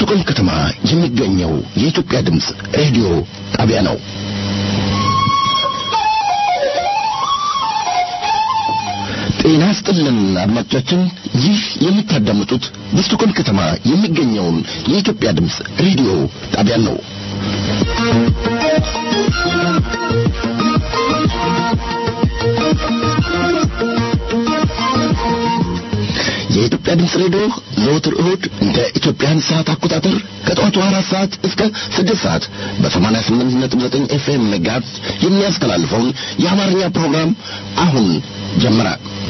በስቱቆልም ከተማ የሚገኘው የኢትዮጵያ ድምፅ ሬዲዮ ጣቢያ ነው። ጤና ስጥልን አድማጮቻችን፣ ይህ የምታዳምጡት በስቱቆልም ከተማ የሚገኘውን የኢትዮጵያ ድምፅ ሬዲዮ ጣቢያን ነው። የኢትዮጵያ ድምፅ ሬዲዮ ዘወትር እሁድ እንደ ኢትዮጵያን ሰዓት አቆጣጠር ከጠዋቱ አራት ሰዓት እስከ ስድስት ሰዓት በሰማንያ ስምንት ነጥብ ዘጠኝ ኤፍኤም መጋዝ የሚያስተላልፈውን የአማርኛ ፕሮግራም አሁን ጀመረ።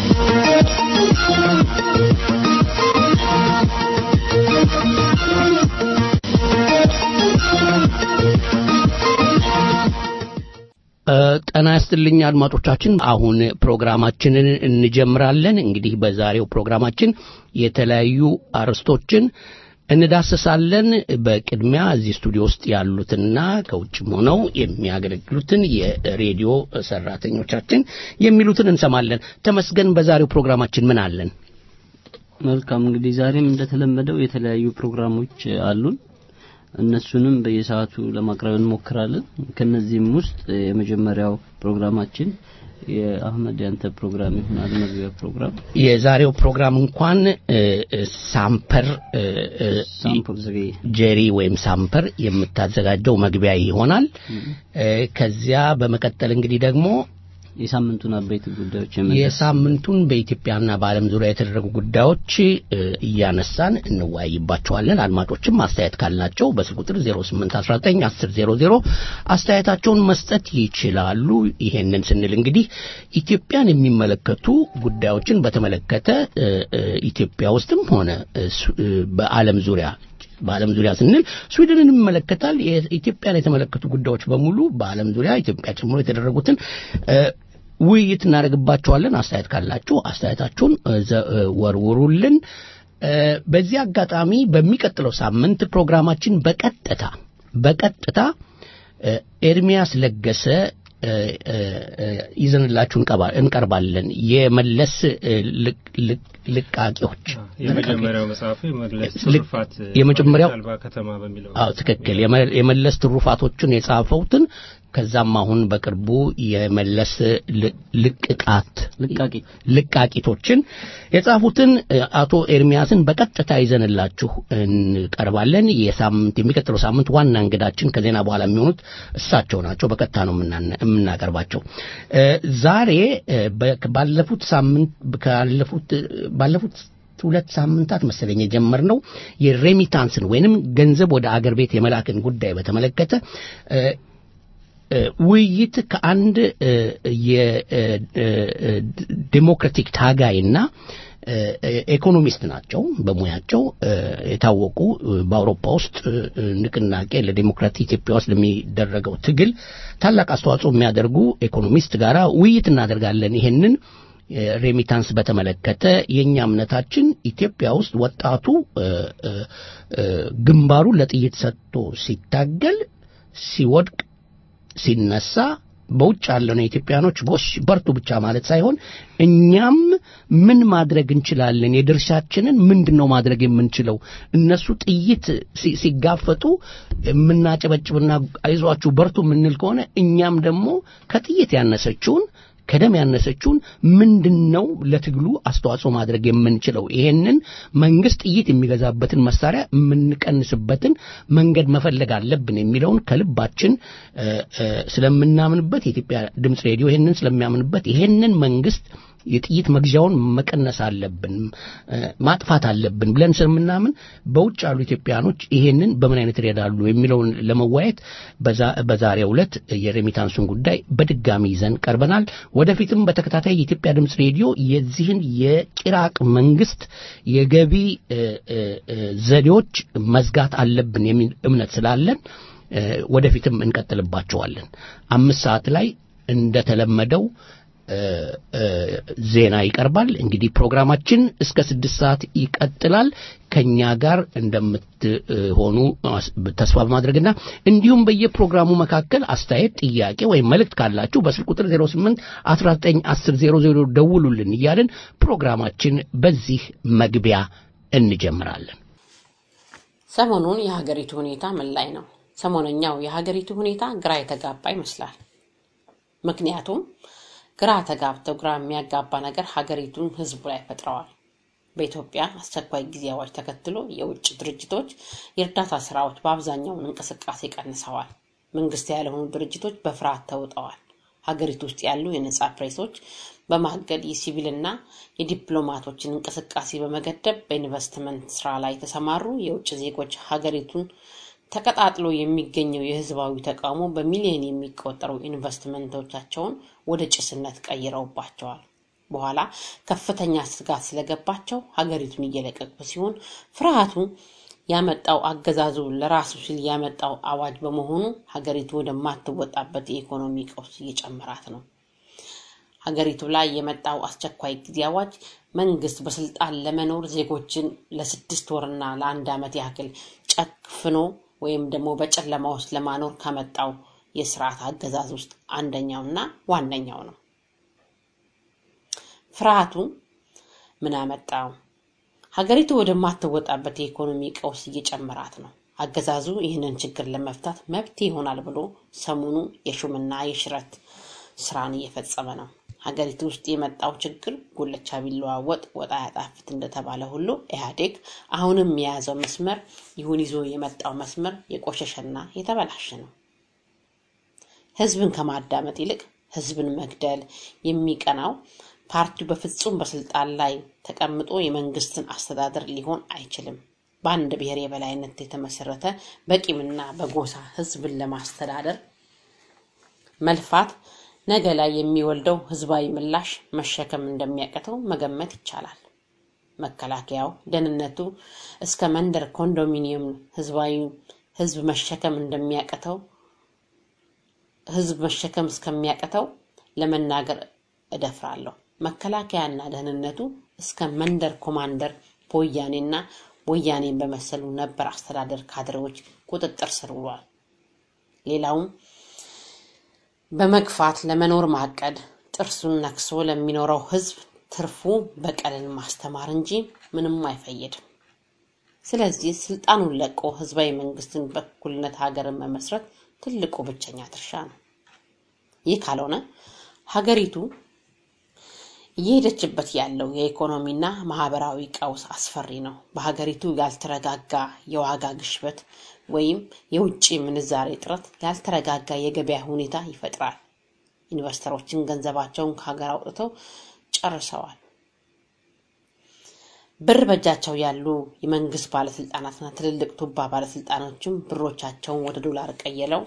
ጤና ይስጥልኝ አድማጮቻችን። አሁን ፕሮግራማችንን እንጀምራለን። እንግዲህ በዛሬው ፕሮግራማችን የተለያዩ አርዕስቶችን እንዳስሳለን። በቅድሚያ እዚህ ስቱዲዮ ውስጥ ያሉትና ከውጭም ሆነው የሚያገለግሉትን የሬዲዮ ሰራተኞቻችን የሚሉትን እንሰማለን። ተመስገን፣ በዛሬው ፕሮግራማችን ምን አለን? መልካም እንግዲህ ዛሬም እንደተለመደው የተለያዩ ፕሮግራሞች አሉን። እነሱንም በየሰዓቱ ለማቅረብ እንሞክራለን። ከነዚህም ውስጥ የመጀመሪያው ፕሮግራማችን የአህመድ ያንተ ፕሮግራም ይሆናል። መግቢያ ፕሮግራም የዛሬው ፕሮግራም እንኳን ሳምፐር ሳምፕል ዘገየ ጄሪ ወይም ሳምፐር የምታዘጋጀው መግቢያ ይሆናል። ከዚያ በመቀጠል እንግዲህ ደግሞ የሳምንቱን አበይት ጉዳዮች የሳምንቱን በኢትዮጵያና በዓለም ዙሪያ የተደረጉ ጉዳዮች እያነሳን እንወያይባቸዋለን። አድማጮችም አስተያየት ካላቸው በስልክ ቁጥር 08191000 አስተያየታቸውን መስጠት ይችላሉ። ይሄንን ስንል እንግዲህ ኢትዮጵያን የሚመለከቱ ጉዳዮችን በተመለከተ ኢትዮጵያ ውስጥም ሆነ በዓለም ዙሪያ በዓለም ዙሪያ ስንል ስዊድንን ይመለከታል። ኢትዮጵያን የተመለከቱ ጉዳዮች በሙሉ በዓለም ዙሪያ ኢትዮጵያ ጨምሮ የተደረጉትን ውይይት እናደርግባቸዋለን። አስተያየት ካላችሁ አስተያየታችሁን ወርውሩልን። በዚህ አጋጣሚ በሚቀጥለው ሳምንት ፕሮግራማችን በቀጥታ በቀጥታ ኤርሚያስ ለገሰ ይዘንላችሁ እንቀርባለን። የመለስ ልቃቂዎች የመጀመሪያው መጽሐፉ የመለስ ትሩፋት የመጀመሪያው አልባ ከተማ በሚለው አዎ ትክክል። የመለስ ትሩፋቶችን የጻፈውትን ከዛም አሁን በቅርቡ የመለስ ልቅቃት ልቃቂት ልቃቂቶችን የጻፉትን አቶ ኤርሚያስን በቀጥታ ይዘንላችሁ እንቀርባለን። የሳምንት የሚቀጥለው ሳምንት ዋና እንግዳችን ከዜና በኋላ የሚሆኑት እሳቸው ናቸው። በቀጥታ ነው የምናቀርባቸው። ዛሬ ባለፉት ሳምንት ካለፉት ባለፉት ሁለት ሳምንታት መሰለኝ የጀመርነው የሬሚታንስን ወይንም ገንዘብ ወደ አገር ቤት የመላክን ጉዳይ በተመለከተ ውይይት ከአንድ የዴሞክራቲክ ታጋይና ኢኮኖሚስት ናቸው በሙያቸው የታወቁ በአውሮፓ ውስጥ ንቅናቄ ለዴሞክራቲ ኢትዮጵያ ውስጥ ለሚደረገው ትግል ታላቅ አስተዋጽኦ የሚያደርጉ ኢኮኖሚስት ጋራ ውይይት እናደርጋለን። ይሄንን ሬሚታንስ በተመለከተ የእኛ እምነታችን ኢትዮጵያ ውስጥ ወጣቱ ግንባሩን ለጥይት ሰጥቶ ሲታገል ሲወድቅ ሲነሳ በውጭ ያለነው ኢትዮጵያኖች ጎሽ በርቱ ብቻ ማለት ሳይሆን እኛም ምን ማድረግ እንችላለን፣ የድርሻችንን ምንድን ነው ማድረግ የምንችለው። እነሱ ጥይት ሲጋፈጡ የምናጨበጭብና አይዟችሁ በርቱ የምንል ከሆነ እኛም ደግሞ ከጥይት ያነሰችውን ከደም ያነሰችውን ምንድን ነው ለትግሉ አስተዋጽኦ ማድረግ የምንችለው? ይሄንን መንግስት ጥይት የሚገዛበትን መሳሪያ የምንቀንስበትን መንገድ መፈለግ አለብን የሚለውን ከልባችን ስለምናምንበት የኢትዮጵያ ድምፅ ሬዲዮ ይሄንን ስለሚያምንበት ይሄንን መንግስት የጥይት መግዣውን መቀነስ አለብን፣ ማጥፋት አለብን ብለን ስለምናምን በውጭ ያሉ ኢትዮጵያኖች ይሄንን በምን አይነት ይረዳሉ የሚለውን ለመወያየት በዛሬው ዕለት የሬሚታንሱን ጉዳይ በድጋሚ ይዘን ቀርበናል። ወደፊትም በተከታታይ የኢትዮጵያ ድምፅ ሬዲዮ የዚህን የኢራቅ መንግስት የገቢ ዘዴዎች መዝጋት አለብን የሚል እምነት ስላለን ወደፊትም እንቀጥልባቸዋለን። አምስት ሰዓት ላይ እንደተለመደው ዜና ይቀርባል። እንግዲህ ፕሮግራማችን እስከ ስድስት ሰዓት ይቀጥላል። ከኛ ጋር እንደምትሆኑ ተስፋ በማድረግና እንዲሁም በየፕሮግራሙ መካከል አስተያየት፣ ጥያቄ ወይም መልእክት ካላችሁ በስልክ ቁጥር 08 19 10 00 ደውሉልን እያልን ፕሮግራማችን በዚህ መግቢያ እንጀምራለን። ሰሞኑን የሀገሪቱ ሁኔታ ምን ላይ ነው? ሰሞነኛው የሀገሪቱ ሁኔታ ግራ የተጋባ ይመስላል። ምክንያቱም ግራ ተጋብተው ግራ የሚያጋባ ነገር ሀገሪቱን ህዝቡ ላይ ፈጥረዋል። በኢትዮጵያ አስቸኳይ ጊዜ አዋጅ ተከትሎ የውጭ ድርጅቶች የእርዳታ ስራዎች በአብዛኛውን እንቅስቃሴ ቀንሰዋል። መንግስት ያልሆኑ ድርጅቶች በፍርሃት ተውጠዋል። ሀገሪቱ ውስጥ ያሉ የነጻ ፕሬሶች በማገድ የሲቪልና የዲፕሎማቶችን እንቅስቃሴ በመገደብ በኢንቨስትመንት ስራ ላይ የተሰማሩ የውጭ ዜጎች ሀገሪቱን ተቀጣጥሎ የሚገኘው የህዝባዊ ተቃውሞ በሚሊዮን የሚቆጠሩ ኢንቨስትመንቶቻቸውን ወደ ጭስነት ቀይረውባቸዋል። በኋላ ከፍተኛ ስጋት ስለገባቸው ሀገሪቱን እየለቀቁ ሲሆን ፍርሃቱ ያመጣው አገዛዙ ለራሱ ሲል ያመጣው አዋጅ በመሆኑ ሀገሪቱ ወደማትወጣበት የኢኮኖሚ ቀውስ እየጨመራት ነው። ሀገሪቱ ላይ የመጣው አስቸኳይ ጊዜ አዋጅ መንግስት በስልጣን ለመኖር ዜጎችን ለስድስት ወርና ለአንድ ዓመት ያክል ጨክፍኖ ወይም ደግሞ በጨለማ ውስጥ ለማኖር ከመጣው የስርዓት አገዛዝ ውስጥ አንደኛውና ዋነኛው ነው። ፍርሃቱ ምን አመጣው? ሀገሪቱ ወደማትወጣበት የኢኮኖሚ ቀውስ እየጨመራት ነው። አገዛዙ ይህንን ችግር ለመፍታት መፍትሄ ይሆናል ብሎ ሰሞኑ የሹምና የሽረት ስራን እየፈጸመ ነው። ሀገሪቱ ውስጥ የመጣው ችግር ጉልቻ ቢለዋወጥ ወጥ አያጣፍጥ እንደተባለ ሁሉ ኢህአዴግ አሁንም የያዘው መስመር ይሁን ይዞ የመጣው መስመር የቆሸሸና የተበላሸ ነው። ህዝብን ከማዳመጥ ይልቅ ህዝብን መግደል የሚቀናው ፓርቲው በፍጹም በስልጣን ላይ ተቀምጦ የመንግስትን አስተዳደር ሊሆን አይችልም። በአንድ ብሔር የበላይነት የተመሰረተ በቂምና በጎሳ ህዝብን ለማስተዳደር መልፋት ነገ ላይ የሚወልደው ህዝባዊ ምላሽ መሸከም እንደሚያቅተው መገመት ይቻላል። መከላከያው፣ ደህንነቱ እስከ መንደር ኮንዶሚኒየም ህዝባዊ ህዝብ መሸከም እንደሚያቅተው ህዝብ መሸከም እስከሚያቅተው ለመናገር እደፍራለሁ። መከላከያና ደህንነቱ እስከ መንደር ኮማንደር በወያኔና ወያኔን በመሰሉ ነበር አስተዳደር ካድሬዎች ቁጥጥር ስር ውሏል። ሌላውም በመግፋት ለመኖር ማቀድ ጥርሱን ነክሶ ለሚኖረው ህዝብ ትርፉ በቀልን ማስተማር እንጂ ምንም አይፈይድም። ስለዚህ ስልጣኑን ለቆ ህዝባዊ መንግስትን በእኩልነት ሀገርን መመስረት ትልቁ ብቸኛ ድርሻ ነው። ይህ ካልሆነ ሀገሪቱ እየሄደችበት ያለው የኢኮኖሚና ማህበራዊ ቀውስ አስፈሪ ነው። በሀገሪቱ ያልተረጋጋ የዋጋ ግሽበት ወይም የውጭ ምንዛሬ እጥረት ያልተረጋጋ የገበያ ሁኔታ ይፈጥራል። ኢንቨስተሮችን ገንዘባቸውን ከሀገር አውጥተው ጨርሰዋል። ብር በእጃቸው ያሉ የመንግስት ባለስልጣናትና ትልልቅ ቱባ ባለስልጣኖችም ብሮቻቸውን ወደ ዶላር ቀይለው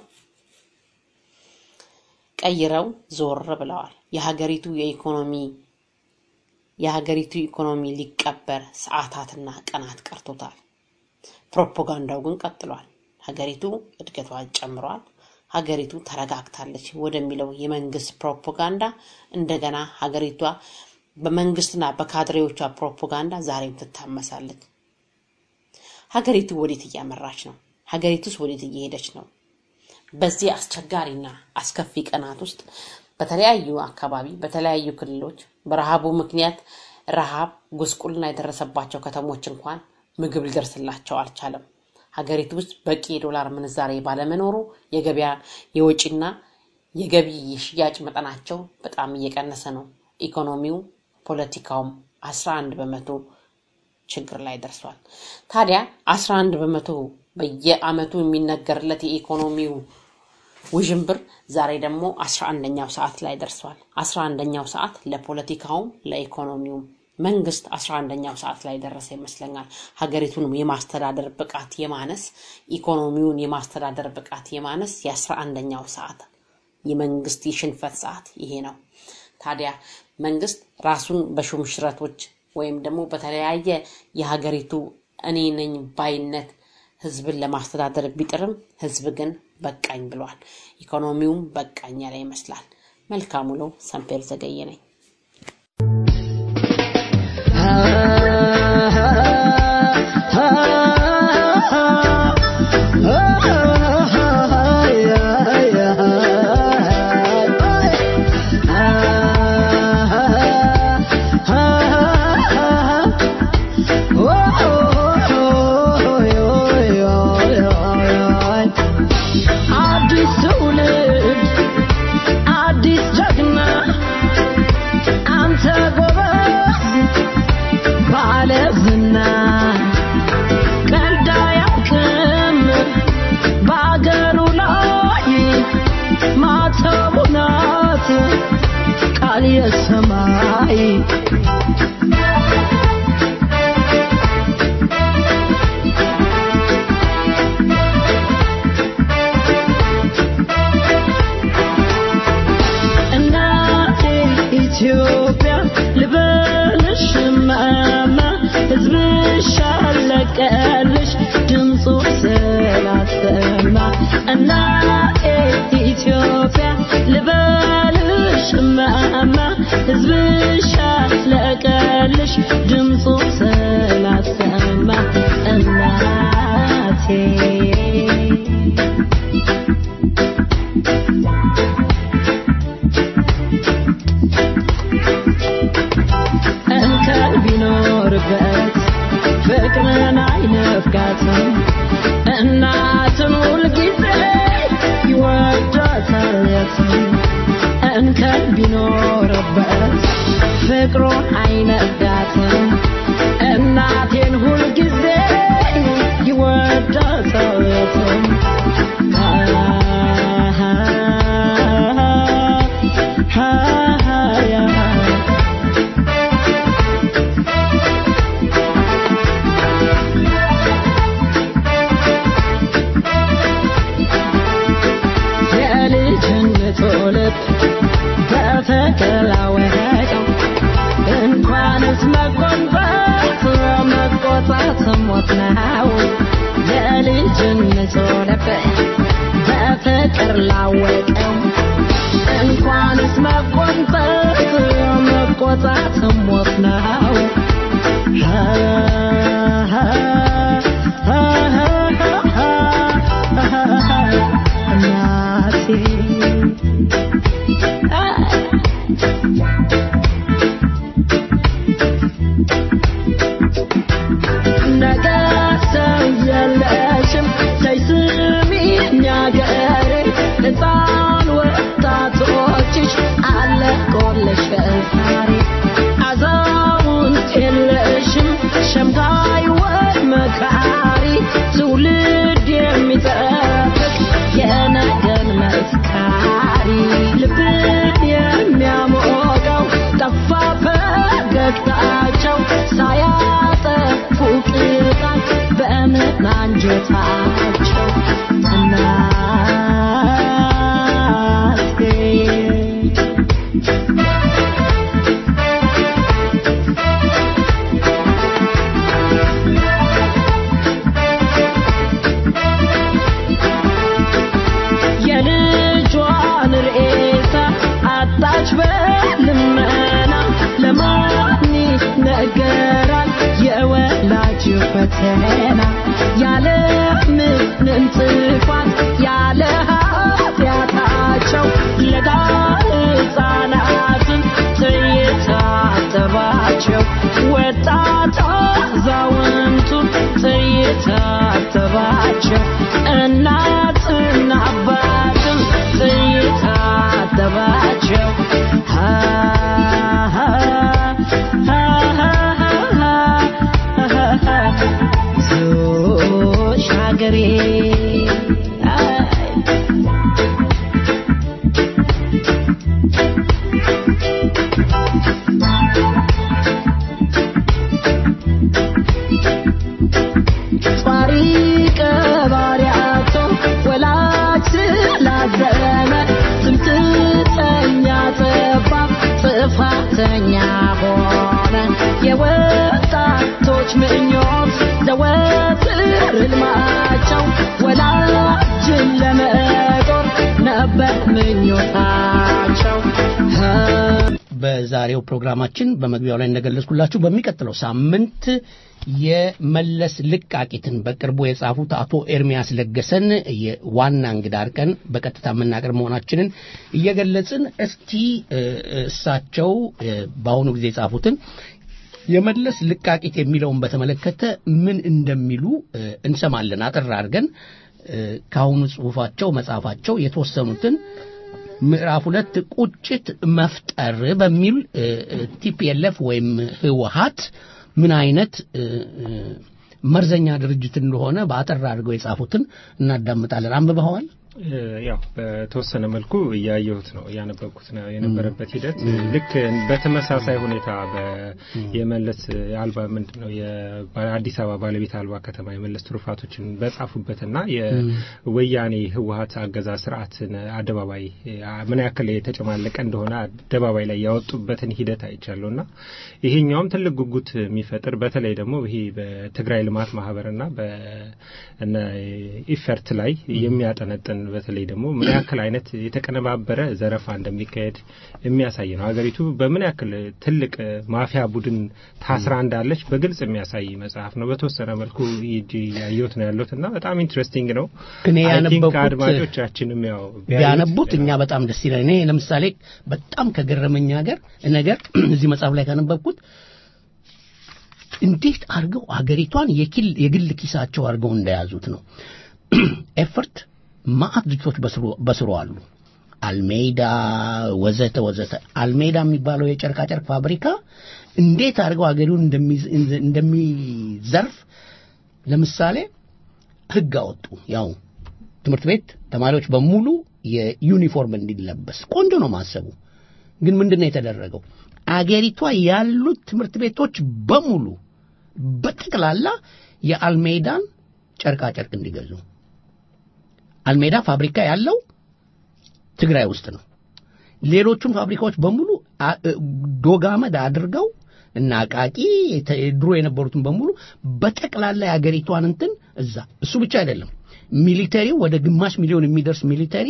ቀይረው ዞር ብለዋል። የሀገሪቱ የኢኮኖሚ የሀገሪቱ ኢኮኖሚ ሊቀበር ሰዓታትና ቀናት ቀርቶታል። ፕሮፓጋንዳው ግን ቀጥሏል። ሀገሪቱ እድገቷ ጨምሯል፣ ሀገሪቱ ተረጋግታለች ወደሚለው የመንግስት ፕሮፓጋንዳ እንደገና ሀገሪቷ በመንግስትና በካድሬዎቿ ፕሮፓጋንዳ ዛሬም ትታመሳለች። ሀገሪቱ ወዴት እያመራች ነው? ሀገሪቱስ ወዴት እየሄደች ነው? በዚህ አስቸጋሪና አስከፊ ቀናት ውስጥ በተለያዩ አካባቢ በተለያዩ ክልሎች በረሃቡ ምክንያት ረሃብ ጉስቁልና የደረሰባቸው ከተሞች እንኳን ምግብ ሊደርስላቸው አልቻለም። ሀገሪቱ ውስጥ በቂ የዶላር ምንዛሬ ባለመኖሩ የገበያ የወጪና የገቢ የሽያጭ መጠናቸው በጣም እየቀነሰ ነው። ኢኮኖሚው፣ ፖለቲካውም አስራ አንድ በመቶ ችግር ላይ ደርሷል። ታዲያ አስራ አንድ በመቶ በየአመቱ የሚነገርለት የኢኮኖሚው ውዥንብር ዛሬ ደግሞ አስራ አንደኛው ሰዓት ላይ ደርሷል። አስራ አንደኛው ሰዓት ለፖለቲካውም ለኢኮኖሚውም መንግስት አስራ አንደኛው ሰዓት ላይ ደረሰ ይመስለኛል። ሀገሪቱን የማስተዳደር ብቃት የማነስ ኢኮኖሚውን የማስተዳደር ብቃት የማነስ የአስራ አንደኛው ሰዓት የመንግስት የሽንፈት ሰዓት ይሄ ነው። ታዲያ መንግስት ራሱን በሹም ሽረቶች ወይም ደግሞ በተለያየ የሀገሪቱ እኔ ነኝ ባይነት ህዝብን ለማስተዳደር ቢጥርም ህዝብ ግን በቃኝ ብሏል። ኢኮኖሚውም በቃኝ ያለ ይመስላል። መልካም ውሎ። ሰምፔር ዘገየ ነኝ። Oh ቃል የሰማይ እናቴ ኢትዮጵያ ልበልሽ ማማ ሕዝብሽ አለቀልሽ ድምፁ ስላሰማ እናቴ ኢትዮጵያ ልበልሽ ማማ ሕዝብሽ አለቀልሽ ድምፁ ስላሰማ እናቴ እንከን ቢኖርበት ፍቅርን አይነፍጋትም እናትን ሁልጊዜ ይወዳታል የትም እንከን ቢኖርበት ፍቅሩን አይነፍጋትም እናቴን ሁልጊዜ ይወዳታል የትም የልጅነት ልብ በተቀላወጠው እንኳንስ መቆንጠጥ መቆጣት ሞት ነው። የልጅነት ልብ በፍቅር ላወቀው እንኳንስ መቆንጠጥ መቆጣት ሞት ነው። ነገ ሰው የለሽም ተይ ስሚኝ አገሬ ሕፃን ወጣቶችሽ አለቆልሽ ዛሬ አዛውንት የለሽም ሸምጋይ ወይ መካሪ ትውልድ የሚጠብቅ የነገን መስካሪ ልብን የሚያሞቀው ጠፋ ፈገግታቸው ሳያጠፉ ቅጣት በምን አንጀታቸው እናቴ የልጇን ሬሳ አጣች በልመና ለማን ነገራል የወላጅ ፈተና ያለ ምንም ጥፋት ያለ ኃጢአታቸው ለጋ ሕፃናትን ትየታተባቸው ወጣት አዛውንቱን ትየታተባቸው እናትና አባትም ትየታተባቸው ዞሽ ሀገሬ ጧሪ ቀባሪያቶ ወላጅ ስላዘነ ትምክተኛ ጠባ ጥፋተኛ ሆነ የወጣቶች ምኞት ዘወትር ሕልማቸው ወላጅን ለመጦር ነበር ምኞታቸው በዛሬው ፕሮግራማችን በመግቢያው ላይ እንደገለጽኩላችሁ በሚቀጥለው ሳምንት የመለስ ልቃቂትን በቅርቡ የጻፉት አቶ ኤርሚያስ ለገሰን የዋና እንግዳ አድርገን በቀጥታ የምናቀርብ መሆናችንን እየገለጽን እስቲ እ፣ እሳቸው እ፣ በአሁኑ ጊዜ የጻፉትን የመለስ ልቃቂት የሚለውን በተመለከተ ምን እንደሚሉ እ፣ እንሰማለን። አጠር አድርገን እ፣ ከአሁኑ ጽሁፋቸው መጽሐፋቸው የተወሰኑትን ምዕራፍ ሁለት ቁጭት መፍጠር በሚል ቲፒኤልኤፍ ወይም ህወሀት ምን አይነት እ፣ እ፣ መርዘኛ ድርጅት እንደሆነ በአጠር አድርገው የጻፉትን እናዳምጣለን። አንብበኸዋል? ያው በተወሰነ መልኩ እያየሁት ነው እያነበብኩት ነው የነበረበት ሂደት ልክ በተመሳሳይ ሁኔታ የመለስ አልባ ምንድን ነው የአዲስ አበባ ባለቤት አልባ ከተማ የመለስ ትሩፋቶችን በጻፉበትና የወያኔ ህወሀት አገዛዝ ስርዓትን አደባባይ ምን ያክል የተጨማለቀ እንደሆነ አደባባይ ላይ ያወጡበትን ሂደት አይቻለሁ እና ይሄኛውም ትልቅ ጉጉት የሚፈጥር በተለይ ደግሞ ይሄ በትግራይ ልማት ማህበርና በኢፈርት ላይ የሚያጠነጥን በተለይ ደግሞ ምን ያክል አይነት የተቀነባበረ ዘረፋ እንደሚካሄድ የሚያሳይ ነው። ሀገሪቱ በምን ያክል ትልቅ ማፊያ ቡድን ታስራ እንዳለች በግልጽ የሚያሳይ መጽሐፍ ነው። በተወሰነ መልኩ ያየሁት ነው ያለሁት እና በጣም ኢንትረስቲንግ ነው። እኔ ያነበብኩት አድማጮቻችንም ያው ቢያነቡት እኛ በጣም ደስ ይላል። እኔ ለምሳሌ በጣም ከገረመኝ ሀገር ነገር እዚህ መጽሐፍ ላይ ካነበብኩት እንዴት አድርገው አገሪቷን የግል ኪሳቸው አድርገው እንደያዙት ነው። ኤፈርት ማአት ድርጅቶች በስሩ አሉ። አልሜዳ ወዘተ ወዘተ። አልሜዳ የሚባለው የጨርቃጨርቅ ፋብሪካ እንዴት አድርገው አገሪውን እንደሚዘርፍ ለምሳሌ ህግ አወጡ። ያው ትምህርት ቤት ተማሪዎች በሙሉ የዩኒፎርም እንዲለበስ ቆንጆ ነው ማሰቡ። ግን ምንድን ነው የተደረገው? አገሪቷ ያሉት ትምህርት ቤቶች በሙሉ በጠቅላላ የአልሜዳን ጨርቃጨርቅ እንዲገዙ አልሜዳ ፋብሪካ ያለው ትግራይ ውስጥ ነው። ሌሎቹን ፋብሪካዎች በሙሉ ዶጋመድ አድርገው እና አቃቂ ድሮ የነበሩትን በሙሉ በጠቅላላ የአገሪቷን እንትን እዛ እሱ ብቻ አይደለም። ሚሊተሪው ወደ ግማሽ ሚሊዮን የሚደርስ ሚሊተሪ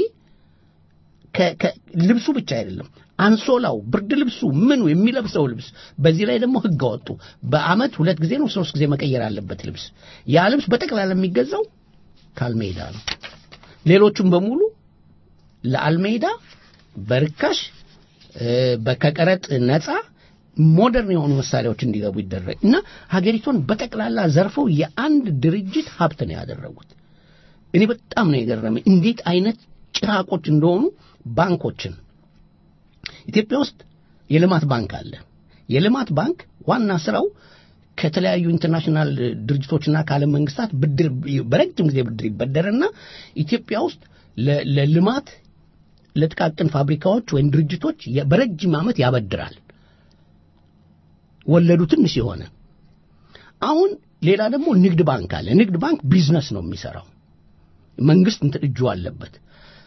ልብሱ ብቻ አይደለም፣ አንሶላው፣ ብርድ ልብሱ፣ ምኑ የሚለብሰው ልብስ። በዚህ ላይ ደግሞ ህግ አወጡ። በአመት ሁለት ጊዜ ነው ሶስት ጊዜ መቀየር አለበት ልብስ። ያ ልብስ በጠቅላላ የሚገዛው ከአልሜዳ ነው። ሌሎቹም በሙሉ ለአልሜዳ በርካሽ ከቀረጥ ነፃ ሞደርን የሆኑ መሳሪያዎች እንዲገቡ ይደረግ እና ሀገሪቷን በጠቅላላ ዘርፈው የአንድ ድርጅት ሀብት ነው ያደረጉት። እኔ በጣም ነው የገረመኝ እንዴት አይነት ጭራቆች እንደሆኑ ባንኮችን ኢትዮጵያ ውስጥ የልማት ባንክ አለ። የልማት ባንክ ዋና ስራው ከተለያዩ ኢንተርናሽናል ድርጅቶችና ከዓለም መንግስታት ብድር በረጅም ጊዜ ብድር ይበደርና ኢትዮጵያ ውስጥ ለልማት ለጥቃቅን ፋብሪካዎች ወይም ድርጅቶች በረጅም ዓመት ያበድራል። ወለዱ ትንሽ የሆነ አሁን ሌላ ደግሞ ንግድ ባንክ አለ። ንግድ ባንክ ቢዝነስ ነው የሚሰራው። መንግስት እንትን እጁ አለበት።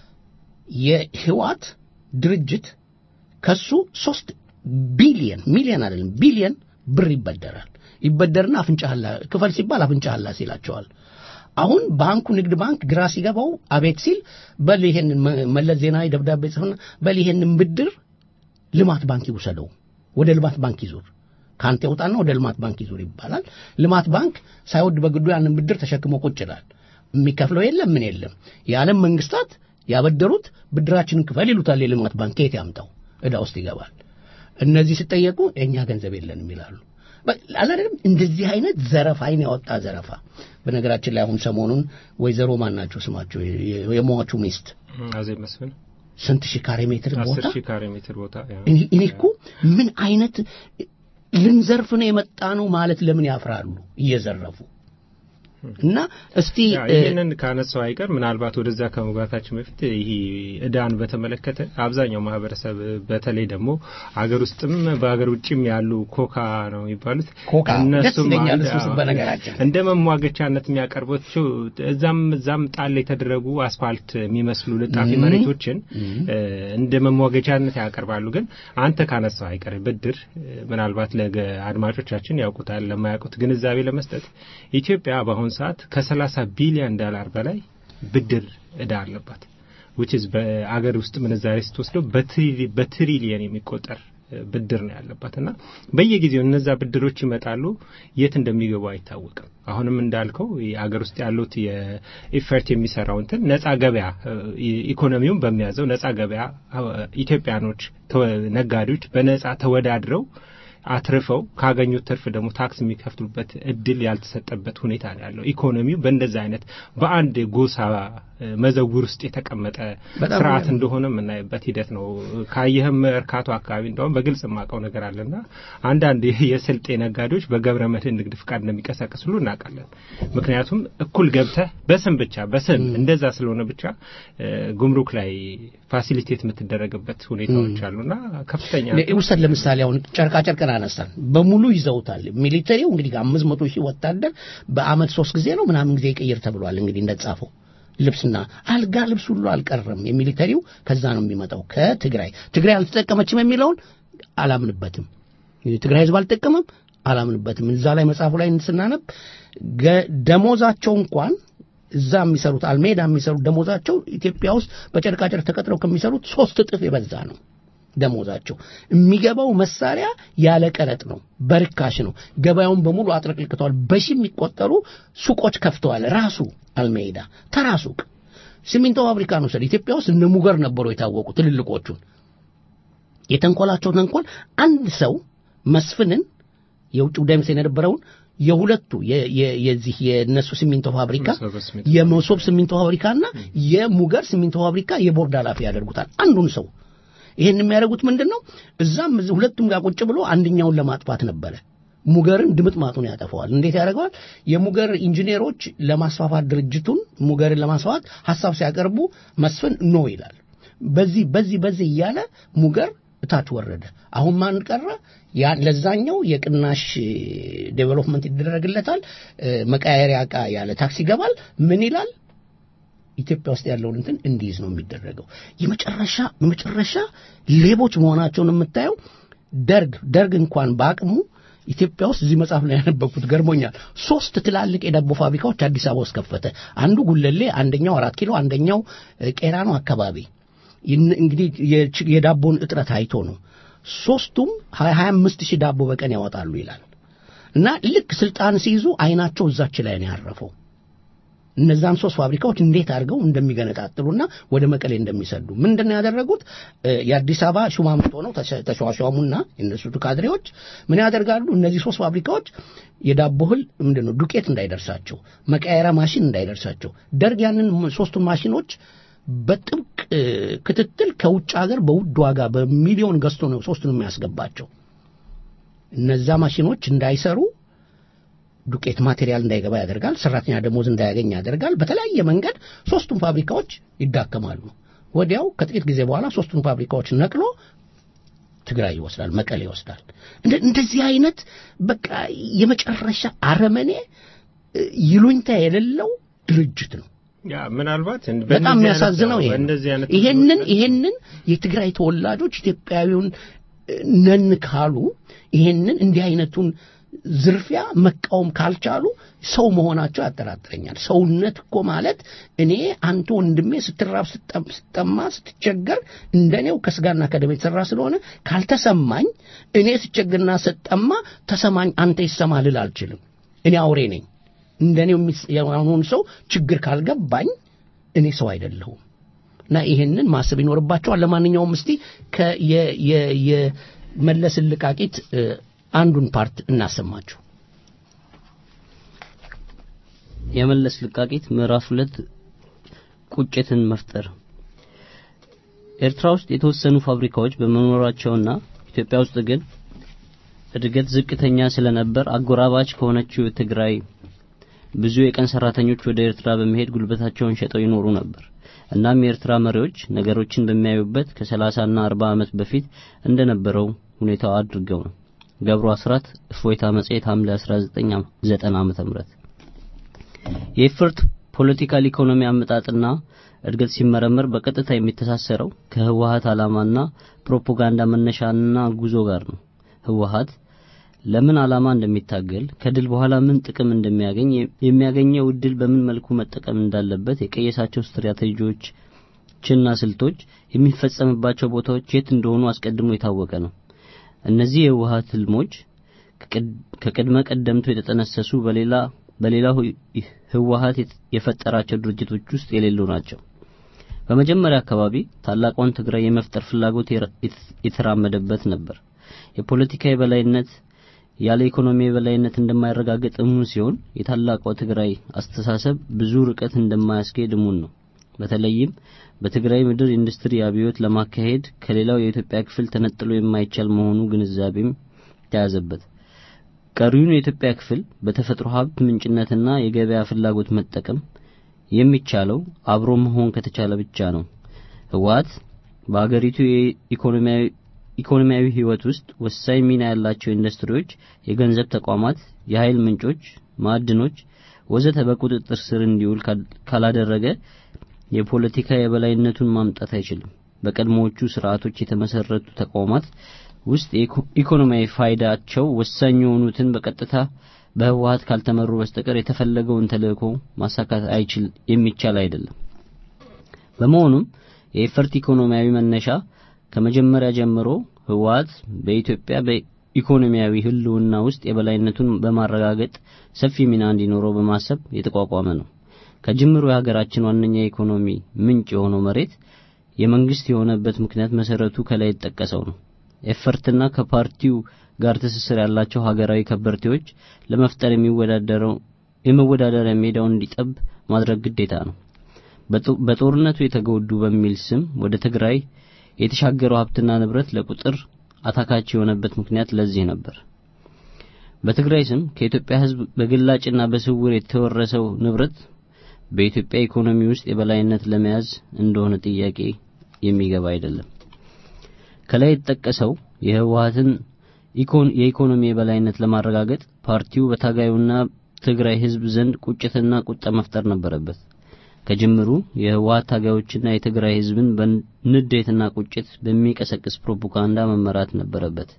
የህዋት ድርጅት ከሱ ሶስት ቢሊየን ሚሊየን አይደለም ቢሊየን ብር ይበደራል። ይበደርና አፍንጫህላ ክፈል ሲባል አፍንጫህላ ሲላቸዋል። አሁን ባንኩ ንግድ ባንክ ግራ ሲገባው አቤት ሲል በል ይሄንን መለስ ዜናዊ ደብዳቤ ጽፍና በል ይሄንን ብድር ልማት ባንክ ይውሰደው፣ ወደ ልማት ባንክ ይዙር፣ ከአንተ ይውጣና ወደ ልማት ባንክ ይዙር ይባላል። ልማት ባንክ ሳይወድ በግዱ ያንን ብድር ተሸክሞ ቁጭ ይላል። የሚከፍለው የለም ምን የለም። የዓለም መንግስታት ያበደሩት ብድራችንን ክፈል ይሉታል። የልማት ባንክ ከየት ያምጣው? ዕዳ ውስጥ ይገባል። እነዚህ ሲጠየቁ የእኛ ገንዘብ የለንም ይላሉ። አላደለም እንደዚህ አይነት ዘረፋ አይን ያወጣ ዘረፋ። በነገራችን ላይ አሁን ሰሞኑን ወይዘሮ ማን ናቸው ስማቸው የሟቹ ሚስት አዜብ መስፍን ስንት ሺህ ካሬ ሜትር ቦታ አስር ሺህ ካሬ ሜትር ቦታ እኔ እኮ ምን አይነት ልንዘርፍ ነው የመጣ ነው ማለት ለምን ያፍራሉ እየዘረፉ እና እስቲ ይህንን ካነሳው አይቀር ምናልባት ወደዛ ከመግባታችን በፊት ይህ እዳን በተመለከተ አብዛኛው ማህበረሰብ በተለይ ደግሞ አገር ውስጥም በሀገር ውጭም ያሉ ኮካ ነው የሚባሉት ኮካ ደስ እነሱም ይለኛል አንድ- እሱ በነገራችን እንደ መሟገቻነት የሚያቀርቧቸው እዛም እዛም ጣል የተደረጉ አስፋልት የሚመስሉ ልጣፊ ም። መሬቶችን ም። እ፣ እንደ መሟገቻነት ያቀርባሉ። ግን አንተ ካነሳው አይቀር ብድር እ፣ ምናልባት ለገ አድማጮቻችን ያውቁታል፣ ለማያውቁት ግንዛቤ ለመስጠት ኢትዮጵያ በአሁኑ ሰዓት ከ30 ቢሊዮን ዶላር በላይ ብድር እዳ አለባት which is በአገር ውስጥ ምንዛሬ ስትወስደው በትሪ- በትሪሊየን የሚቆጠር እ፣ ብድር ነው ያለባት እና በየጊዜው እነዛ ብድሮች ይመጣሉ፣ የት እንደሚገቡ አይታወቅም። አሁንም እንዳልከው የአገር ውስጥ ያሉት የኢፈርት የሚሰራው እንትን ነጻ ገበያ እ፣ ኢኮኖሚውን በሚያዘው ነጻ ገበያ እ፣ ኢትዮጵያኖች ተወ- ነጋዴዎች በነጻ ተወዳድረው አትርፈው ካገኙት ትርፍ ደግሞ ታክስ የሚከፍሉበት እድል ያልተሰጠበት ሁኔታ ነው ያለው። ኢኮኖሚው በእንደዛ አይነት በአንድ ጎሳ መዘውር ውስጥ የተቀመጠ በጣም ስርዓት የሚገርም። እንደሆነ የምናይበት ሂደት ነው። ካየህም መርካቶ አካባቢ እንደውም በግልጽ የማውቀው ነገር አለና አንዳንድ የስልጤ ነጋዴዎች በገብረ መድህን ንግድ ፍቃድ እንደሚቀሳቀስ ሁሉ እናውቃለን። ምክንያቱም እኩል ገብተህ በስም ብቻ በስም እንደዛ ስለሆነ ብቻ እ፣ ጉምሩክ ላይ ፋሲሊቴት የምትደረግበት ሁኔታዎች አሉና ከፍተኛ ውሰድ ለምሳሌ አሁን ጨርቃ ጨርቅን አነሳን በሙሉ ይዘውታል ሚሊተሪው እንግዲህ ከአምስት መቶ ሺህ ወታደር በአመት ሶስት ጊዜ ነው ምናምን ጊዜ ይቀይር ተብሏል እንግዲህ እንደተጻፈው ልብስና አልጋ ልብስ ሁሉ አልቀረም የሚሊተሪው ከዛ ነው የሚመጣው ከትግራይ ትግራይ አልተጠቀመችም የሚለውን አላምንበትም የትግራይ ህዝብ አልተጠቀመም አላምንበትም እዛ ላይ መጽሐፉ ላይ ስናነብ ገ- ደሞዛቸው እንኳን እዛ የሚሰሩት አልሜዳ የሚሰሩት ደሞዛቸው ኢትዮጵያ ውስጥ በጨርቃጨርቅ ተቀጥረው ከሚሰሩት ሶስት እጥፍ የበዛ ነው ደሞዛቸው የሚገባው መሳሪያ ያለ ቀረጥ ነው፣ በርካሽ ነው። ገበያውን በሙሉ አጥለቅልቅተዋል። በሺ የሚቆጠሩ ሱቆች ከፍተዋል። ራሱ አልሜዳ ተራ ሱቅ ሲሚንቶ ፋብሪካ ነው። ስለ ኢትዮጵያ ውስጥ እነ ሙገር ነበሩ የታወቁ ትልልቆቹን። የተንኮላቸው ተንኮል አንድ ሰው መስፍንን የውጭ ጉዳይ ሚኒስቴር የነበረውን የሁለቱ የ- የ- የዚህ የነሱ ሲሚንቶ ፋብሪካ መሶበ ሲሚንቶ የመሶብ ሲሚንቶ ፋብሪካና የሙገር ሲሚንቶ ፋብሪካ የቦርድ ኃላፊ ያደርጉታል አንዱን ሰው ይሄን የሚያደርጉት ምንድን ነው? እዛም እዚህ ሁለቱም ጋር ቁጭ ብሎ አንደኛውን ለማጥፋት ነበረ። ሙገርን ድምጥ ማጡን ያጠፈዋል። እንዴት ያደርገዋል? የሙገር ኢንጂነሮች ለማስፋፋት ድርጅቱን ሙገርን ለማስፋፋት ሀሳብ ሲያቀርቡ መስፍን ኖ ይላል። በዚህ በዚህ በዚህ እያለ ሙገር እታች ወረደ። አሁን ማን ቀረ? ያ ለዛኛው የቅናሽ ዴቨሎፕመንት ይደረግለታል። እ፣ መቀያየሪያ ዕቃ ያለ ታክስ ይገባል። ምን ይላል? ኢትዮጵያ ውስጥ ያለውን እንትን እንዲይዝ ነው የሚደረገው። የመጨረሻ የመጨረሻ ሌቦች መሆናቸውን የምታየው ደርግ ደርግ እንኳን በአቅሙ ኢትዮጵያ ውስጥ እዚህ መጽሐፍ ላይ ያነበብኩት ገርሞኛል። ሶስት ትላልቅ የዳቦ ፋብሪካዎች አዲስ አበባ ውስጥ ከፈተ። አንዱ ጉለሌ፣ አንደኛው አራት ኪሎ፣ አንደኛው እ፣ ቄራኖ አካባቢ። ይህን- እንግዲህ የች- የዳቦን እጥረት አይቶ ነው። ሶስቱም ሀያ አምስት ሺህ ዳቦ በቀን ያወጣሉ ይላል እና ልክ ስልጣን ሲይዙ አይናቸው እዛች ላይ ነው ያረፈው። እነዛን ሶስት ፋብሪካዎች እንዴት አድርገው እንደሚገነጣጥሉና ወደ መቀሌ እንደሚሰዱ ምንድን ነው ያደረጉት? እ፣ የአዲስ አበባ ሹማምንት ሆነው ተሸ- ተሿሿሙና የእነሱ ካድሬዎች ምን ያደርጋሉ? እነዚህ ሶስት ፋብሪካዎች የዳቦ እህል ምንድን ነው ዱቄት እንዳይደርሳቸው፣ መቀየሪያ ማሽን እንዳይደርሳቸው ደርግ ያንን ሶስቱን ማሽኖች በጥብቅ እ፣ ክትትል ከውጭ ሀገር በውድ ዋጋ በሚሊዮን ገዝቶ ነው ሶስቱን የሚያስገባቸው። እነዛ ማሽኖች እንዳይሰሩ ዱቄት ማቴሪያል እንዳይገባ ያደርጋል። ሰራተኛ ደሞዝ እንዳያገኝ ያደርጋል። በተለያየ መንገድ ሶስቱም ፋብሪካዎች ይዳከማሉ። ወዲያው ከጥቂት ጊዜ በኋላ ሶስቱም ፋብሪካዎች ነቅሎ ትግራይ ይወስዳል፣ መቀሌ ይወስዳል። እንደ- እንደዚህ አይነት በቃ የመጨረሻ አረመኔ እ፣ ይሉኝታ የሌለው ድርጅት ነው። ያ ምናልባት በጣም በእንደዚህ አይነት- የሚያሳዝነው ይሄ ነው። በእንደዚህ አይነት ይሄንን ይሄንን የትግራይ ተወላጆች ኢትዮጵያዊውን እ፣ ነን ካሉ ይሄንን እንዲህ አይነቱን ዝርፊያ መቃወም ካልቻሉ ሰው መሆናቸው ያጠራጥረኛል። ሰውነት እኮ ማለት እኔ አንተ ወንድሜ ስትራብ፣ ስትጠም- ስትጠማ፣ ስትቸገር እንደኔው ከስጋና ከደም የተሰራ ስለሆነ ካልተሰማኝ እኔ ስቸግርና ስጠማ ተሰማኝ አንተ ይሰማ ልል አልችልም። እኔ አውሬ ነኝ። እንደኔው የሚስ- የሆነውን ሰው ችግር ካልገባኝ እኔ ሰው አይደለሁም። እና ይሄንን ማሰብ ይኖርባቸዋል። ለማንኛውም እስቲ ከ- የ- የ- የመለስን ልቃቂት እ፣ አንዱን ፓርት እናሰማችሁ። የመለስ ልቃቂት ምዕራፍ ሁለት ቁጭትን መፍጠር ኤርትራ ውስጥ የተወሰኑ ፋብሪካዎች በመኖራቸውና ኢትዮጵያ ውስጥ ግን እድገት ዝቅተኛ ስለነበር አጎራባች ከሆነችው ትግራይ ብዙ የቀን ሰራተኞች ወደ ኤርትራ በመሄድ ጉልበታቸውን ሸጠው ይኖሩ ነበር። እናም የኤርትራ መሪዎች ነገሮችን በሚያዩበት ከ30ና 40 ዓመት በፊት እንደነበረው ሁኔታው አድርገው ነው። ገብሩ አስራት እፎይታ መጽሔት ሐምሌ 1990 ዓመተ ምህረት የኤፈርት ፖለቲካል ኢኮኖሚ አመጣጥና እድገት ሲመረመር በቀጥታ የሚተሳሰረው ከህወሀት ዓላማና ፕሮፓጋንዳ መነሻና ጉዞ ጋር ነው። ህወሀት ለምን ዓላማ እንደሚታገል ከድል በኋላ ምን ጥቅም እንደሚያገኝ የሚያገኘው እድል በምን መልኩ መጠቀም እንዳለበት የቀየሳቸው ስትራቴጂዎችና ስልቶች የሚፈጸምባቸው ቦታዎች የት እንደሆኑ አስቀድሞ የታወቀ ነው። እነዚህ የህወሀት ህልሞች ከቅድመ ቀደምቱ የተጠነሰሱ በሌላ በሌላው ህወሀት የፈጠራቸው ድርጅቶች ውስጥ የሌሉ ናቸው። በመጀመሪያ አካባቢ ታላቋን ትግራይ የመፍጠር ፍላጎት የተራመደበት ነበር። የፖለቲካ የበላይነት ያለ ኢኮኖሚ የበላይነት እንደማይረጋገጥ እሙን ሲሆን የታላቋ ትግራይ አስተሳሰብ ብዙ ርቀት እንደማያስኬድ እሙን ነው። በተለይም በትግራይ ምድር ኢንዱስትሪ አብዮት ለማካሄድ ከሌላው የኢትዮጵያ ክፍል ተነጥሎ የማይቻል መሆኑ ግንዛቤም ተያዘበት። ቀሪውን የኢትዮጵያ ክፍል በተፈጥሮ ሀብት ምንጭነትና የገበያ ፍላጎት መጠቀም የሚቻለው አብሮ መሆን ከተቻለ ብቻ ነው። ህወሓት በአገሪቱ የኢኮኖሚያዊ ኢኮኖሚያዊ ህይወት ውስጥ ወሳኝ ሚና ያላቸው ኢንዱስትሪዎች፣ የገንዘብ ተቋማት፣ የኃይል ምንጮች፣ ማዕድኖች ወዘተ በቁጥጥር ስር እንዲውል ካላደረገ የፖለቲካ የበላይነቱን ማምጣት አይችልም። በቀድሞዎቹ ስርዓቶች የተመሰረቱ ተቋማት ውስጥ ኢኮኖሚያዊ ፋይዳቸው ወሳኝ የሆኑትን በቀጥታ በህወሓት ካልተመሩ በስተቀር የተፈለገውን ተልእኮ ማሳካት አይችል የሚቻል አይደለም። በመሆኑም የኤፈርት ኢኮኖሚያዊ መነሻ ከመጀመሪያ ጀምሮ ህወሓት በኢትዮጵያ በኢኮኖሚያዊ ህልውና ውስጥ የበላይነቱን በማረጋገጥ ሰፊ ሚና እንዲኖረው በማሰብ የተቋቋመ ነው። ከጅምሩ የሀገራችን ዋነኛ የኢኮኖሚ ምንጭ የሆነው መሬት የመንግስት የሆነበት ምክንያት መሰረቱ ከላይ የተጠቀሰው ነው። ኤፈርትና ከፓርቲው ጋር ትስስር ያላቸው ሀገራዊ ከበርቴዎች ለመፍጠር የሚወዳደረው የመወዳደሪያ ሜዳውን እንዲጠብ ማድረግ ግዴታ ነው። በጦርነቱ የተጎዱ በሚል ስም ወደ ትግራይ የተሻገረው ሀብትና ንብረት ለቁጥር አታካች የሆነበት ምክንያት ለዚህ ነበር። በትግራይ ስም ከኢትዮጵያ ህዝብ በግላጭና በስውር የተወረሰው ንብረት በኢትዮጵያ ኢኮኖሚ ውስጥ የበላይነት ለመያዝ እንደሆነ ጥያቄ የሚገባ አይደለም። ከላይ የተጠቀሰው የህወሓትን የኢኮኖሚ የበላይነት ለማረጋገጥ ፓርቲው በታጋዩና ትግራይ ህዝብ ዘንድ ቁጭትና ቁጣ መፍጠር ነበረበት። ከጅምሩ የህወሓት ታጋዮችና የትግራይ ህዝብን በንዴትና ቁጭት በሚቀሰቅስ ፕሮፓጋንዳ መመራት ነበረበት።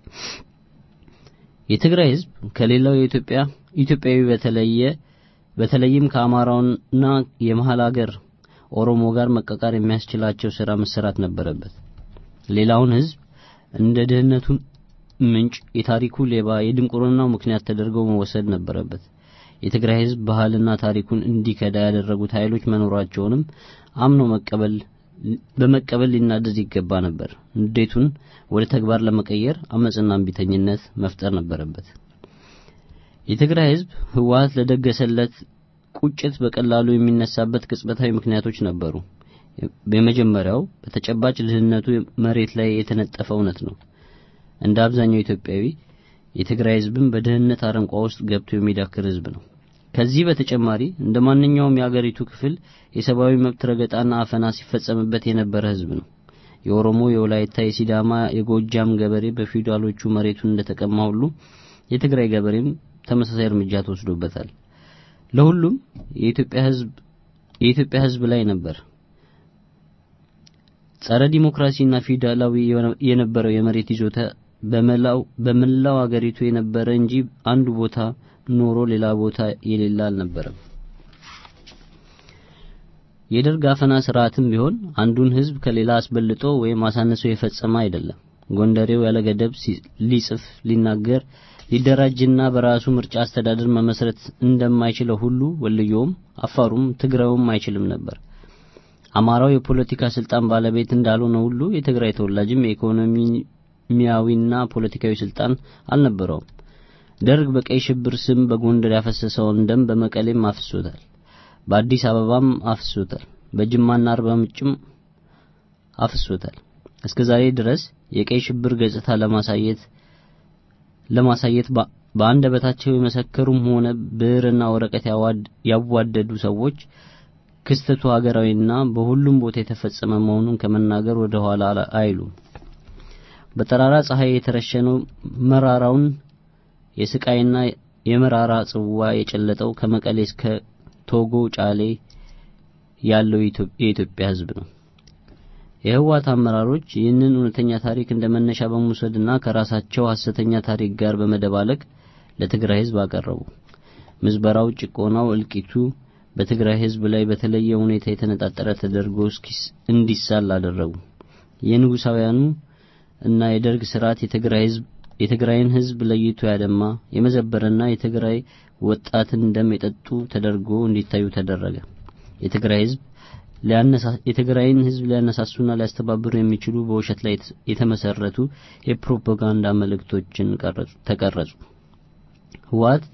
የትግራይ ህዝብ ከሌላው የኢትዮጵያ ኢትዮጵያዊ በተለየ በተለይም ከአማራውና የመሀል ሀገር ኦሮሞ ጋር መቀቃር የሚያስችላቸው ስራ መሰራት ነበረበት። ሌላውን ህዝብ እንደ ድህነቱ ምንጭ፣ የታሪኩ ሌባ፣ የድንቁርናው ምክንያት ተደርገው መወሰድ ነበረበት። የትግራይ ህዝብ ባህልና ታሪኩን እንዲከዳ ያደረጉት ኃይሎች መኖራቸውንም አምኖ መቀበል በመቀበል ሊናደድ ይገባ ነበር። ንዴቱን ወደ ተግባር ለመቀየር አመጽና እምቢተኝነት መፍጠር ነበረበት። የትግራይ ህዝብ ህወሓት ለደገሰለት ቁጭት በቀላሉ የሚነሳበት ቅጽበታዊ ምክንያቶች ነበሩ። የመጀመሪያው በተጨባጭ ድህነቱ መሬት ላይ የተነጠፈ እውነት ነው። እንደ አብዛኛው ኢትዮጵያዊ የትግራይ ህዝብም በድህነት አረንቋ ውስጥ ገብቶ የሚዳክር ህዝብ ነው። ከዚህ በተጨማሪ እንደ ማንኛውም የአገሪቱ ክፍል የሰብአዊ መብት ረገጣና አፈና ሲፈጸምበት የነበረ ህዝብ ነው። የኦሮሞ፣ የወላይታ፣ የሲዳማ፣ የጎጃም ገበሬ በፊውዳሎቹ መሬቱን እንደተቀማ ሁሉ የትግራይ ገበሬም ተመሳሳይ እርምጃ ተወስዶበታል። ለሁሉም የኢትዮጵያ ህዝብ የኢትዮጵያ ህዝብ ላይ ነበር ጸረ ዲሞክራሲና ፊውዳላዊ የነበረው የመሬት ይዞታ በመላው በመላው አገሪቱ የነበረ እንጂ አንዱ ቦታ ኖሮ ሌላ ቦታ የሌለ አልነበረም። የደርግ አፈና ስርዓትም ቢሆን አንዱን ህዝብ ከሌላ አስበልጦ ወይም አሳንሶ የፈጸመ አይደለም። ጎንደሬው ያለ ገደብ ሊጽፍ፣ ሊናገር፣ ሊደራጅና በራሱ ምርጫ አስተዳደር መመስረት እንደማይችለው ሁሉ ወልዮም፣ አፋሩም፣ ትግራዩም አይችልም ነበር። አማራው የፖለቲካ ስልጣን ባለቤት እንዳልሆነ ሁሉ የትግራይ ተወላጅም የኢኮኖሚያዊና ፖለቲካዊ ስልጣን አልነበረውም። ደርግ በቀይ ሽብር ስም በጎንደር ያፈሰሰውን ደም በመቀሌም አፍሶታል። በአዲስ አበባም አፍሶታል። በጅማና አርባ ምንጭም አፍሶታል። እስከ ዛሬ ድረስ የቀይ ሽብር ገጽታ ለማሳየት ለማሳየት በአንደበታቸው የመሰከሩም ሆነ ብዕርና ወረቀት ያዋደዱ ሰዎች ክስተቱ ሀገራዊና በሁሉም ቦታ የተፈጸመ መሆኑን ከመናገር ወደ ኋላ አይሉም። በጠራራ ፀሐይ የተረሸነው መራራውን የስቃይና የመራራ ጽዋ የጨለጠው ከመቀሌ እስከ ቶጎ ጫሌ ያለው የኢትዮጵያ ሕዝብ ነው። የህወሓት አመራሮች ይህንን እውነተኛ ታሪክ እንደ መነሻ በመውሰድና ከራሳቸው ሐሰተኛ ታሪክ ጋር በመደባለቅ ለትግራይ ሕዝብ አቀረቡ። ምዝበራው፣ ጭቆናው፣ እልቂቱ በትግራይ ሕዝብ ላይ በተለየ ሁኔታ የተነጣጠረ ተደርጎ እንዲሳል አደረጉ። የንጉሳውያኑ እና የደርግ ስርዓት የትግራይ ሕዝብ የትግራይን ሕዝብ ለይቶ ያደማ የመዘበረና የትግራይ ወጣትን ደም የጠጡ ተደርጎ እንዲታዩ ተደረገ። የትግራይ ሕዝብ የትግራይን ሕዝብ ሊያነሳሱና ሊያስተባብሩ የሚችሉ በውሸት ላይ የተመሰረቱ የፕሮፓጋንዳ መልእክቶችን ተቀረጹ። ህወሓት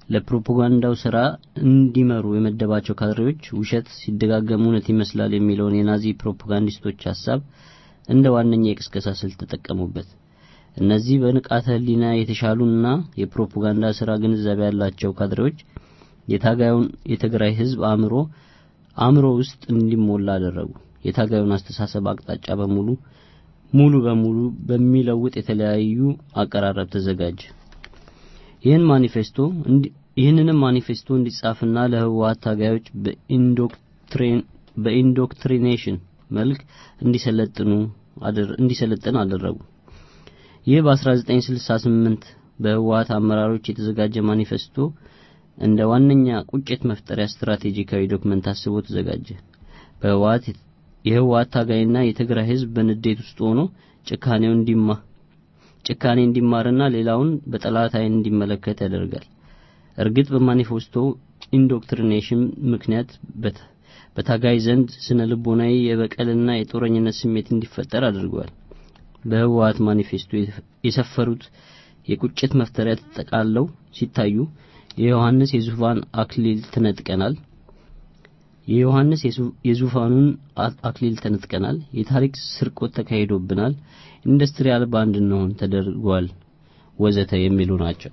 ለፕሮፓጋንዳው ስራ እንዲመሩ የመደባቸው ካድሬዎች ውሸት ሲደጋገም እውነት ይመስላል የሚለውን የናዚ ፕሮፓጋንዲስቶች ሐሳብ እንደ ዋነኛ የቅስቀሳ ስልት ተጠቀሙበት። እነዚህ በንቃተ ህሊና የተሻሉና የፕሮፓጋንዳ ስራ ግንዛቤ ያላቸው ካድሬዎች የታጋዩን የትግራይ ህዝብ አእምሮ አእምሮ ውስጥ እንዲሞላ አደረጉ። የታጋዩን አስተሳሰብ አቅጣጫ በሙሉ ሙሉ በሙሉ በሚለውጥ የተለያዩ አቀራረብ ተዘጋጀ። ይህን ማኒፌስቶ ይህንንም ማኒፌስቶ እንዲጻፍና ለህወሓት ታጋዮች በኢንዶክትሪን በኢንዶክትሪኔሽን መልክ እንዲሰለጥኑ እንዲሰለጥን አደረጉ። ይህ በ1968 በህወሓት አመራሮች የተዘጋጀ ማኒፌስቶ እንደ ዋነኛ ቁጭት መፍጠሪያ ስትራቴጂካዊ ዶክመንት ታስቦ ተዘጋጀ። በህወሓት የህወሓት ታጋይና የትግራይ ህዝብ በንዴት ውስጥ ሆኖ ጭካኔው እንዲማ ጭካኔ እንዲማርና ሌላውን በጠላት አይን እንዲመለከት ያደርጋል። እርግጥ በማኒፌስቶ ኢንዶክትሪኔሽን ምክንያት በታጋይ ዘንድ ስነ ልቦናዊ የበቀልና የጦረኝነት ስሜት እንዲፈጠር አድርጓል። በህወሓት ማኒፌስቶ የሰፈሩት የቁጭት መፍጠሪያ ተጠቃለው ሲታዩ የዮሐንስ የዙፋን አክሊል ተነጥቀናል፣ የዮሐንስ የዙፋኑን አክሊል ተነጥቀናል፣ የታሪክ ስርቆት ተካሂዶብናል፣ ኢንዱስትሪ አልባ እንድንሆን ተደርጓል፣ ወዘተ የሚሉ ናቸው።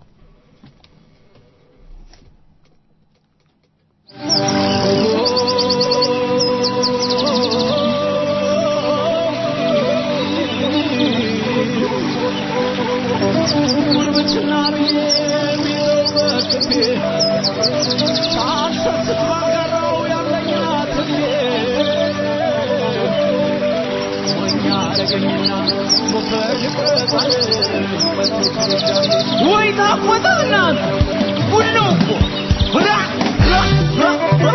ወይ ታቆጣ እናት ሁሉ እኮ ራ ራ ራ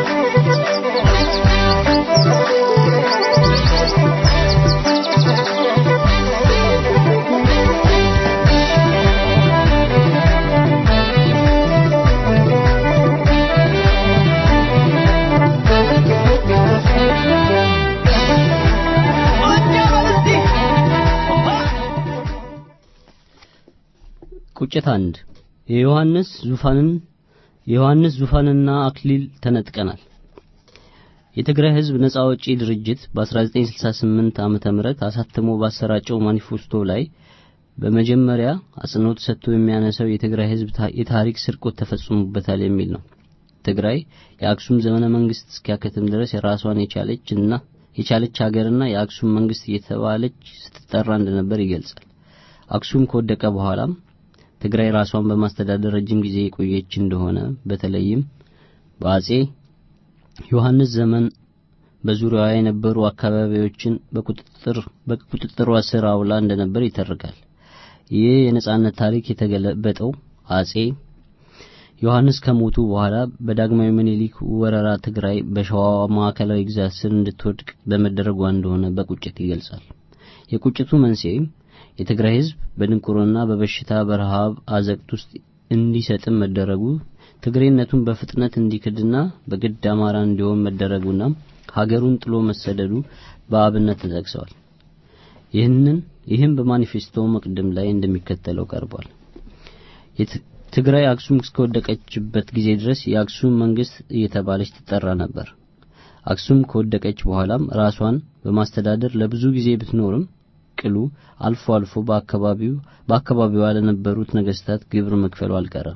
ቁጭት አንድ የዮሐንስ ዙፋንን የዮሐንስ ዙፋንና አክሊል ተነጥቀናል። የትግራይ ህዝብ ነጻ አውጪ ድርጅት በ1968 ዓመተ ምህረት አሳትሞ ባሰራጨው ማኒፌስቶ ላይ በመጀመሪያ አጽንኦት ሰጥቶ የሚያነሳው የትግራይ ህዝብ የታሪክ ስርቆት ተፈጽሞበታል የሚል ነው። ትግራይ የአክሱም ዘመነ መንግስት እስኪያከትም ድረስ የራሷን የቻለች እና የቻለች ሀገርና የአክሱም መንግስት እየተባለች ስትጠራ እንደነበር ይገልጻል። አክሱም ከወደቀ በኋላም ትግራይ ራሷን በማስተዳደር ረጅም ጊዜ የቆየች እንደሆነ በተለይም በአጼ ዮሐንስ ዘመን በዙሪያዋ የነበሩ አካባቢዎችን በቁጥጥር በቁጥጥሯ ስር አውላ እንደነበር ይተርካል። ይህ የነጻነት ታሪክ የተገለበጠው አጼ ዮሐንስ ከሞቱ በኋላ በዳግማዊ ምኒልክ ወረራ ትግራይ በሸዋ ማዕከላዊ ግዛት ስር እንድትወድቅ በመደረጓ እንደሆነ በቁጭት ይገልጻል። የቁጭቱ መንስኤም የትግራይ ህዝብ በድንቁርና በበሽታ በረሃብ አዘቅት ውስጥ እንዲሰጥም መደረጉ ትግሬነቱን በፍጥነት እንዲክድና በግድ አማራ እንዲሆን መደረጉና ሀገሩን ጥሎ መሰደዱ በአብነት ተጠቅሰዋል። ይህንን ይህም በማኒፌስቶ መቅድም ላይ እንደሚከተለው ቀርቧል። ትግራይ አክሱም እስከወደቀችበት ጊዜ ድረስ የአክሱም መንግስት እየተባለች ትጠራ ነበር። አክሱም ከወደቀች በኋላም ራሷን በማስተዳደር ለብዙ ጊዜ ብትኖርም ቅሉ አልፎ አልፎ በአካባቢው በአካባቢዋ ለነበሩት ነገስታት ግብር መክፈሉ አልቀረም።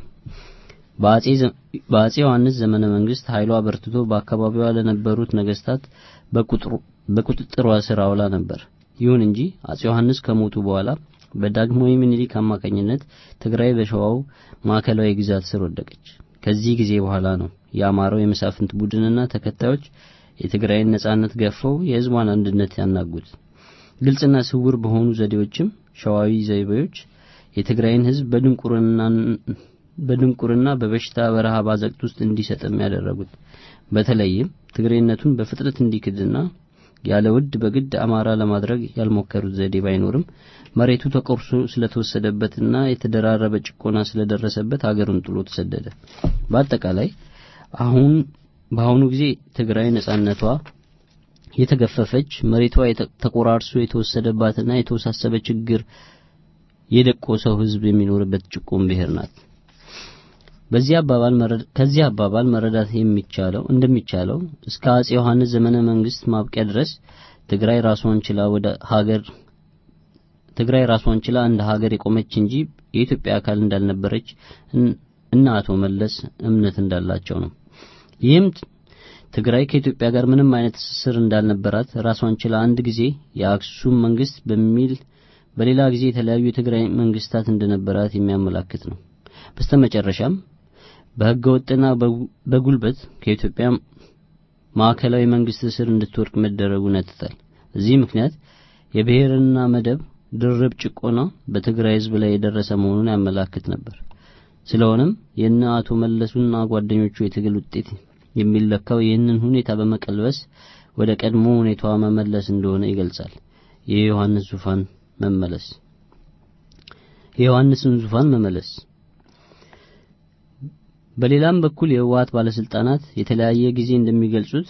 በአጼ ዮሐንስ ዘመነ መንግስት ኃይሏ በርትቶ በአካባቢዋ ለነበሩት ነገስታት በቁጥጥሯ ስር አውላ ነበር። ይሁን እንጂ አጼ ዮሐንስ ከሞቱ በኋላ በዳግማዊ ምኒልክ አማካኝነት ትግራይ በሸዋው ማዕከላዊ ግዛት ስር ወደቀች። ከዚህ ጊዜ በኋላ ነው የአማራው የመሳፍንት ቡድንና ተከታዮች የትግራይን ነጻነት ገፈው የህዝቧን አንድነት ያናጉት። ግልጽና ስውር በሆኑ ዘዴዎችም ሸዋዊ ዘይቤዎች የትግራይን ህዝብ በድንቁርና በድንቁርና በበሽታ በረሃብ አዘቅት ውስጥ እንዲሰጥም ያደረጉት። በተለይም ትግሬነቱን በፍጥነት እንዲክድና ያለ ውድ በግድ አማራ ለማድረግ ያልሞከሩት ዘዴ ባይኖርም መሬቱ ተቆርሶ ስለተወሰደበትና የተደራረበ ጭቆና ስለደረሰበት ሀገሩን ጥሎ ተሰደደ። በአጠቃላይ አሁን በአሁኑ ጊዜ ትግራይ ነጻነቷ የተገፈፈች መሬቷ ተቆራርሶ የተወሰደባትና የተወሳሰበ ችግር የደቆሰው ህዝብ የሚኖርበት ጭቁን ብሔር ናት። በዚህ አባባል መረዳ- ከዚህ አባባል መረዳት የሚቻለው እንደሚቻለው እስከ አጼ ዮሐንስ ዘመነ መንግስት ማብቂያ ድረስ ትግራይ ራሷን ችላ ወደ ሀገር ትግራይ ራሷን ችላ እንደ ሀገር የቆመች እንጂ የኢትዮጵያ አካል እንዳልነበረች እን- እና አቶ መለስ እምነት እንዳላቸው ነው። ይህም ት- ትግራይ ከኢትዮጵያ ጋር ምንም አይነት ትስስር እንዳልነበራት ራሷን ችላ አንድ ጊዜ የአክሱም መንግስት በሚል በሌላ ጊዜ የተለያዩ የትግራይ መንግስታት እንደነበራት የሚያመላክት ነው። በስተመጨረሻም በህገ ወጥና በጉ- በጉልበት ከኢትዮጵያ ማዕከላዊ መንግስት ስር እንድትወድቅ መደረጉን ያትታል። በዚህ ምክንያት የብሔርና መደብ ድርብ ጭቆና በትግራይ ህዝብ ላይ የደረሰ መሆኑን ያመላክት ነበር። ስለሆነም የእነ አቶ መለሱና ጓደኞቹ የትግል ውጤት የሚለካው ይህንን ሁኔታ በመቀልበስ ወደ ቀድሞ ሁኔታዋ መመለስ እንደሆነ ይገልጻል። የዮሐንስ ዙፋን መመለስ የዮሐንስን ዙፋን መመለስ በሌላም በኩል የህወሓት ባለስልጣናት የተለያየ ጊዜ እንደሚገልጹት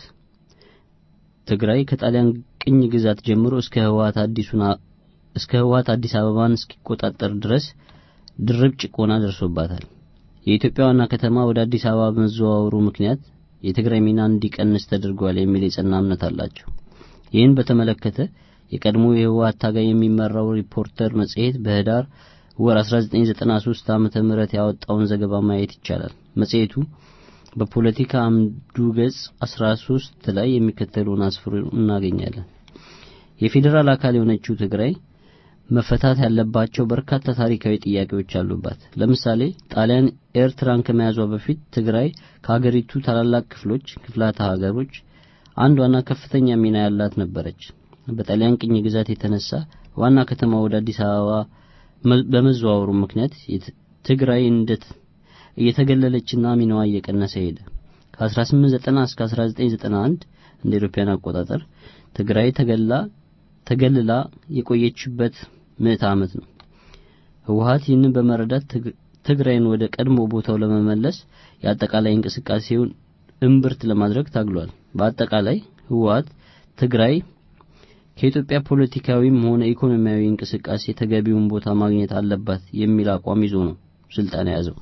ትግራይ ከጣሊያን ቅኝ ግዛት ጀምሮ እስከ ህወሓት አዲሱን አ- እስከ ህወሓት አዲስ አበባን እስኪቆጣጠር ድረስ ድርብ ጭቆና ደርሶባታል። የኢትዮጵያ ዋና ከተማ ወደ አዲስ አበባ በመዘዋወሩ ምክንያት የትግራይ ሚና እንዲቀንስ ተደርጓል የሚል የጸና እምነት አላቸው። ይህን በተመለከተ የቀድሞ የህወሓት ታጋይ የሚመራው ሪፖርተር መጽሔት በህዳር ወር 1993 ዓመተ ምህረት ያወጣውን ዘገባ ማየት ይቻላል። መጽሔቱ በፖለቲካ አምዱ ገጽ 13 ላይ የሚከተለውን አስፍሮ እናገኛለን። የፌዴራል አካል የሆነችው ትግራይ መፈታት ያለባቸው በርካታ ታሪካዊ ጥያቄዎች አሉባት። ለምሳሌ ጣሊያን ኤርትራን ከመያዟ በፊት ትግራይ ከሀገሪቱ ታላላቅ ክፍሎች ክፍላተ ሀገሮች አንዷና ከፍተኛ ሚና ያላት ነበረች። በጣሊያን ቅኝ ግዛት የተነሳ ዋና ከተማ ወደ አዲስ አበባ መ- በመዘዋወሩ ምክንያት የት- ትግራይ እንደት እየተገለለችና ሚናዋ እየቀነሰ ሄደ። ከ1890 እስከ 1991 እንደ ኢሮፓያን አቆጣጠር ትግራይ ተገላ ተገልላ የቆየችበት ምዕተ ዓመት ነው። ህወሓት ይህንን በመረዳት ትግ- ትግራይን ወደ ቀድሞ ቦታው ለመመለስ የአጠቃላይ እንቅስቃሴውን እምብርት ለማድረግ ታግሏል። በአጠቃላይ ህወሓት ትግራይ ከኢትዮጵያ ፖለቲካዊም ሆነ ኢኮኖሚያዊ እንቅስቃሴ ተገቢውን ቦታ ማግኘት አለባት የሚል አቋም ይዞ ነው ስልጣን የያዘው።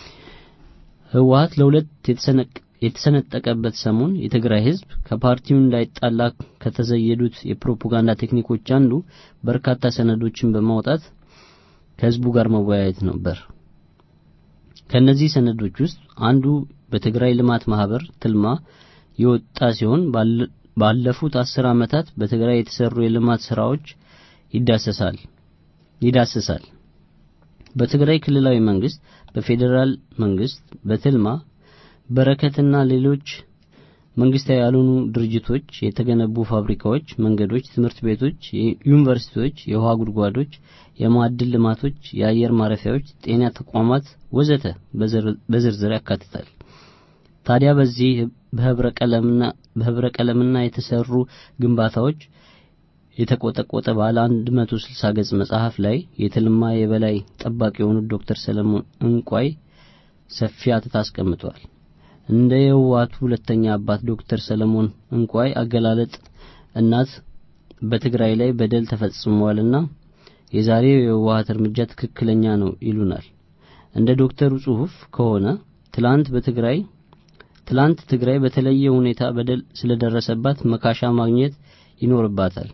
ህወሓት ለሁለት የተሰነቅ- የተሰነጠቀበት ሰሞን የትግራይ ህዝብ ከፓርቲው እንዳይጣላ ከተዘየዱት የፕሮፓጋንዳ ቴክኒኮች አንዱ በርካታ ሰነዶችን በማውጣት ከህዝቡ ጋር መወያየት ነበር። ከነዚህ ሰነዶች ውስጥ አንዱ በትግራይ ልማት ማህበር ትልማ የወጣ ሲሆን ባለ- ባለፉት አስር ዓመታት በትግራይ የተሰሩ የልማት ስራዎች ይዳሰሳል ይዳሰሳል። በትግራይ ክልላዊ መንግስት፣ በፌዴራል መንግስት፣ በትልማ በረከትና ሌሎች መንግስታዊ ያልሆኑ ድርጅቶች የተገነቡ ፋብሪካዎች፣ መንገዶች፣ ትምህርት ቤቶች፣ ዩኒቨርሲቲዎች፣ የውሃ ጉድጓዶች፣ የማዕድን ልማቶች፣ የአየር ማረፊያዎች፣ ጤና ተቋማት ወዘተ በዝር- በዝርዝር ያካትታል። ታዲያ በዚህ በህብረ ቀለምና በህብረ ቀለምና የተሰሩ ግንባታዎች የተቆጠቆጠ ባለ 160 ገጽ መጽሐፍ ላይ የትልማ የበላይ ጠባቂ የሆኑት ዶክተር ሰለሞን እንቋይ ሰፊ አትት አስቀምጠዋል። እንደ የህወሓቱ ሁለተኛ አባት ዶክተር ሰለሞን እንቋይ አገላለጥ እናት በትግራይ ላይ በደል ተፈጽሟልና የዛሬው የህወሓት እርምጃ ትክክለኛ ነው ይሉናል። እንደ ዶክተሩ ጽሑፍ ከሆነ ትላንት በትግራይ ትላንት ትግራይ በተለየ ሁኔታ በደል ስለደረሰባት መካሻ ማግኘት ይኖርባታል።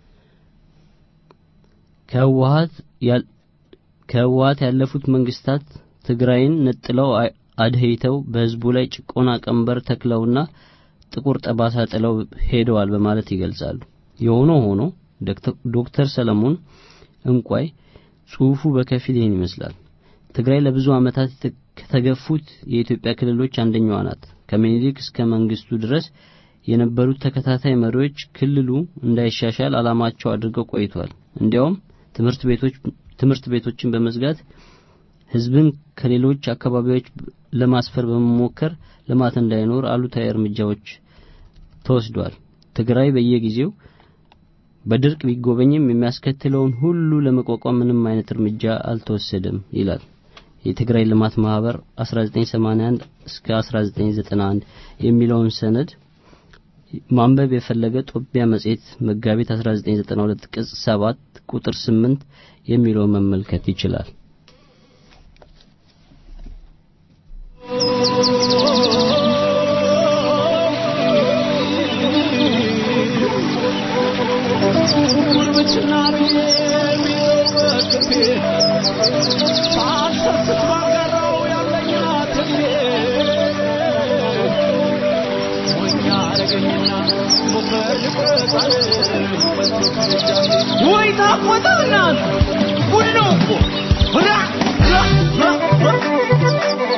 ከህወሓት ያል- ከህወሓት ያለፉት መንግስታት ትግራይን ነጥለው አ- አድህይተው በህዝቡ ላይ ጭቆና ቀንበር ተክለውና ጥቁር ጠባሳ ጥለው ሄደዋል በማለት ይገልጻሉ። የሆነ ሆኖ ዶክተር- ዶክተር ሰለሞን እንቋይ ጽሑፉ በከፊል ይህን ይመስላል። ትግራይ ለብዙ ዓመታት የተ- ከተገፉት የኢትዮጵያ ክልሎች አንደኛዋ ናት። ከምኒልክ እስከ መንግስቱ ድረስ የነበሩት ተከታታይ መሪዎች ክልሉ እንዳይሻሻል ዓላማቸው አድርገው ቆይተዋል። እንዲያውም ትምህርት ቤቶች ትምህርት ቤቶችን በመዝጋት ህዝብን ከሌሎች አካባቢዎች ለማስፈር በመሞከር ልማት እንዳይኖር አሉታዊ እርምጃዎች ተወስዷል። ትግራይ በየጊዜው በድርቅ ቢጎበኝም የሚያስከትለውን ሁሉ ለመቋቋም ምንም አይነት እርምጃ አልተወሰደም ይላል የትግራይ ልማት ማህበር 1981 እስከ 1991 የሚለውን ሰነድ ማንበብ የፈለገ ጦቢያ መጽሔት መጋቢት 1992 ቅጽ 7 ቁጥር 8 የሚለውን መመልከት ይችላል። አረገኝና ሞፈር ልቆጣል ወይ ታቆጣና ጉድ ነው እኮ ራ ራ ራ ራ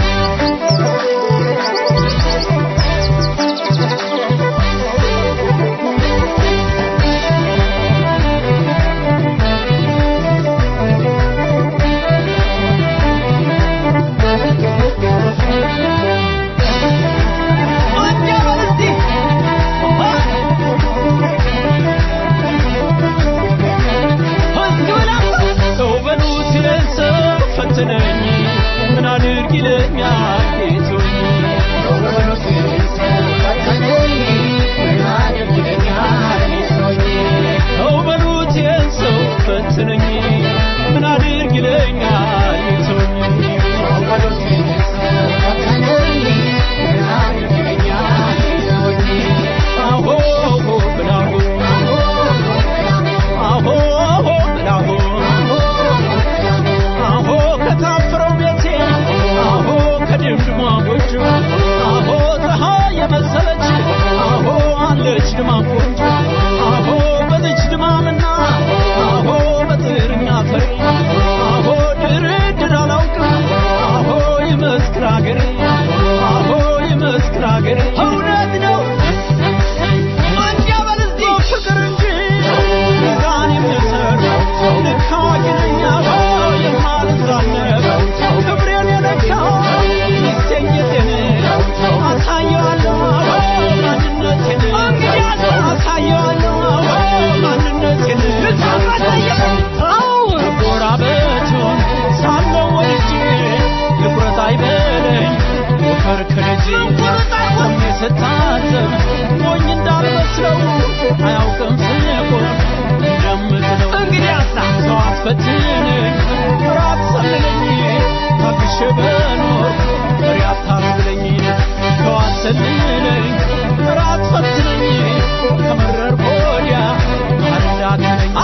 ሰው በሉት ይለሰው ፈትነኝ ምን አድርግ ይለኛል ጌቶኝ ሰው በሉት ይለሰው ፈትነኝ ምን አድርግ ይለኛል ጌቶኝ አሆ ብላሁ አሆ ብላሁ አሆ ከታፈረው ቤቴ አሆ ከድምድሟ ጎጆ አሆ ፀሐይ የመሰለች አሆ አለች ድማም ቆንጆ አሆ በዚች ድማምና አሆ በጥርኛ ፈሪ አሆ ድርድር አላውቅም አሆ ይመስክር አገሬ አሆ ይመስክር አገሬ እውነት ነው ፍቅር እንጂ ሚዛን የሚሰር ልክ አዋቂ ነኝ አዎ የማልዛነብ ክብሬን የነካው ይገኝትን አሳየዋለሁ አዎ ማንነቴን አሳየዋለሁ አዎ ማንነቴን አዎ ጎራበቱን ሳለው ወድጄ ልቁረጥ አይበለኝ ወፈር ከልጄ ቆሜ ስታዘብ ሞኝ እንዳልመስለው አያውቅም ስቆም እንደምትለው እንግዲያሳ ሰው አትፈትነኝ ራት ሰልለኝ ታግሼ በኖር መሪ አታስብለኝ ሰው አትሰልለኝ ራት ፈትነኝ ከመረር ወዲያ አዳግለኝ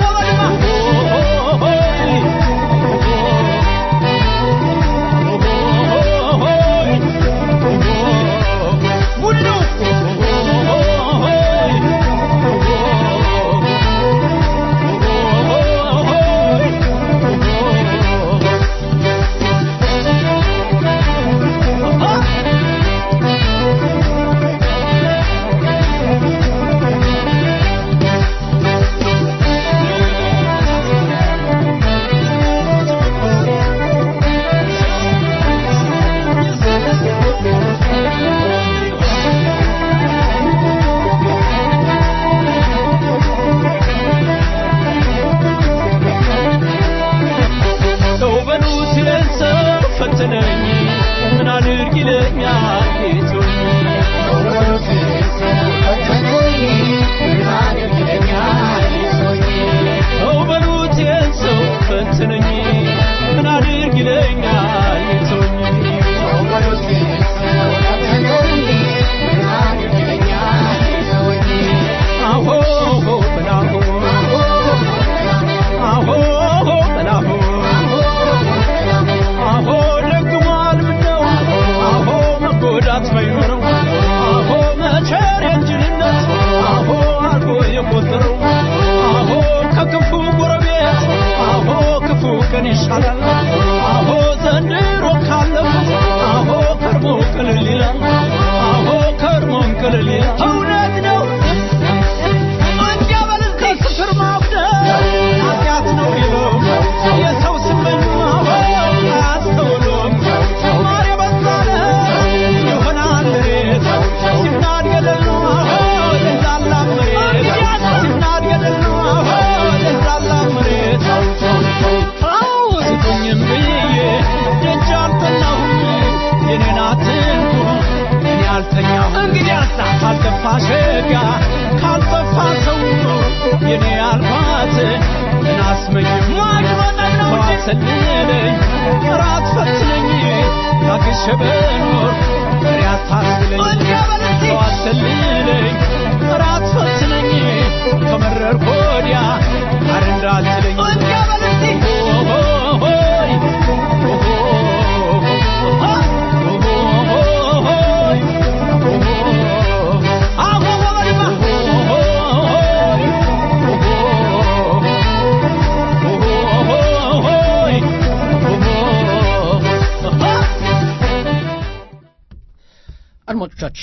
ሰው በሉት ይለሰው ፈትነኝ ምን አድርግ ይለኛል ጌቶኝ ሰው በሉት ይለሰው ፈትነኝ ምን አድርግ ይለኛል ጌቶኝ አሆ ብላሁ አሆ ብላሁ አሆ ደግሟል ምነው አሆ መጎዳት ባይኖረው አሆ መቸር የእንጅልነት አሆ አርጎ የቆጠረው አሆ ከክፉ ጎረቤት አሆ ክፉ ቀን ይሻላል አሆ ዘንድሮ ካለፉት አሆ ከርሞ ቅልል ይላል አሆ ከርሞም ቅልል ይላል እውነት ነው ከስፍር ማጉደል ኃጢአት ነው ይለው የሰው ስመኝ አያስተውሉም ማር የበዛለ ይሆናል መሬት ሲናድ ገደል ነው ለዛላ መሬት ሲናድ ገደል ነው ለዛላ መሬት አዎ ስጡኝም ብዬ ደጅ አልጠናሁም የኔን አትንኩ እኔ አልተኛሁም እንግዲያሳ ካልጠፋ ሸጋ ካልጠፋ ሰው የኔ አልኳት ምን አስመኝም ተዋሰልለኝ ራት ፈትነኝ ታግሼ በኖር መሪ አታስብለኝ ተዋሰልለኝ ራት ፈትነኝ ከመረር ወዲያ አር እንዳትለኝ ሆይ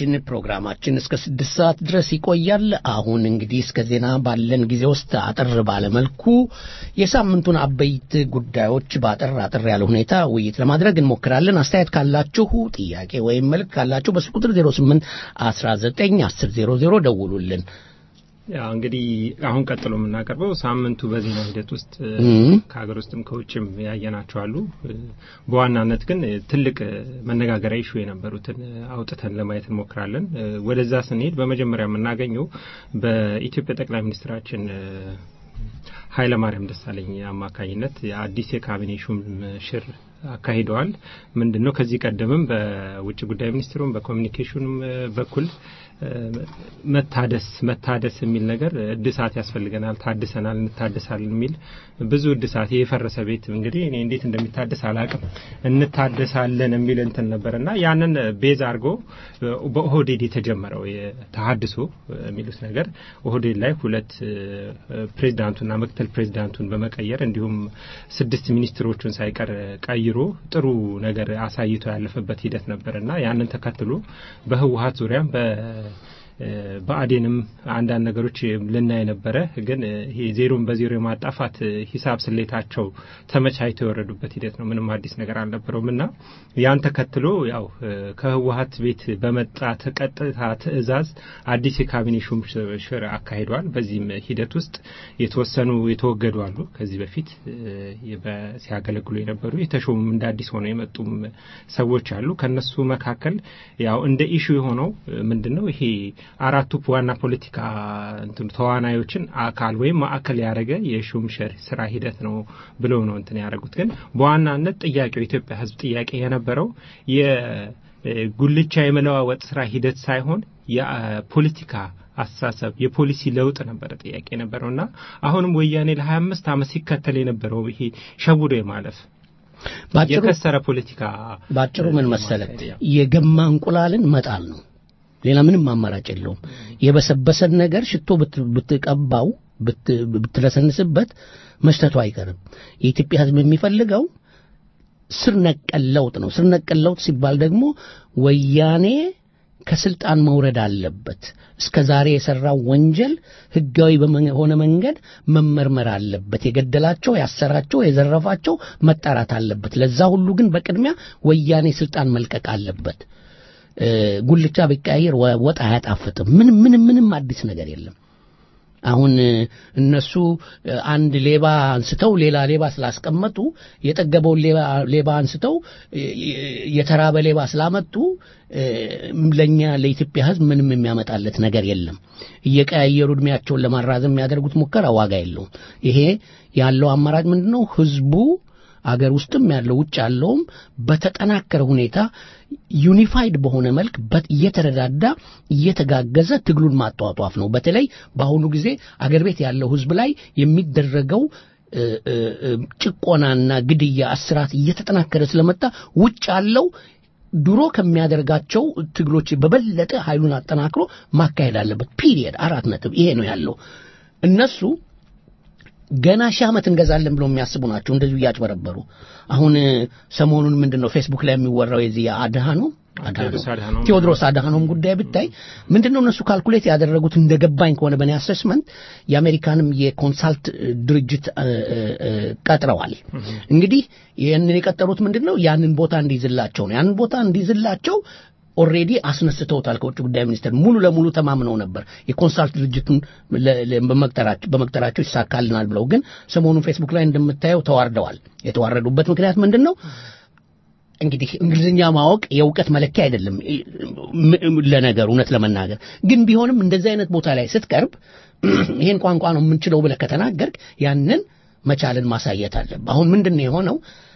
አድማጮቻችን ፕሮግራማችን እስከ ስድስት ሰዓት ድረስ ይቆያል። አሁን እንግዲህ እስከ ዜና ባለን ጊዜ ውስጥ አጠር ባለመልኩ የሳምንቱን አበይት ጉዳዮች በአጠር አጠር ያለ ሁኔታ ውይይት ለማድረግ እንሞክራለን። አስተያየት ካላችሁ፣ ጥያቄ ወይም መልክ ካላችሁ በስልክ ቁጥር 08 19 10 00 ደውሉልን። ያው እንግዲህ አሁን ቀጥሎ የምናቀርበው ሳምንቱ በዜና ሂደት ውስጥ እም። ከሀገር ውስጥም ከውጭም ያየናቸው አሉ። በዋናነት ግን ትልቅ መነጋገሪያ ኢሹ የነበሩትን አውጥተን ለማየት እንሞክራለን። ወደዛ ስንሄድ በመጀመሪያ የምናገኘው በኢትዮጵያ ጠቅላይ ሚኒስትራችን ኃይለማርያም ደሳለኝ አማካኝነት የአዲስ የካቢኔ ሹም ሽር አካሂደዋል። ምንድን ነው ከዚህ ቀደምም በውጭ ጉዳይ ሚኒስትሩም በኮሚኒኬሽኑም በኩል መታደስ መታደስ የሚል ነገር እድሳት ያስፈልገናል፣ ታድሰናል፣ እንታደሳለን የሚል ብዙ እድሳት የፈረሰ ቤት እንግዲህ እኔ እንዴት እንደሚታደስ አላቅም እንታደሳለን የሚል እንትን ነበር እና ያንን ቤዝ አድርጎ በኦህዴድ የተጀመረው የተሀድሶ የሚሉት ነገር ኦህዴድ ላይ ሁለት ፕሬዚዳንቱና ምክትል ፕሬዚዳንቱን በመቀየር እንዲሁም ስድስት ሚኒስትሮቹን ሳይቀር ቀይሮ ጥሩ ነገር አሳይቶ ያለፈበት ሂደት ነበር እና ያንን ተከትሎ በህወሀት ዙሪያም በ በአዴንም አንዳንድ ነገሮች ልናይ ነበረ። ግን ይሄ ዜሮን በዜሮ የማጣፋት ሂሳብ ስሌታቸው ተመቻችተው የወረዱበት ሂደት ነው። ምንም አዲስ ነገር አልነበረውም እና ያን ተከትሎ ያው ከህወሀት ቤት በመጣ ቀጥታ ትዕዛዝ አዲስ የካቢኔ ሹም ሽር አካሂደዋል። በዚህም ሂደት ውስጥ የተወሰኑ የተወገዱ አሉ። ከዚህ በፊት ሲያገለግሉ የነበሩ የተሾሙም እንደ አዲስ ሆነው የመጡም ሰዎች አሉ። ከነሱ መካከል ያው እንደ ኢሹ የሆነው ምንድን ነው ይሄ አራቱ ዋና ፖለቲካ እንትን ተዋናዮችን አካል ወይም ማዕከል ያደረገ የሹም ሽር ስራ ሂደት ነው ብለው ነው እንትን ያደረጉት። ግን በዋናነት ጥያቄው የኢትዮጵያ ሕዝብ ጥያቄ የነበረው የጉልቻ የመለዋወጥ ስራ ሂደት ሳይሆን የፖለቲካ አስተሳሰብ የፖሊሲ ለውጥ ነበረ ጥያቄ የነበረው እና አሁንም ወያኔ ለሀያ አምስት ዓመት ሲከተል የነበረው ይሄ ሸውዶ የማለፍ ባጭሩ የከሰረ ፖለቲካ ባጭሩ ምን መሰለት የገማ እንቁላልን መጣል ነው። ሌላ ምንም አማራጭ የለውም። የበሰበሰን ነገር ሽቶ ብት- ብትቀባው ብት- ብትለሰንስበት መሽተቱ አይቀርም። የኢትዮጵያ ሕዝብ የሚፈልገው ስር ነቀል ለውጥ ነው። ስር ነቀል ለውጥ ሲባል ደግሞ ወያኔ ከስልጣን መውረድ አለበት። እስከ ዛሬ የሰራው ወንጀል ህጋዊ በሆነ መንገድ መመርመር አለበት። የገደላቸው፣ ያሰራቸው፣ የዘረፋቸው መጣራት አለበት። ለዛ ሁሉ ግን በቅድሚያ ወያኔ ስልጣን መልቀቅ አለበት። እ፣ ጉልቻ ቢቀያየር ወ- ወጥ አያጣፍጥም። ምንም ምንም ምንም አዲስ ነገር የለም። አሁን እ፣ እነሱ እ፣ አንድ ሌባ አንስተው ሌላ ሌባ ስላስቀመጡ የጠገበውን ሌባ ሌባ አንስተው እ፣ የተራበ ሌባ ስላመጡ እ፣ ለእኛ ለኢትዮጵያ ሕዝብ ምንም የሚያመጣለት ነገር የለም። እየቀያየሩ እድሜያቸውን ለማራዘም የሚያደርጉት ሙከራ ዋጋ የለውም። ይሄ ያለው አማራጭ ምንድን ነው? ህዝቡ አገር ውስጥም ያለው ውጭ ያለውም በተጠናከረ ሁኔታ ዩኒፋይድ በሆነ መልክ በት- እየተረዳዳ እየተጋገዘ ትግሉን ማጧጧፍ ነው። በተለይ በአሁኑ ጊዜ አገር ቤት ያለው ህዝብ ላይ የሚደረገው እ፣ እ፣ እ፣ ጭቆናና ግድያ፣ እስራት እየተጠናከረ ስለመጣ ውጭ ያለው ድሮ ከሚያደርጋቸው ትግሎች በበለጠ ኃይሉን አጠናክሮ ማካሄድ አለበት። ፒሪየድ አራት ነጥብ። ይሄ ነው ያለው። እነሱ ገና ሺህ ዓመት እንገዛለን ብለው የሚያስቡ ናቸው። እንደዚሁ እያጭበረበሩ አሁን እ፣ ሰሞኑን ምንድን ነው ፌስቡክ ላይ የሚወራው የዚህ አድሃኖ ቴዎድሮስ አድሃኖም ቴዎድሮስ አድሃኖም ጉዳይ ብታይ ምንድን ነው እነሱ ካልኩሌት ያደረጉት እንደገባኝ ከሆነ በእኔ አሰስመንት የአሜሪካንም የኮንሳልት ድርጅት እ፣ እ፣ እ፣ ቀጥረዋል። እንግዲህ ይህንን የቀጠሩት ምንድን ነው ያንን ቦታ እንዲይዝላቸው ነው። ያንን ቦታ እንዲይዝላቸው ኦልሬዲ አስነስተውታል። ከውጭ ጉዳይ ሚኒስቴር ሙሉ ለሙሉ ተማምነው ነበር የኮንሳልት ድርጅቱን ለ- ለ- በመቅጠራቸው በመቅጠራቸው ይሳካልናል ብለው፣ ግን ሰሞኑን ፌስቡክ ላይ እንደምታየው ተዋርደዋል። የተዋረዱበት ምክንያት ምንድን ነው? እንግዲህ እንግሊዝኛ ማወቅ የእውቀት መለኪያ አይደለም። ም- ም- ለነገር እውነት ለመናገር ግን ቢሆንም እንደዚህ አይነት ቦታ ላይ ስትቀርብ ይህን ቋንቋ ነው የምንችለው ብለህ ከተናገርክ ያንን መቻልን ማሳየት አለብህ። አሁን ምንድን ነው የሆነው?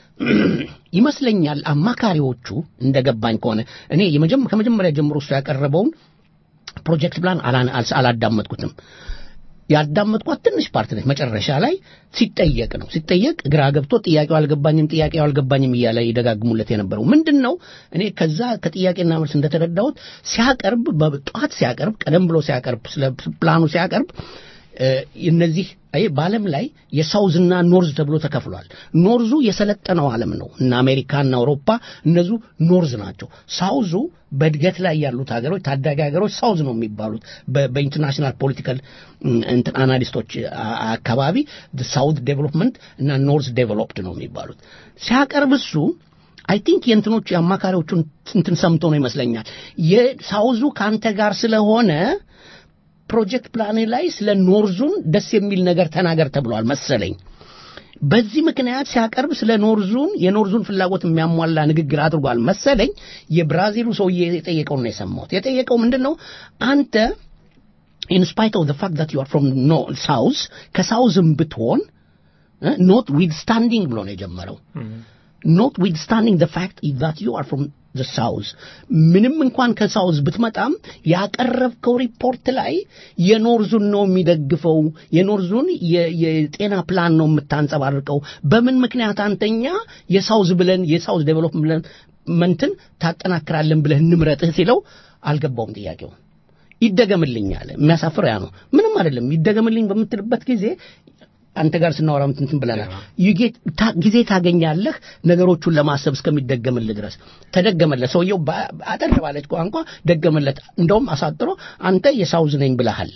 ይመስለኛል አማካሪዎቹ እንደገባኝ ከሆነ እኔ የመጀመ- ከመጀመሪያ ጀምሮ እሱ ያቀረበውን ፕሮጀክት ፕላን አላ- አልስ- አላዳመጥኩትም። ያዳመጥኳት ትንሽ ፓርት ነች። መጨረሻ ላይ ሲጠየቅ ነው ሲጠየቅ ግራ ገብቶ ጥያቄው አልገባኝም ጥያቄው አልገባኝም እያለ ይደጋግሙለት የነበረው ምንድን ነው? እኔ ከዛ ከጥያቄና መልስ እንደተረዳሁት ሲያቀርብ በጠዋት ሲያቀርብ ቀደም ብሎ ሲያቀርብ ስለ ፕላኑ ሲያቀርብ እ፣ እነዚህ አይ በዓለም ላይ የሳውዝና ኖርዝ ተብሎ ተከፍሏል። ኖርዙ የሰለጠነው ዓለም ነው እና አሜሪካና አውሮፓ እነዙ ኖርዝ ናቸው። ሳውዙ በእድገት ላይ ያሉት ሀገሮች ታዳጊ ሀገሮች ሳውዝ ነው የሚባሉት በ- በኢንተርናሽናል ፖለቲካል እም፣ እንትን አናሊስቶች አ- አካባቢ ሳውት ዴቨሎፕመንት እና ኖርዝ ዴቨሎፕድ ነው የሚባሉት ሲያቀርብ እሱ አይ ቲንክ የእንትኖቹ የአማካሪዎቹን እንትን ሰምቶ ነው ይመስለኛል የሳውዙ ከአንተ ጋር ስለሆነ ፕሮጀክት ፕላን ላይ ስለ ኖርዙን ደስ የሚል ነገር ተናገር ተብሏል መሰለኝ። በዚህ ምክንያት ሲያቀርብ ስለ ኖርዙን የኖርዙን ፍላጎት የሚያሟላ ንግግር አድርጓል መሰለኝ። የብራዚሉ ሰውዬ የጠየቀውን ነው የሰማሁት። የጠየቀው ምንድን ነው አንተ ኢን ስፓይት ኦፍ ዘ ፋክት ዛት ዩ አር ፍሮም ሳውዝ ከሳውዝም ብትሆን ኖት ዊትስታንዲንግ ብሎ ነው የጀመረው ኖትዊትስታንዲንግ the fact that you are from the south ምንም እንኳን ከሳውዝ ብትመጣም ያቀረብከው ሪፖርት ላይ የኖርዙን ነው የሚደግፈው የኖርዙን የ- የጤና ፕላን ነው የምታንጸባርቀው በምን ምክንያት አንተኛ የሳውዝ ብለን የሳውዝ ዴቨሎፕመንትን ታጠናክራለን ብለህ እንምረጥህ ሲለው አልገባውም ጥያቄው ይደገምልኝ አለ የሚያሳፍር ያ ነው ምንም አይደለም ይደገምልኝ በምትልበት ጊዜ አንተ ጋር ስናወራ እንትን ብለናል You get- ታ- ጊዜ ታገኛለህ ነገሮቹን ለማሰብ እስከሚደገምልህ ድረስ ተደገመለት ሰውየው በ- አጠር ባለች ቋንቋ ደገመለት እንደውም አሳጥሮ አንተ የሳውዝ ነኝ ብለሃል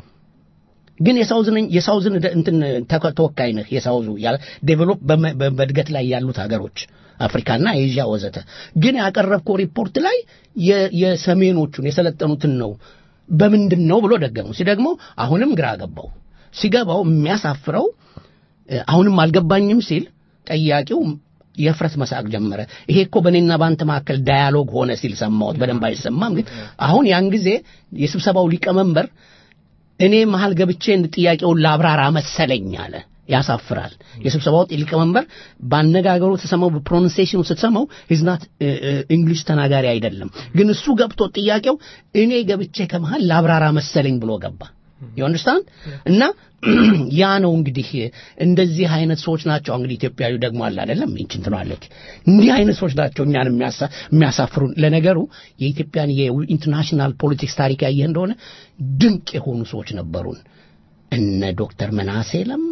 ግን የሳውዝ ነኝ የሳውዝን ደ- እንትን ተከ- ተወካይ ነህ የሳውዙ ያ- ዴቨሎፕ በመ- በ- በእድገት ላይ ያሉት ሀገሮች አፍሪካና ኤዥያ ወዘተ ግን ያቀረብከው ሪፖርት ላይ የ- የሰሜኖቹን የሰለጠኑትን ነው በምንድን ነው ብሎ ደገመው ሲደግሞ አሁንም ግራ ገባው ሲገባው የሚያሳፍረው እ፣ አሁንም አልገባኝም ሲል ጠያቂው የፍረት መሳቅ ጀመረ ይሄ እኮ በእኔና በአንተ መካከል ዳያሎግ ሆነ ሲል ሰማሁት በደንብ አይሰማም ግን አሁን ያን ጊዜ የስብሰባው ሊቀመንበር እኔ መሀል ገብቼ ጥያቄውን ላብራራ መሰለኝ አለ ያሳፍራል የስብሰባው ሊቀመንበር በአነጋገሩ ተሰማው በፕሮናንሴሽኑ ስትሰማው ሂዝናት እንግሊሽ ተናጋሪ አይደለም ግን እሱ ገብቶ ጥያቄው እኔ ገብቼ ከመሃል ላብራራ መሰለኝ ብሎ ገባ ዩንደርስታንድ እና ያ ነው እንግዲህ እንደዚህ አይነት ሰዎች ናቸው እንግዲህ ኢትዮጵያዊ ደግሞ አለ አይደለም ይችን ትላለች እንዲህ አይነት ሰዎች ናቸው እኛን የሚያሳ- የሚያሳፍሩን ለነገሩ የኢትዮጵያን የኢንተርናሽናል ፖለቲክስ ታሪክ ያየህ እንደሆነ ድንቅ የሆኑ ሰዎች ነበሩን እነ ዶክተር መናሴ ለማ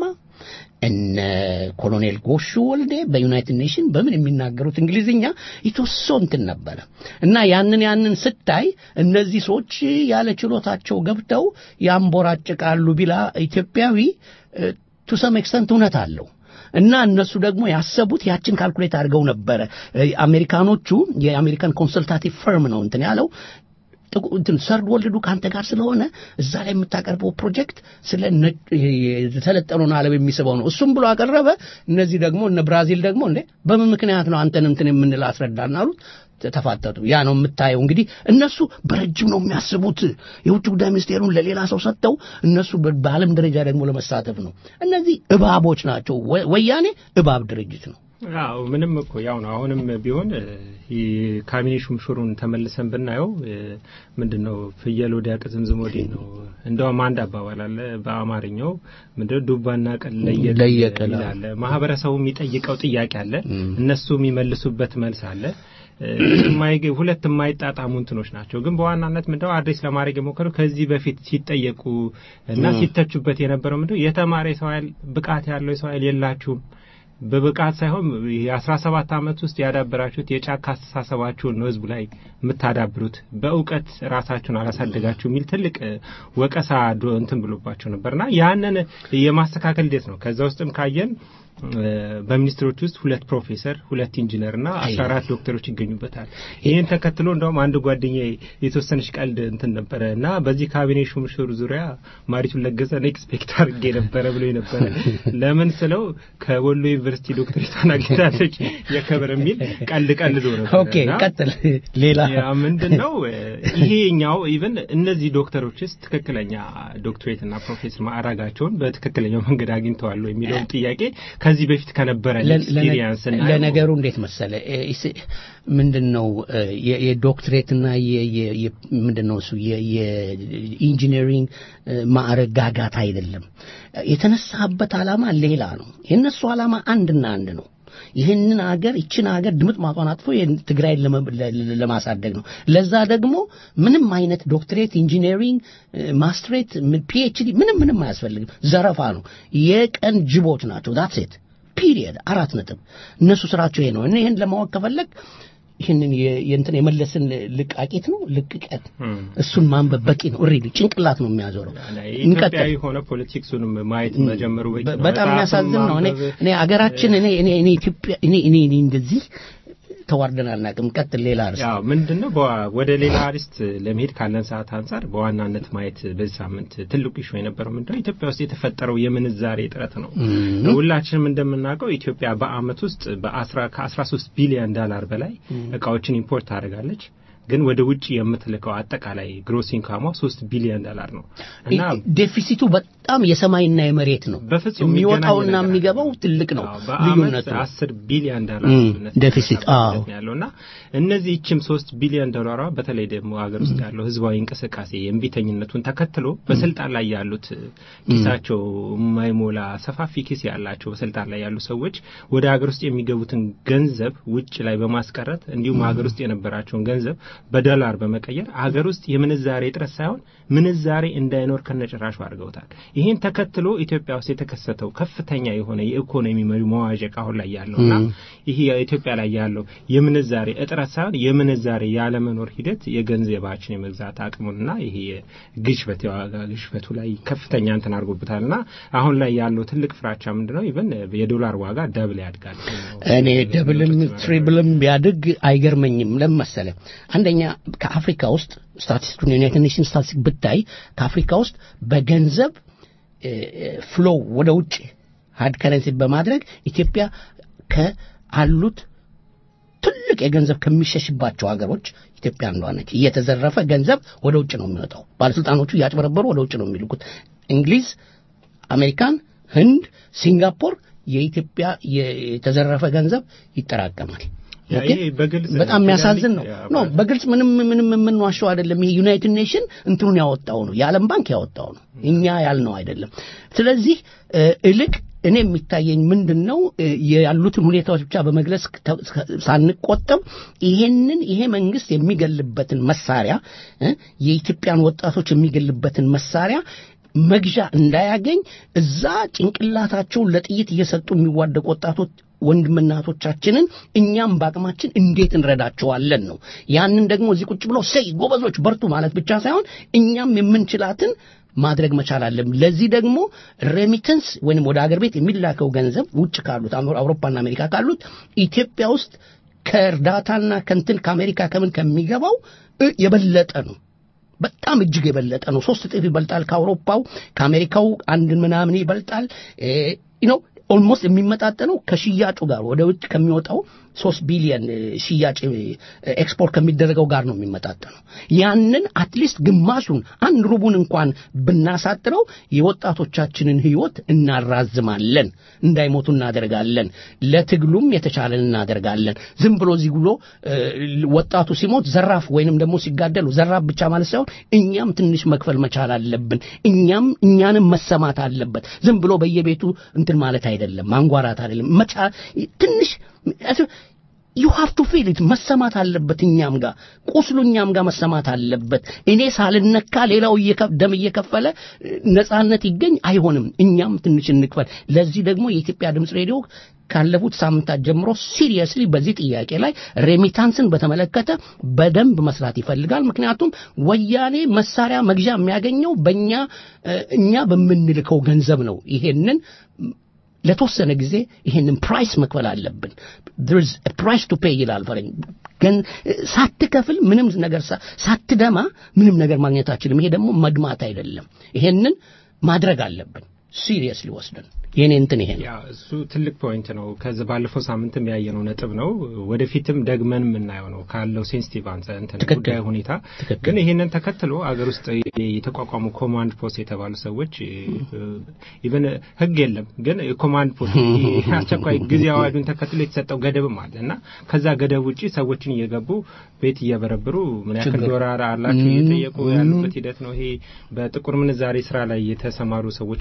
እነ ኮሎኔል ጎሹ ወልዴ በዩናይትድ ኔሽን በምን የሚናገሩት እንግሊዝኛ የተወሶ እንትን ነበረ እና ያንን ያንን ስታይ እነዚህ ሰዎች ያለ ችሎታቸው ገብተው ያንቦራጭቃሉ ቢላ ኢትዮጵያዊ ቱ ሰም ኤክስተንት እውነት አለው እና እነሱ ደግሞ ያሰቡት ያችን ካልኩሌት አድርገው ነበረ እ፣ አሜሪካኖቹ የአሜሪካን ኮንሰልታቲቭ ፈርም ነው እንትን ያለው ጥቁ- እንትን ሰርድ ወልዱ ከአንተ ጋር ስለሆነ እዛ ላይ የምታቀርበው ፕሮጀክት ስለ ነጭ የተሰለጠነውን ዓለም የሚስበው ነው። እሱም ብሎ አቀረበ። እነዚህ ደግሞ እነ ብራዚል ደግሞ እንዴ በምን ምክንያት ነው አንተን እንትን የምንል አስረዳን አሉት። ተ- ተፋጠጡ። ያ ነው የምታየው። እንግዲህ እነሱ በረጅም ነው የሚያስቡት። የውጭ ጉዳይ ሚኒስቴሩን ለሌላ ሰው ሰጥተው እነሱ በ- በዓለም ደረጃ ደግሞ ለመሳተፍ ነው። እነዚህ እባቦች ናቸው። ወ- ወያኔ እባብ ድርጅት ነው። አዎ ምንም እኮ ያው ነው። አሁንም ቢሆን እ፣ ይህ ካቢኔ ሹምሽሩን ተመልሰን ብናየው እ፣ ምንድነው ፍየል ወዲያ ቅዝምዝም ወዲህ ነው። እንደውም አንድ አባባል አለ በአማርኛው ምንድነው ዱባና ቅል ለየቅል ለየቅል፣ አዎ። ይላል። ማህበረሰቡ የሚጠይቀው ጥያቄ አለ፣ እነሱ የሚመልሱበት መልስ አለ። እ፣ የማይገ- ሁለት የማይጣጣሙ እንትኖች ናቸው። ግን በዋናነት ምንድነው አድሬስ ለማድረግ የሞከሩ ከዚህ በፊት ሲጠየቁ እና ሲተቹበት የነበረው ምንድነው የተማረ የሰው ኃይል ብቃት ያለው የሰው ኃይል የላችሁም በብቃት ሳይሆን የአስራ ሰባት አመት ውስጥ ያዳበራችሁት የጫካ አስተሳሰባችሁን ነው ህዝቡ ላይ የምታዳብሩት በእውቀት ራሳችሁን አላሳደጋችሁ የሚል ትልቅ እ፣ ወቀሳ ዶ- እንትን ብሎባቸው ነበርና ያንን የማስተካከል ሂደት ነው። ከዛ ውስጥም ካየን እ፣ በሚኒስትሮች ውስጥ ሁለት ፕሮፌሰር፣ ሁለት ኢንጂነር እና አስራ አራት ዶክተሮች ይገኙበታል። ይህን ተከትሎ እንደውም አንድ ጓደኛ የተወሰነች ቀልድ እንትን ነበረ እና በዚህ ካቢኔ ሹምሽር ዙሪያ ማሪቱን ለገሰን ኤክስፔክት አድርጌ ነበረ ብሎ ነበረ። ለምን ስለው ከወሎ ዩኒቨርሲቲ ዶክተሬቷን አግኝታለች የክብር የሚል ቀልድ ቀልዶ ነበር ኦኬ እና ቀጥል። ሌላ ያ ምንድን ነው ይሄኛው ኢቨን እነዚህ ዶክተሮችስ ትክክለኛ ዶክትሬት እና ፕሮፌሰር ማዕረጋቸውን በትክክለኛው መንገድ አግኝተዋል ወይ የሚለውን ጥያቄ ከዚህ በፊት ከነበረ ለ- ኤክስፒሪየንስ እና ለነገሩ እንዴት መሰለ ምንድን ነው የ- የዶክትሬትና የ- የ- የ- ምንድን ነው እሱ የ- የኢንጂነሪንግ ማዕረግ ጋጋታ አይደለም። የተነሳበት ዓላማ ሌላ ነው። የእነሱ ዓላማ አንድና አንድ ነው። ይህንን ሀገር ይችን ሀገር ድምጥ ማጧን አጥፎ ይህን ትግራይን ለመ- ለ- ለ- ለማሳደግ ነው። ለዛ ደግሞ ምንም አይነት ዶክትሬት፣ ኢንጂነሪንግ፣ ማስትሬት፣ ፒኤችዲ ምንም ምንም አያስፈልግም። ዘረፋ ነው። የቀን ጅቦች ናቸው። ዳትስ ኢት ፒሪየድ። አራት ነጥብ። እነሱ ስራቸው ይሄ ነው። እኔ ይህን ለማወቅ ከፈለግ ይህንን የ- የእንትን የመለስን ልቃቂት ነው ልቅቀት እሱን ማንበብ በቂ ነው። ሪሊ ጭንቅላት ነው የሚያዞረው። እንቀጥል። ኢትዮጵያዊ የሆነ ፖለቲክሱንም ማየት መጀመሩ በቂ ነው። በጣም መጽሐፍን የሚያሳዝን ነው። እኔ ማንበብ፣ እኔ አገራችን እኔ እኔ እኔ ኢትዮጵያ እኔ እኔ እኔ እንደዚህ ተዋርደን አናውቅም። ቀጥል። ሌላ ርዕስ ያው ምንድን ነው በዋ- ወደ ሌላ አርዕስት ለመሄድ ካለን ሰዓት አንጻር በዋናነት ማየት በዚህ ሳምንት ትልቁ ኢሹ የነበረው ምንድነው ኢትዮጵያ ውስጥ የተፈጠረው የምንዛሬ እጥረት ነው። ሁላችንም እንደምናውቀው ኢትዮጵያ በአመት ውስጥ በአስራ ከአስራ ሶስት ቢሊዮን ዶላር በላይ እቃዎችን ኢምፖርት ታደርጋለች። ግን ወደ ውጭ የምትልከው አጠቃላይ ግሮስ ኢንካሟ ሶስት ቢሊዮን ዶላር ነው እና ዴፊሲቱ በጣም የሰማይና የመሬት ነው። በፍጹም የሚወጣውና የሚገናኝ ነገር የሚገባው ትልቅ ነው አዎ፣ በአመት ልዩነቱ። አስር ቢሊዮን ዶላር እም፣ ልዩነት ዴፊሲት፣ አዎ። ነው ያለው እና እነዚህ ይችም ሶስት ቢሊዮን ዶላሯ በተለይ ደግሞ ሀገር ውስጥ ያለው ህዝባዊ እንቅስቃሴ የእምቢተኝነቱን ተከትሎ በስልጣን ላይ ያሉት ኪሳቸው የማይሞላ ሰፋፊ ኪስ ያላቸው በስልጣን ላይ ያሉ ሰዎች ወደ ሀገር ውስጥ የሚገቡትን ገንዘብ ውጭ ላይ በማስቀረት እንዲሁም ሀገር ውስጥ የነበራቸውን ገንዘብ በዶላር በመቀየር ሀገር ውስጥ የምንዛሬ እጥረት ሳይሆን ምንዛሬ እንዳይኖር ከነጭራሹ አድርገውታል። ይህን ተከትሎ ኢትዮጵያ ውስጥ የተከሰተው ከፍተኛ የሆነ የኢኮኖሚ መዋዠቅ አሁን ላይ ያለውና ይህ ኢትዮጵያ ላይ ያለው የምንዛሬ እጥረት ሳይሆን የምንዛሬ ያለመኖር ሂደት የገንዘባችን የመግዛት አቅሙንና ይሄ የግሽበት የዋጋ ግሽበቱ ላይ ከፍተኛ እንትን አድርጎበታልና አሁን ላይ ያለው ትልቅ ፍራቻ ምንድነው? ኢቨን የዶላር ዋጋ ደብል ያድጋል። እኔ ደብልም ትሪብልም ቢያድግ አይገርመኝም። ለምን መሰለህ? አንደኛ ከአፍሪካ ውስጥ ስታቲስቲኩን ዩናይትድ ኔሽንስ ስታቲስቲክ ብታይ ከአፍሪካ ውስጥ በገንዘብ ፍሎው ወደ ውጭ ሀርድ ከረንሲ በማድረግ ኢትዮጵያ ከአሉት ትልቅ የገንዘብ ከሚሸሽባቸው ሀገሮች ኢትዮጵያ አንዷ ነች። እየተዘረፈ ገንዘብ ወደ ውጭ ነው የሚወጣው። ባለስልጣኖቹ እያጭበረበሩ ወደ ውጭ ነው የሚልኩት። እንግሊዝ፣ አሜሪካን፣ ህንድ፣ ሲንጋፖር የኢትዮጵያ የተዘረፈ ገንዘብ ይጠራቀማል። ያ ኦኬ? ይሄ በግልጽ በጣም የሚያሳዝን ነው። ያ ኖ በግልጽ ምንም ምንም የምንዋሸው አይደለም። ይሄ ዩናይትድ ኔሽን እንትኑን ያወጣው ነው፣ የዓለም ባንክ ያወጣው ነው፣ እኛ ያልነው አይደለም። ስለዚህ እ፣ እልቅ እኔ የሚታየኝ ምንድን ነው እ፣ ያሉትን ሁኔታዎች ብቻ በመግለጽ ተ- ሳንቆጠብ ይሄንን ይሄ መንግስት የሚገልበትን መሳሪያ እ፣ የኢትዮጵያን ወጣቶች የሚገልበትን መሳሪያ መግዣ እንዳያገኝ እዛ ጭንቅላታቸውን ለጥይት እየሰጡ የሚዋደቁ ወጣቶች ወንድምናቶቻችንን እኛም በአቅማችን እንዴት እንረዳቸዋለን ነው። ያንን ደግሞ እዚህ ቁጭ ብሎ ሰይ ጎበዞች በርቱ ማለት ብቻ ሳይሆን እኛም የምንችላትን ማድረግ መቻል አለብን። ለዚህ ደግሞ ሬሚተንስ ወይንም ወደ አገር ቤት የሚላከው ገንዘብ ውጭ ካሉት አውሮ- አውሮፓና አሜሪካ ካሉት ኢትዮጵያ ውስጥ ከእርዳታና ከንትን ከአሜሪካ ከምን ከሚገባው እ የበለጠ ነው። በጣም እጅግ የበለጠ ነው። ሶስት እጥፍ ይበልጣል ከአውሮፓው፣ ከአሜሪካው አንድ ምናምን ይበልጣል። ነው ኦልሞስት የሚመጣጠነው ከሽያጩ ጋር ወደ ውጭ ከሚወጣው ሶስት ቢሊየን እ፣ ሽያጭ እ፣ ኤክስፖርት ከሚደረገው ጋር ነው የሚመጣጠነው። ያንን አትሊስት ግማሹን አንድ ሩቡን እንኳን ብናሳጥረው የወጣቶቻችንን ህይወት እናራዝማለን፣ እንዳይሞቱ እናደርጋለን፣ ለትግሉም የተቻለን እናደርጋለን። ዝም ብሎ እዚህ ብሎ እ፣ ወጣቱ ሲሞት ዘራፍ ወይንም ደግሞ ሲጋደሉ ዘራፍ ብቻ ማለት ሳይሆን እኛም ትንሽ መክፈል መቻል አለብን። እኛም እኛንም መሰማት አለበት። ዝም ብሎ በየቤቱ እንትን ማለት አይደለም፣ ማንጓራት አይደለም። መቻ ትንሽ ዩ ሃቭ ቱ ፊል ኢት መሰማት አለበት። እኛም ጋር ቁስሉ እኛም ጋር መሰማት አለበት። እኔ ሳልነካ ሌላው እየከ- ደም እየከፈለ እ፣ ነጻነት ይገኝ አይሆንም። እኛም ትንሽ እንክፈል። ለዚህ ደግሞ የኢትዮጵያ ድምፅ ሬዲዮ ካለፉት ሳምንታት ጀምሮ ሲሪየስሊ በዚህ ጥያቄ ላይ ሬሚታንስን በተመለከተ በደንብ መስራት ይፈልጋል። ምክንያቱም ወያኔ መሳሪያ መግዣ የሚያገኘው በእኛ እ፣ እኛ በምንልከው ገንዘብ ነው። ይሄንን ለተወሰነ ጊዜ ይሄንን ፕራይስ መክፈል አለብን። there is a price to pay ይላል ፈረኝ። ግን ሳትከፍል ምንም ነገር ሳ- ሳትደማ ምንም ነገር ማግኘት አችልም። ይሄ ደግሞ መድማት አይደለም። ይሄንን ማድረግ አለብን ሲሪየስሊ ወስደን የኔ እንትን ይሄ ነው። ያ እሱ ትልቅ ፖይንት ነው። ከዚህ ባለፈው ሳምንትም ያየነው ነጥብ ነው። ወደፊትም ደግመን የምናየው ነው ካለው ሴንሲቲቭ አንጻር እንትን ትክክል። ጉዳይ ሁኔታ ትክክል። ግን ይሄንን ተከትሎ አገር ውስጥ የተቋቋሙ ኮማንድ ፖስት የተባሉ ሰዎች ኢቨን ህግ የለም ግን ኮማንድ ፖስት ይሄ አስቸኳይ ጊዜ አዋጁን ተከትሎ የተሰጠው ገደብም አለ እና ከዛ ገደብ ውጪ ሰዎችን እየገቡ ቤት እየበረብሩ ምን ያክል ችግር። ዶላር አላችሁ ም፣ እየጠየቁ ም። ያሉበት ሂደት ነው። ይሄ በጥቁር ምንዛሬ ስራ ላይ የተሰማሩ ሰዎች አሉ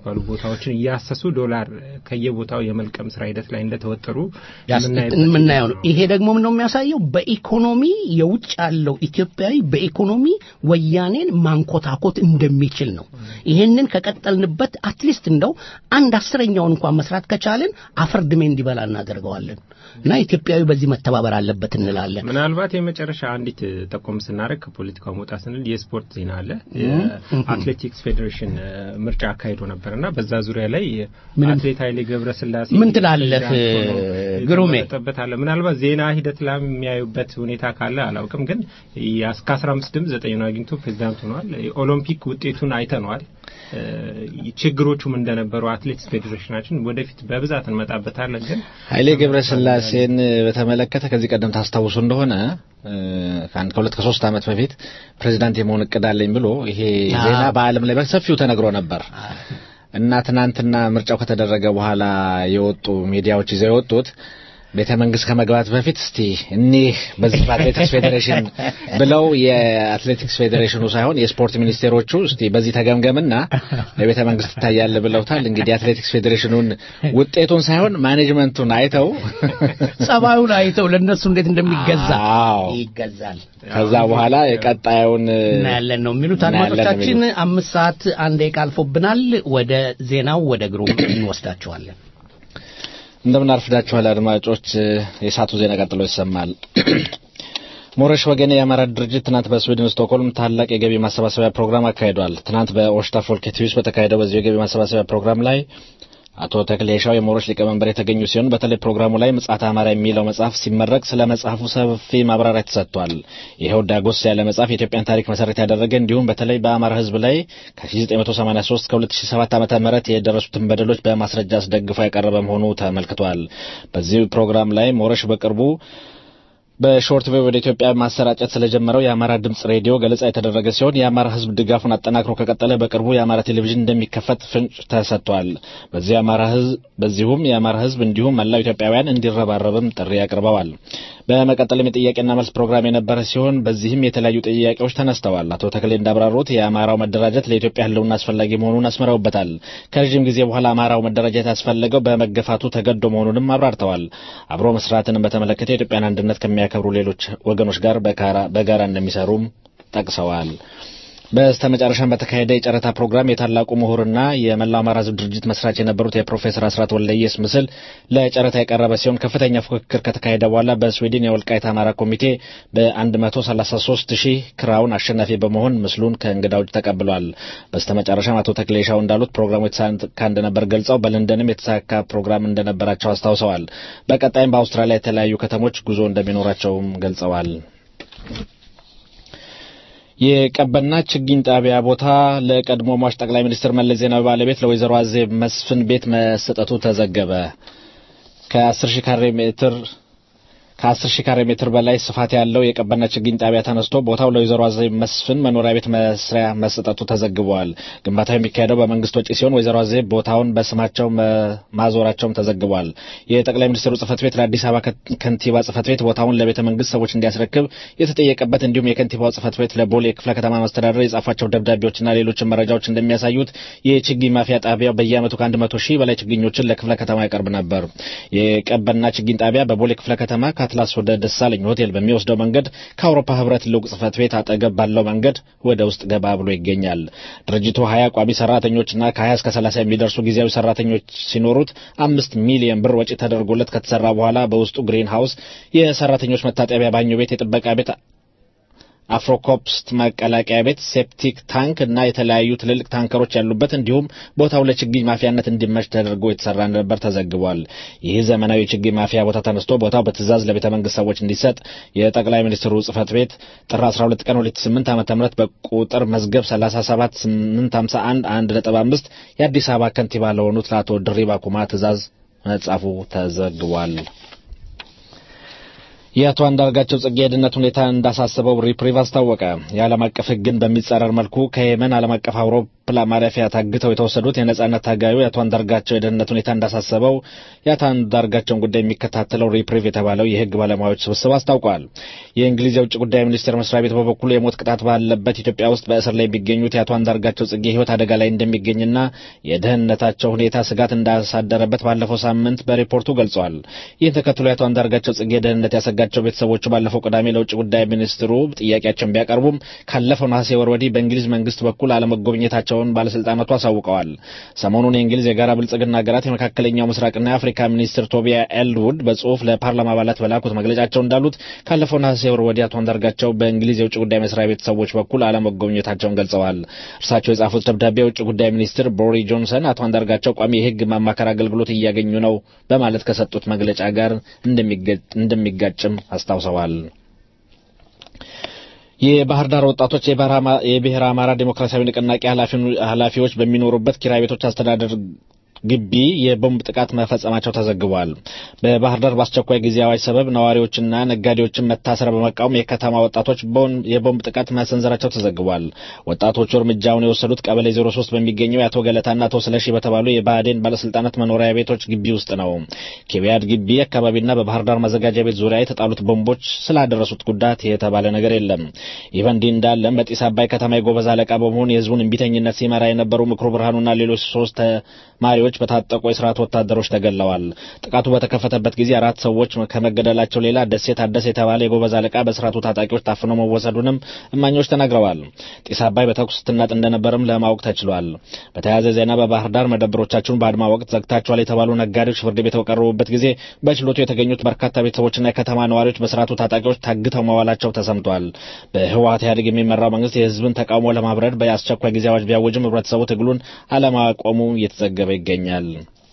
የሚባሉ ቦታዎችን እያሰሱ ዶላር ከየቦታው የመልቀም ስራ ሂደት ላይ እንደተወጠሩ ያስ- የምናይበት የምናየው ነው። ይሄ ደግሞ ምንድነው የሚያሳየው? በኢኮኖሚ የውጭ ያለው ኢትዮጵያዊ በኢኮኖሚ ወያኔን ማንኮታኮት እንደሚችል ነው። ይሄንን ከቀጠልንበት አትሊስት እንደው አንድ አስረኛውን እንኳን መስራት ከቻልን አፈር ድሜ እንዲበላ እናደርገዋለን እና ኢትዮጵያዊ በዚህ መተባበር አለበት እንላለን። ምናልባት የመጨረሻ አንዲት ጠቆም ስናደርግ ከፖለቲካው መውጣት ስንል የስፖርት ዜና አለ። የአትሌቲክስ ፌዴሬሽን እ፣ ምርጫ አካሂዶ ነበር እና በዛ ዙሪያ ላይ ምንም- አትሌት ኃይሌ ገብረስላሴ ምን ትላለህ ፕሬዚዳንት ሆኖ ግሩሜ? የተመረጠበት አለ። ምናልባት ዜና ሂደት ላይ የሚያዩበት ሁኔታ ካለ አላውቅም፣ ግን እስከ አስራ አምስት ድምፅ ዘጠኙን አግኝቶ ፕሬዚዳንት ሆኗል። የኦሎምፒክ ውጤቱን አይተነዋል። እ፣ ችግሮቹም እንደነበሩ አትሌቲክስ ፌዴሬሽናችን ወደፊት በብዛት እንመጣበታለን ግን ኃይሌ ገብረስላሴን በተመለከተ ከዚህ ቀደም ታስታውሱ እንደሆነ እ፣ ከአንድ ከሁለት ከሶስት ዓመት በፊት ፕሬዚዳንት የመሆን እቅድ አለኝ ብሎ ይሄ ዜና በዓለም ላይ በሰፊው ተነግሮ ነበር እና ትናንትና ምርጫው ከተደረገ በኋላ የወጡ ሚዲያዎች ይዘው የወጡት ቤተ መንግስት ከመግባት በፊት እስቲ እኒህ በዚህ በአትሌቲክስ ፌዴሬሽን ብለው የአትሌቲክስ ፌዴሬሽኑ ሳይሆን የስፖርት ሚኒስቴሮቹ እስቲ በዚህ ተገምገምና ለቤተ መንግስት ትታያለ ብለውታል። እንግዲህ የአትሌቲክስ ፌዴሬሽኑን ውጤቱን ሳይሆን ማኔጅመንቱን አይተው ጸባዩን አይተው ለእነሱ እንዴት እንደሚገዛ አዎ ይገዛል ከዛ በኋላ የቀጣዩን እናያለን ነው የሚሉት እናያለን ነው አድማጮቻችን። የሚሉት። አምስት ሰዓት አንድ ደቂቃ አልፎብናል። ወደ ዜናው ወደ ግሩም እንወስዳቸዋለን። እንደምን አርፍዳችኋል አድማጮች። የሰዓቱ ዜና ቀጥሎ ይሰማል። ሞረሽ ወገኔ የአማራ ድርጅት ትናንት በስዊድን ስቶክሆልም ታላቅ የገቢ ማሰባሰቢያ ፕሮግራም አካሂዷል። ትናንት በኦሽታ ፎልኬትዩስ በተካሄደው በዚህ የገቢ ማሰባሰቢያ ፕሮግራም ላይ አቶ ተክሌ ሻው የሞሮች ሊቀመንበር የተገኙ ሲሆን በተለይ ፕሮግራሙ ላይ ምጽአተ አማራ የሚለው መጽሐፍ ሲመረቅ ስለ መጽሐፉ ሰፊ ማብራሪያ ተሰጥቷል። ይኸው ዳጎስ ያለ መጽሐፍ የኢትዮጵያን ታሪክ መሰረት ያደረገ እንዲሁም በተለይ በአማራ ሕዝብ ላይ ከ1983 እስከ 2007 ዓመተ ምህረት የደረሱትን በደሎች በማስረጃ አስደግፎ ያቀረበ መሆኑ ተመልክቷል። በዚህ ፕሮግራም ላይ ሞረሽ በቅርቡ በሾርት ዌቭ ወደ ኢትዮጵያ ማሰራጨት ስለጀመረው የአማራ ድምጽ ሬዲዮ ገለጻ የተደረገ ሲሆን የአማራ ህዝብ ድጋፉን አጠናክሮ ከቀጠለ በቅርቡ የአማራ ቴሌቪዥን እንደሚከፈት ፍንጭ ተሰጥቷል። በዚህ የአማራ ህዝብ በዚሁም የአማራ ህዝብ እንዲሁም መላው ኢትዮጵያውያን እንዲረባረብም ጥሪ አቅርበዋል። በመቀጠልም የጥያቄና መልስ ፕሮግራም የነበረ ሲሆን በዚህም የተለያዩ ጥያቄዎች ተነስተዋል። አቶ ተክሌ እንዳብራሩት የአማራው መደራጀት ለኢትዮጵያ ህልውና አስፈላጊ መሆኑን አስምረውበታል። ከረዥም ጊዜ በኋላ አማራው መደራጀት ያስፈለገው በመገፋቱ ተገዶ መሆኑንም አብራርተዋል። አብሮ መስራትንም በተመለከተ የኢትዮጵያን አንድነት ከሚያከብሩ ሌሎች ወገኖች ጋር በጋራ- በጋራ እንደሚሰሩም ጠቅሰዋል። በስተመጨረሻም በተካሄደ የጨረታ ፕሮግራም የታላቁ ምሁርና የመላው አማራ ህዝብ ድርጅት መስራች የነበሩት የፕሮፌሰር አስራት ወልደየስ ምስል ለጨረታ የቀረበ ሲሆን ከፍተኛ ፉክክር ከተካሄደ በኋላ በስዊድን የወልቃይት አማራ ኮሚቴ በ133 ሺህ ክራውን አሸናፊ በመሆን ምስሉን ከእንግዳዎች ተቀብሏል። በስተመጨረሻም አቶ ተክሌሻው እንዳሉት ፕሮግራሙ የተሳካ እንደነበር ገልጸው በለንደንም የተሳካ ፕሮግራም እንደነበራቸው አስታውሰዋል። በቀጣይም በአውስትራሊያ የተለያዩ ከተሞች ጉዞ እንደሚኖራቸውም ገልጸዋል። የቀበና ችግኝ ጣቢያ ቦታ ለቀድሞ ሟች ጠቅላይ ሚኒስትር መለስ ዜናዊ ባለቤት ለወይዘሮ አዜብ መስፍን ቤት መሰጠቱ ተዘገበ። ከ10 ሺህ ካሬ ሜትር ከ10 ሺህ ካሬ ሜትር በላይ ስፋት ያለው የቀበና ችግኝ ጣቢያ ተነስቶ ቦታው ለወይዘሮ አዜብ መስፍን መኖሪያ ቤት መስሪያ መሰጠቱ ተዘግቧል። ግንባታው የሚካሄደው በመንግስት ወጪ ሲሆን ወይዘሮ አዜብ ቦታውን በስማቸው መ- ማዞራቸውም ተዘግቧል። የጠቅላይ ሚኒስትሩ ጽህፈት ቤት ለአዲስ አበባ ከ- ከንቲባ ጽህፈት ቤት ቦታውን ለቤተ መንግስት ሰዎች እንዲያስረክብ የተጠየቀበት እንዲሁም የከንቲባው ጽህፈት ቤት ለቦሌ ክፍለ ከተማ መስተዳደር የጻፏቸው ደብዳቤዎችና ሌሎችን መረጃዎች እንደሚያሳዩት የችግኝ ማፍያ ጣቢያው በየዓመቱ ከአንድ መቶ ሺህ በላይ ችግኞችን ለክፍለ ከተማ ያቀርብ ነበር። የቀበና ችግኝ ጣቢያ በቦሌ ክፍለ ከተማ ከአትላስ ወደ ደሳለኝ ሆቴል በሚወስደው መንገድ ከአውሮፓ ህብረት ልዑክ ጽህፈት ቤት አጠገብ ባለው መንገድ ወደ ውስጥ ገባ ብሎ ይገኛል። ድርጅቱ ሀያ ቋሚ ሰራተኞችና ከሀያ እስከ ሰላሳ የሚደርሱ ጊዜያዊ ሰራተኞች ሲኖሩት አምስት ሚሊዮን ብር ወጪ ተደርጎለት ከተሰራ በኋላ በውስጡ ግሪን ሃውስ፣ የሰራተኞች መታጠቢያ፣ ባኞ ቤት፣ የጥበቃ ቤት አፍሮኮፕስት መቀላቀያ ቤት፣ ሴፕቲክ ታንክ እና የተለያዩ ትልልቅ ታንከሮች ያሉበት እንዲሁም ቦታው ለችግኝ ማፍያነት እንዲመች ተደርጎ የተሰራ እንደነበር ተዘግቧል። ይህ ዘመናዊ የችግኝ ማፍያ ቦታ ተነስቶ ቦታው በትዕዛዝ ለቤተ መንግስት ሰዎች እንዲሰጥ የጠቅላይ ሚኒስትሩ ጽህፈት ቤት ጥር 12 ቀን 2008 ዓ.ም በቁጥር መዝገብ 37851 1.5 የአዲስ አበባ ከንቲባ ለሆኑት ለአቶ ድሪባ ኩማ ትዕዛዝ መጻፉ ተዘግቧል። የአቶ አንዳርጋቸው ጽጌ የደህንነት ሁኔታ እንዳሳሰበው ሪፕሪቭ አስታወቀ። የዓለም አቀፍ ሕግን በሚጻረር መልኩ ከየመን ዓለም አቀፍ አውሮፕላን ማረፊያ ታግተው የተወሰዱት የነጻነት ታጋዩ የአቶ አንዳርጋቸው የደህንነት ሁኔታ እንዳሳሰበው የአቶ አንዳርጋቸውን ጉዳይ የሚከታተለው ሪፕሪቭ የተባለው የህግ ባለሙያዎች ስብስብ አስታውቋል። የእንግሊዝ የውጭ ጉዳይ ሚኒስቴር መስሪያ ቤት በበኩሉ የሞት ቅጣት ባለበት ኢትዮጵያ ውስጥ በእስር ላይ የሚገኙት የአቶ አንዳርጋቸው ጽጌ ህይወት አደጋ ላይ እንደሚገኝና የደህንነታቸው ሁኔታ ስጋት እንዳሳደረበት ባለፈው ሳምንት በሪፖርቱ ገልጿል። ይህን ተከትሎ የአቶ አንዳርጋቸው ጽጌ ደህንነት ያሰጋቸው ቤተሰቦቹ ባለፈው ቅዳሜ ለውጭ ጉዳይ ሚኒስትሩ ጥያቄያቸውን ቢያቀርቡም ካለፈው ነሐሴ ወር ወዲህ በእንግሊዝ መንግስት በኩል አለመጎብኘታቸውን ባለስልጣናቱ አሳውቀዋል። ሰሞኑን የእንግሊዝ የጋራ ብልጽግና ሀገራት የመካከለኛው ምስራቅና የአፍሪካ ሚኒስትር ቶቢያ ኤልውድ በጽሁፍ ለፓርላማ አባላት በላኩት መግለጫቸው እንዳሉት ካለፈው ነሐሴ ወር ወዲህ አቶ አንዳርጋቸው በእንግሊዝ የውጭ ጉዳይ መስሪያ ቤት ሰዎች በኩል አለመጎብኘታቸውን ገልጸዋል። እርሳቸው የጻፉት ደብዳቤ የውጭ ጉዳይ ሚኒስትር ቦሪ ጆንሰን አቶ አንዳርጋቸው ቋሚ የህግ ማማከር አገልግሎት እያገኙ ነው በማለት ከሰጡት መግለጫ ጋር እንደሚጋጭም አስታውሰዋል። የባህር ዳር ወጣቶች የብሔረ አማራ ዴሞክራሲያዊ ንቅናቄ ኃላፊዎች በሚኖሩበት ኪራይ ቤቶች አስተዳደር ግቢ የቦምብ ጥቃት መፈጸማቸው ተዘግቧል። በባህር ዳር በአስቸኳይ ጊዜ አዋጅ ሰበብ ነዋሪዎችና ነጋዴዎችን መታሰር በመቃወም የከተማ ወጣቶች የቦምብ ጥቃት መሰንዘራቸው ተዘግቧል። ወጣቶቹ እርምጃውን የወሰዱት ቀበሌ 03 በሚገኘው የአቶ ገለታና አቶ ስለሺ በተባሉ የብአዴን ባለስልጣናት መኖሪያ ቤቶች ግቢ ውስጥ ነው። ኬቢያድ ግቢ አካባቢና በባህር ዳር መዘጋጃ ቤት ዙሪያ የተጣሉት ቦምቦች ስላደረሱት ጉዳት የተባለ ነገር የለም። ይህ በእንዲህ እንዳለም በጢስ አባይ ከተማ የጎበዝ አለቃ በመሆን የህዝቡን እምቢተኝነት ሲመራ የነበሩ ምክሩ ብርሃኑና ሌሎች ሶስት ተማሪዎች በታጠቁ የስርዓት ወታደሮች ተገለዋል። ጥቃቱ በተከፈተበት ጊዜ አራት ሰዎች ከመገደላቸው ሌላ ደሴ ታደሰ የተባለ የጎበዝ አለቃ በስርዓቱ ታጣቂዎች ታፍኖ መወሰዱንም እማኞች ተናግረዋል። ጢስ አባይ በተኩስ ስትናጥ እንደነበርም ለማወቅ ተችሏል። በተያያዘ ዜና በባህር ዳር መደብሮቻቸውን በአድማ ወቅት ዘግታቸዋል የተባሉ ነጋዴዎች ፍርድ ቤት በቀረቡበት ጊዜ በችሎቱ የተገኙት በርካታ ቤተሰቦችና የከተማ ነዋሪዎች በስርዓቱ ታጣቂዎች ታግተው መዋላቸው ተሰምቷል። በህወሀት ኢህአዴግ የሚመራው መንግስት የህዝብን ተቃውሞ ለማብረድ በአስቸኳይ ጊዜ አዋጅ ቢያወጅም ህብረተሰቡ ትግሉን አለማቆሙ እየተዘገበ ይገኛል።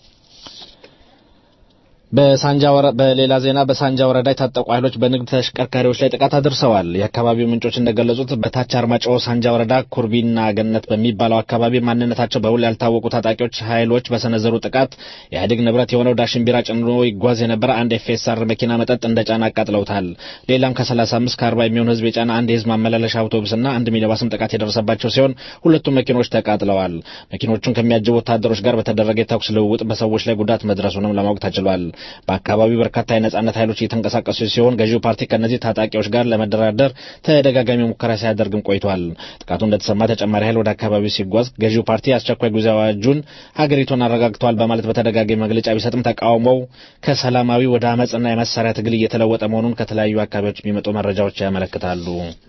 በሳንጃ በሌላ ዜና በሳንጃ ወረዳ የታጠቁ ኃይሎች በንግድ ተሽከርካሪዎች ላይ ጥቃት አድርሰዋል። የአካባቢው ምንጮች እንደገለጹት በታች አርማጭሆ ሳንጃ ወረዳ ኩርቢና ገነት በሚባለው አካባቢ ማንነታቸው በውል ያልታወቁ ታጣቂዎች ኃይሎች በሰነዘሩ ጥቃት የኢህአዴግ ንብረት የሆነው ዳሽን ቢራ ጭኖ ይጓዝ የነበረ አንድ ኤፍኤስአር መኪና መጠጥ እንደ ጫና አቃጥለውታል። ሌላም ከ35 ከ40 የሚሆን ህዝብ የጫነ አንድ የህዝብ ማመላለሻ አውቶቡስና አንድ ሚኒባስም ጥቃት የደረሰባቸው ሲሆን ሁለቱም መኪኖች ተቃጥለዋል። መኪኖቹን ከሚያጅቡ ወታደሮች ጋር በተደረገ የተኩስ ልውውጥ በሰዎች ላይ ጉዳት መድረሱንም ለማወቅ ተችሏል። በአካባቢው በርካታ የነጻነት ኃይሎች እየተንቀሳቀሱ ሲሆን ገዢው ፓርቲ ከእነዚህ ታጣቂዎች ጋር ለመደራደር ተደጋጋሚ ሙከራ ሲያደርግም ቆይቷል። ጥቃቱ እንደተሰማ ተጨማሪ ኃይል ወደ አካባቢው ሲጓዝ ገዢው ፓርቲ አስቸኳይ ጊዜ አዋጁን ሀገሪቱን አረጋግተዋል በማለት በተደጋጋሚ መግለጫ ቢሰጥም ተቃውሞው ከሰላማዊ ወደ አመፅና የመሳሪያ ትግል እየተለወጠ መሆኑን ከተለያዩ አካባቢዎች የሚመጡ መረጃዎች ያመለክታሉ።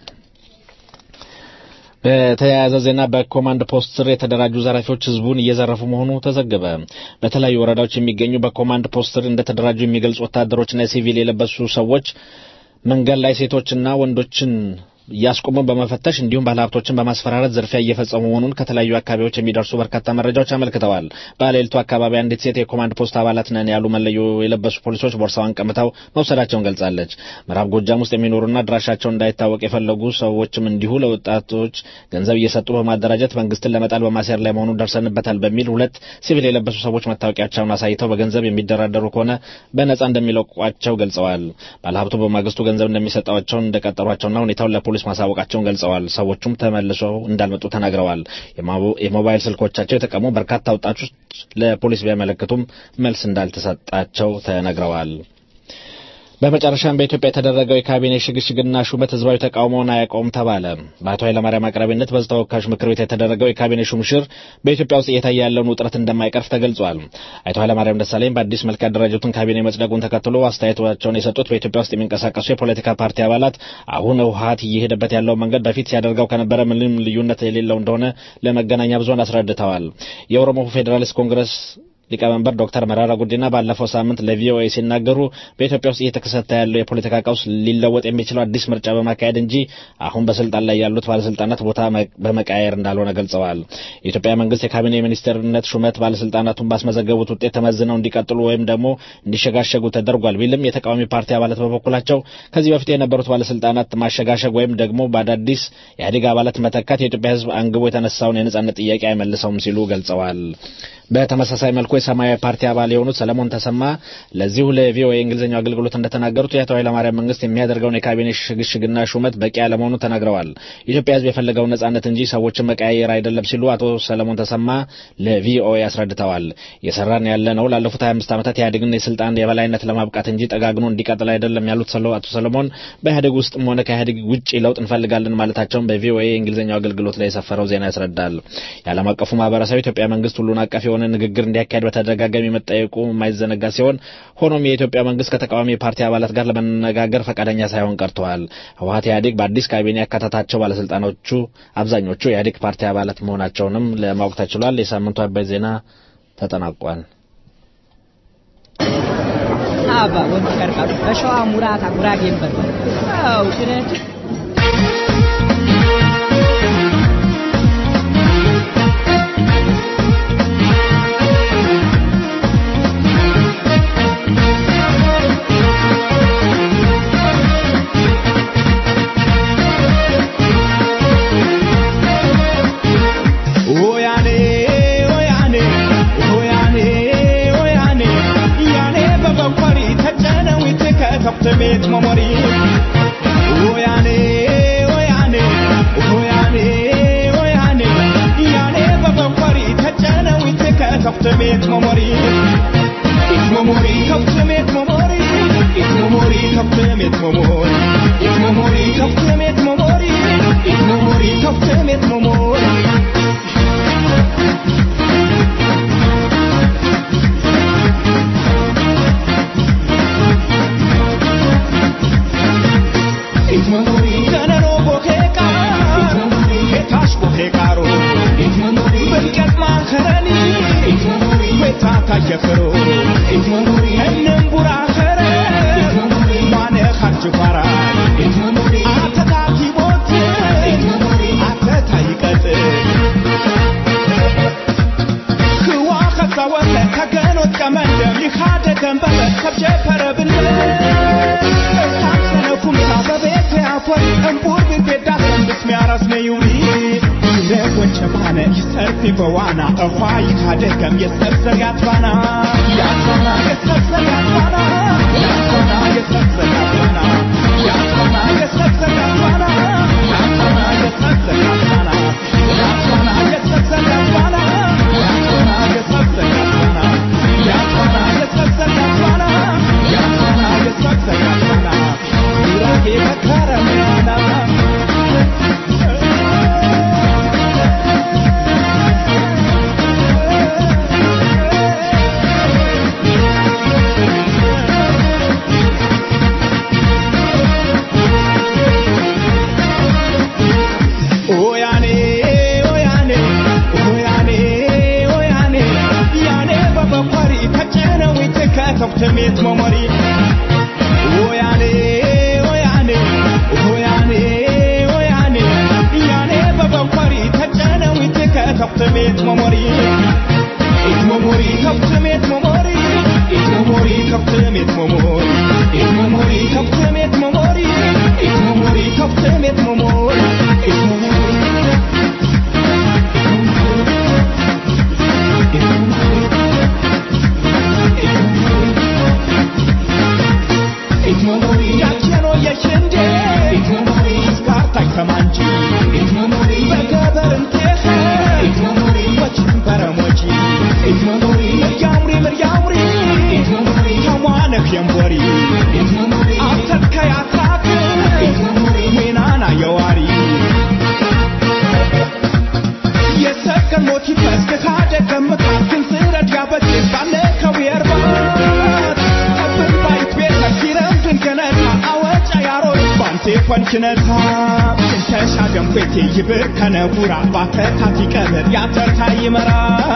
በተያያዘ ዜና በኮማንድ ፖስት ስር የተደራጁ ዘራፊዎች ህዝቡን እየዘረፉ መሆኑ ተዘገበ። በተለያዩ ወረዳዎች የሚገኙ በኮማንድ ፖስት ስር እንደተደራጁ የሚገልጹ ወታደሮችና ሲቪል የለበሱ ሰዎች መንገድ ላይ ሴቶችና ወንዶችን እያስቆሙ በመፈተሽ እንዲሁም ባለሀብቶችን በማስፈራረት ዝርፊያ እየፈጸሙ መሆኑን ከተለያዩ አካባቢዎች የሚደርሱ በርካታ መረጃዎች አመልክተዋል። በሌሊቱ አካባቢ አንዲት ሴት የኮማንድ ፖስት አባላት ነን ያሉ መለዮ የለበሱ ፖሊሶች ቦርሳዋን ቀምተው መውሰዳቸውን ገልጻለች። ምዕራብ ጎጃም ውስጥ የሚኖሩና አድራሻቸው እንዳይታወቅ የፈለጉ ሰዎችም እንዲሁ ለወጣቶች ገንዘብ እየሰጡ በማደራጀት መንግስትን ለመጣል በማሴር ላይ መሆኑን ደርሰንበታል በሚል ሁለት ሲቪል የለበሱ ሰዎች መታወቂያቸውን አሳይተው በገንዘብ የሚደራደሩ ከሆነ በነጻ እንደሚለቋቸው ገልጸዋል። ባለሀብቱ በማግስቱ ገንዘብ እንደሚሰጣቸውን እንደቀጠሯቸውና ሁኔታውን ለፖሊስ ማሳወቃቸውን ገልጸዋል። ሰዎቹም ተመልሰው እንዳልመጡ ተናግረዋል። የሞባይል ስልኮቻቸው የተቀሙ በርካታ ወጣቶች ለፖሊስ ቢያመለክቱም መልስ እንዳልተሰጣቸው ተነግረዋል። በመጨረሻም በኢትዮጵያ የተደረገው የካቢኔ ሽግሽግና ሹመት ህዝባዊ ተቃውሞውን አያቆም ተባለ። በአቶ ኃይለማርያም አቅራቢነት በሕዝብ ተወካዮች ምክር ቤት የተደረገው የካቢኔ ሹምሽር በኢትዮጵያ ውስጥ እየታየ ያለውን ውጥረት እንደማይቀርፍ ተገልጿል። አቶ ኃይለማርያም ደሳለኝ በአዲስ መልክ ያደራጁትን ካቢኔ መጽደቁን ተከትሎ አስተያየታቸውን የሰጡት በኢትዮጵያ ውስጥ የሚንቀሳቀሱ የፖለቲካ ፓርቲ አባላት አሁን ህወሀት እየሄደበት ያለው መንገድ በፊት ሲያደርገው ከነበረ ምንም ልዩነት የሌለው እንደሆነ ለመገናኛ ብዙኃን አስረድተዋል። የኦሮሞ ፌዴራሊስት ኮንግረስ ሊቀመንበር ዶክተር መራራ ጉዲና ባለፈው ሳምንት ለቪኦኤ ሲናገሩ በኢትዮጵያ ውስጥ እየተከሰተ ያለው የፖለቲካ ቀውስ ሊለወጥ የሚችለው አዲስ ምርጫ በማካሄድ እንጂ አሁን በስልጣን ላይ ያሉት ባለስልጣናት ቦታ በመቃየር እንዳልሆነ ገልጸዋል። የኢትዮጵያ መንግስት የካቢኔ ሚኒስትርነት ሹመት ባለስልጣናቱን ባስመዘገቡት ውጤት ተመዝነው እንዲቀጥሉ ወይም ደግሞ እንዲሸጋሸጉ ተደርጓል ቢልም የተቃዋሚ ፓርቲ አባላት በበኩላቸው ከዚህ በፊት የነበሩት ባለስልጣናት ማሸጋሸግ ወይም ደግሞ በአዳዲስ የኢህአዴግ አባላት መተካት የኢትዮጵያ ሕዝብ አንግቦ የተነሳውን የነጻነት ጥያቄ አይመልሰውም ሲሉ ገልጸዋል። በተመሳሳይ መልኩ የሰማያዊ ፓርቲ አባል የሆኑት ሰለሞን ተሰማ ለዚሁ ለቪኦኤ የእንግሊዝኛው አገልግሎት እንደተናገሩት የአቶ ኃይለማርያም መንግስት የሚያደርገውን የካቢኔ ሽግሽግና ሹመት በቂ አለመሆኑ ተናግረዋል። ኢትዮጵያ ሕዝብ የፈለገውን ነጻነት እንጂ ሰዎችን መቀያየር አይደለም ሲሉ አቶ ሰለሞን ተሰማ ለቪኦኤ አስረድተዋል። የሰራን ያለ ነው ላለፉት 25 ዓመታት ኢህአዴግን የስልጣን የበላይነት ለማብቃት እንጂ ጠጋግኖ እንዲቀጥል አይደለም ያሉት አቶ ሰለሞን በኢህአዴግ ውስጥም ሆነ ከኢህአዴግ ውጭ ለውጥ እንፈልጋለን ማለታቸውን በቪኦኤ የእንግሊዝኛው አገልግሎት ላይ የሰፈረው ዜና ያስረዳል። የዓለም አቀፉ ማህበረሰብ ኢትዮጵያ መንግስት ሁሉን አቀፍ የሆነ ንግግር እንዲያካሄድ በተደጋጋሚ መጠየቁ የማይዘነጋ ሲሆን ሆኖም የኢትዮጵያ መንግስት ከተቃዋሚ የፓርቲ አባላት ጋር ለመነጋገር ፈቃደኛ ሳይሆን ቀርተዋል። ህወሀት ኢህአዴግ በአዲስ ካቢኔ ያካተታቸው ባለስልጣኖቹ አብዛኞቹ የኢህአዴግ ፓርቲ አባላት መሆናቸውንም ለማወቅ ተችሏል። የሳምንቱ አባይ ዜና ተጠናቋል። አባ ወንድ ቀርቃሩ በሸዋ ሙራታ ጉራጌን በል አው ጭነት ቤት መሞሪ ወያኔ ወያኔ ወያኔ ወያኔ ያኔ በበንኮሪ ተጨነው ከከፍት ቤት መሞሪ ኢት መሞሪ ከፍት ቤት መሞሪ ኢት መሞሪ ከፍት ቤት መሞሪ ኢት መሞሪ ከፍት ቤት መሞሪ ኢት መሞሪ ከፍት ቤት መሞሪ tayyafero enneen buraa kare maane harji fara ate taati boote ate tayiqaxe ክዋ ከዛወተ ከገኖት ቀመንደ ሚኻደ ገንበበ ከብጀፈረ ብለ እሳሰነኩምሳ በቤት ያፎር እምቡር ቢቤዳ ሰንብስ ሚያረስ ነዩሪ ረጎች ባነ ይሰርፊ በዋና እኳ ይካደገም የሰብሰብ ያትባና ያትባና የሰብሰብ ያትባና ያትባና የሰብሰብ ያትባና ያትባና የሰብሰብ ያትባና ያትባና የሰብሰብ ያትባና ያትባና የሰብሰብ ያትባና ያትባና የሰብሰብ ያትባና ያትባና የሰብሰብ ያትባና ያትባና የሰብሰብ ያትባና ጉራጌ መከረምያና ከፍተሜት መሞሪ ወያኔ ወያኔ ወያኔ ወያኔ ያኔ በበኮሪ ተጨነው ከፍተሜት መሞሪ ኢት መሞሪ ከፍተሜት መሞሪ ኢት መሞሪ ከፍተሜት መሞሪ ኢት መሞሪ ከፍተሜት መሞሪ ኢት መሞሪ ከፍተሜት መሞሪ ኢት መሞሪ ያቸኖ የሽንዴ ስካርታይ ከማንጂ በገበርንቴኸ ወችን በረሞጂ ምርያምሪ ምርያምሪ ተሟነክ የንቦሪ አብተከ ያትራክ ሜናና የዋሪ የሰከን ሞቲ ፈስክ ካደገምካት ክንስረድ ያበጭስ ባለ ከዊየርባት ጠብን ባይት ቤተ ሲረምድን ገነታ አወጫ ያሮች ባንቴ ኮንችነታ ሽንተሻ ገንፌቴ ይብር ከነቡራ ባተታት ይቀብር ያተርታ ይመራ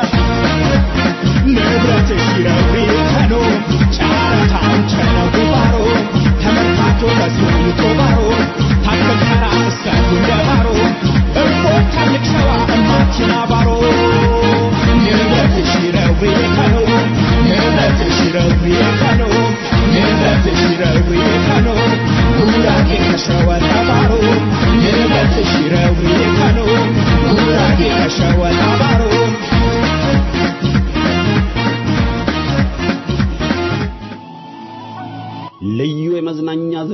ንብረት ሲረብሪ ከኖ ጫረታን ቸነቡ ባሮ ተመታቶ በስሙቶ ባሮ ታከልከራ እስከ ጉንደ ባሮ እፎ ታልቅ ሰዋ እማቲና ባሮ ንብረት ሲረብሪ ከኖ ንብረት ሲረብሪ ከኖ ንብረት ሲረብሪ ከኖ ጉራጌ ከሸወታ ባሮ ንብረት ሲረብሪ ከኖ ጉራጌ ከሸወታ ባሮ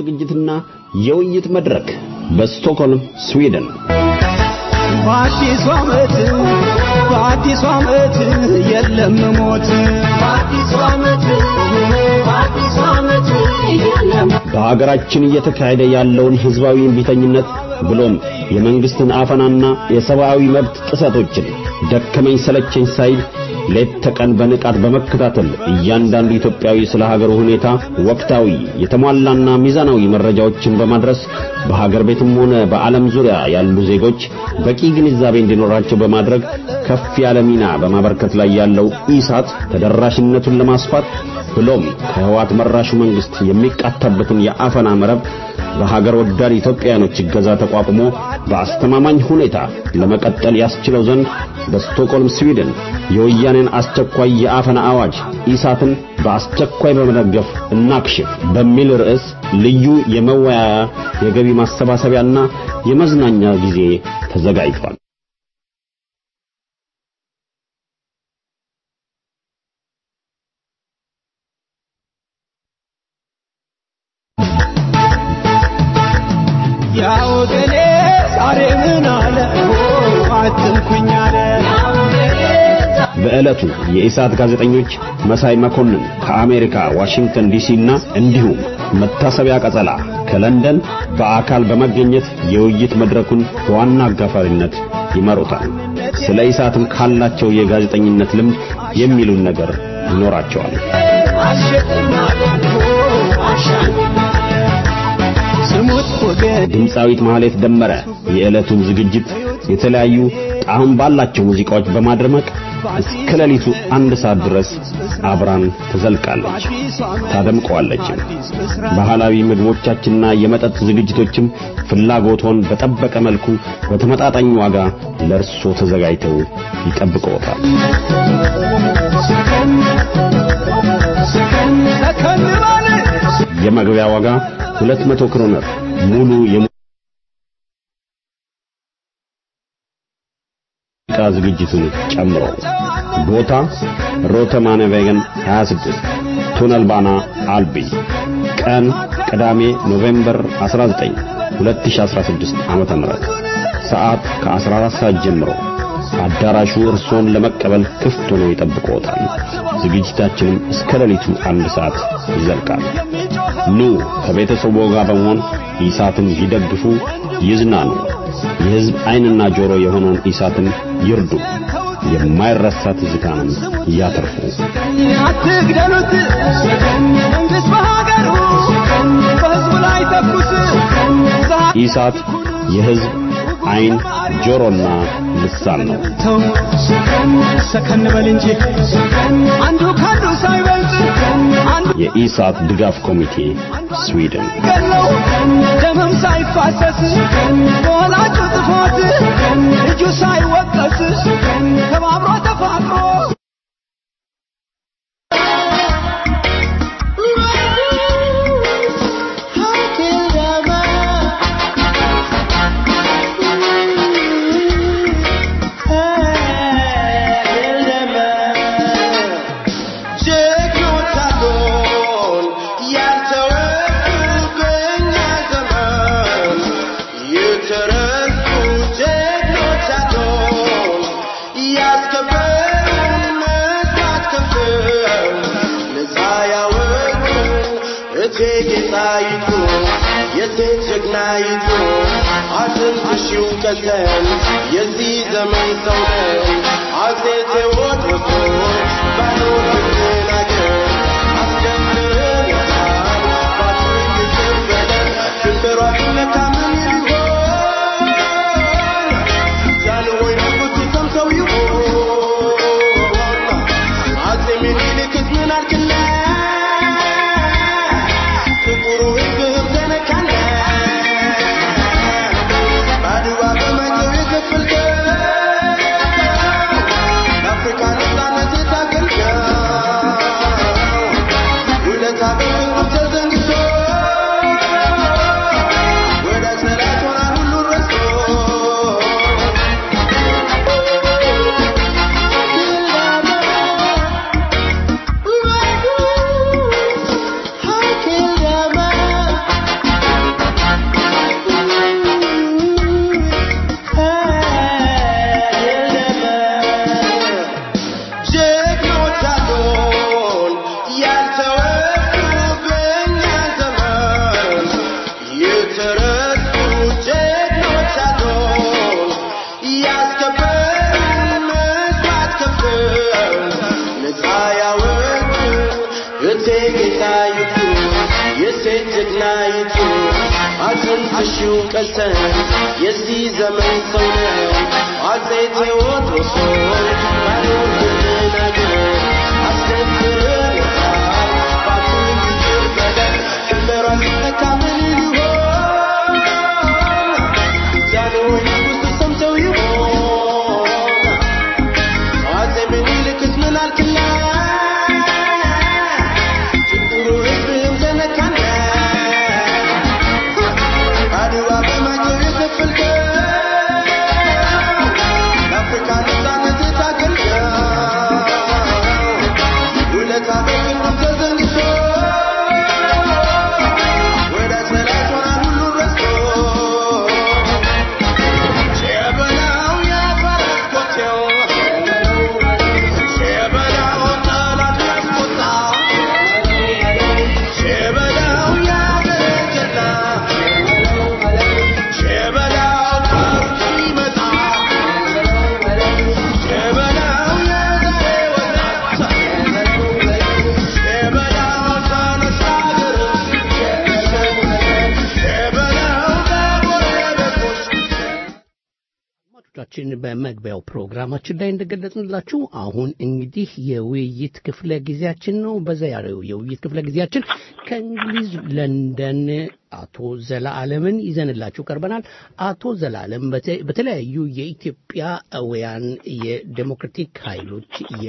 ዝግጅትና የውይይት መድረክ በስቶክሆልም ስዊድን በአዲሱ ዓመት በአዲሱ ዓመት የለም ሞት በአዲሱ ዓመት በአዲሱ ዓመት የለም በሀገራችን እየተካሄደ ያለውን ህዝባዊ እምቢተኝነት ብሎም የመንግስትን አፈናና የሰብአዊ መብት ጥሰቶችን ደከመኝ ሰለቸኝ ሳይል ሌት ተቀን በንቃት በመከታተል እያንዳንዱ ኢትዮጵያዊ ስለ ሀገሩ ሁኔታ ወቅታዊ የተሟላና ሚዛናዊ መረጃዎችን በማድረስ በሀገር ቤትም ሆነ በዓለም ዙሪያ ያሉ ዜጎች በቂ ግንዛቤ እንዲኖራቸው በማድረግ ከፍ ያለ ሚና በማበርከት ላይ ያለው ኢሳት ተደራሽነቱን ለማስፋት ብሎም ከህዋት መራሹ መንግስት የሚቃታበትን የአፈና መረብ በሀገር ወዳድ ኢትዮጵያውያኖች እገዛ ተቋቁሞ በአስተማማኝ ሁኔታ ለመቀጠል ያስችለው ዘንድ በስቶክሆልም ስዊድን የወያኔን አስቸኳይ የአፈና አዋጅ ኢሳትን በአስቸኳይ በመደገፍ እናክሽፍ በሚል ርዕስ ልዩ የመወያያ የገቢ ማሰባሰቢያና የመዝናኛ ጊዜ ተዘጋጅቷል። ያው ገኔ ዛሬ ምን አለ አትንኩኝ አለ በዕለቱ የኢሳት ጋዜጠኞች መሳይ መኮንን ከአሜሪካ ዋሽንግተን ዲሲ እና እንዲሁም መታሰቢያ ቀጸላ ከለንደን በአካል በመገኘት የውይይት መድረኩን በዋና አጋፋሪነት ይመሩታል። ስለ ኢሳትም ካላቸው የጋዜጠኝነት ልምድ የሚሉን ነገር ይኖራቸዋል። ስሙት ወገን ድምፃዊት ማህሌት ደመረ የዕለቱን ዝግጅት የተለያዩ ጣዕም ባላቸው ሙዚቃዎች በማድረመቅ እስከ ሌሊቱ አንድ ሰዓት ድረስ አብራን ትዘልቃለች፣ ታደምቀዋለች። ባህላዊ ምግቦቻችንና የመጠጥ ዝግጅቶችም ፍላጎቶን በጠበቀ መልኩ በተመጣጣኝ ዋጋ ለእርሶ ተዘጋጅተው ይጠብቅዎታል። ሰከን በል የመግቢያ ዋጋ 200 ክሮነር ሙሉ የሙዚቃ ዝግጅቱን ጨምሮ ቦታ ሮተማነ ቬገን 26 ቱነል ባና አልቢ ቀን ቅዳሜ ኖቬምበር 19 2016 ዓመተ ምህረት ሰዓት ከ14 ሰዓት ጀምሮ አዳራሹ እርሶን ለመቀበል ክፍት ሆኖ ይጠብቅዎታል። ዝግጅታችንም እስከ ሌሊቱ አንድ ሰዓት ይዘልቃል። ኑ ከቤተሰቦ ጋር በመሆን ኢሳትን ይደግፉ፣ ይዝናኑ። የሕዝብ ዓይንና ጆሮ የሆነውን ኢሳትን ይርዱ። የማይረሳ ትዝታንም ያትርፉ። አትግደሉት መንግስት በሀገሩ በህዝቡ ላይ ተኩስ ኢሳት የሕዝብ ዓይን ጆሮና ልሳን ነው። ተው ሰከን በል እንጂ አንዱ ካንዱ ሳይበልጥ አንዱ የኢሳት ድጋፍ ኮሚቴ ስዊድን ገለው ደምም ሳይፋሰስ በወላጁ ጥፋት ልጁ ሳይወቀስ ተባብሮ ተፋቅሮ ጌታይቱ የሴት ጀግናይቱ አትንፍሺው ቀዘን የዚህ ዘመን ሰው ነን አፄ ቴዎድሮስ ባኖር ብትናገር አስደፍረናል ባትሪክ ይቅበለን ድንበሯ ሲነካ ምን ይሆን ጃንሆይ ንጉሥ ሰምተው ይሆን አፄ ምኒልክስ ምን አልክና ጥቁሩ ሕዝብ ተነካና ባድዋ በማይተው የከፈልከው ንግሥቴ ጌጣይቱ የሴት ጀግናይቱ አጥንትሽው ቀልተን የዚህ ዘመን ሰው ነን አፄ ቴዎድሮስ ሆይ ባይሆንልን ነገር አስደፍርታል ባቱን ይቅር በለን ድንበሯ ሲነካ ምን ይሆን ዛሬ ንጉሥ ሰምተው ይሆን አፄ ምኒልክስ ምን አልክላት ችግሩ ሕዝብህም ተነካና አድዋ በማጀብ የከፈልከው ለአፍሪካ ነፃነት የታገልከው ውለታ በክንዱም ተዘንግቶ ወዳጅ ጠላት ሆናል ሁሉን ረስቶ ሸበላው ያፈራት ኮቴው ሸበላው ጠላት ያስቆጣ ሸበላው ያገረጀና ሸበላው ጦር ሲመጣ ሸበላው የዛሬ ወጣት ሸበላው ተነሳ ሀገር ሸበላው በጎረቤቶች አድማጮቻችን በመግቢያው ፕሮግራማችን ላይ እንደገለጽንላችሁ አሁን እንግዲህ የውይይት ክፍለ ጊዜያችን ነው። በዛሬው የውይይት ክፍለ ጊዜያችን ከእንግሊዝ ለንደን አቶ ዘላለምን ይዘንላችሁ ቀርበናል። አቶ ዘላለም በተ- በተለያዩ የኢትዮጵያውያን የዴሞክራቲክ ኃይሎች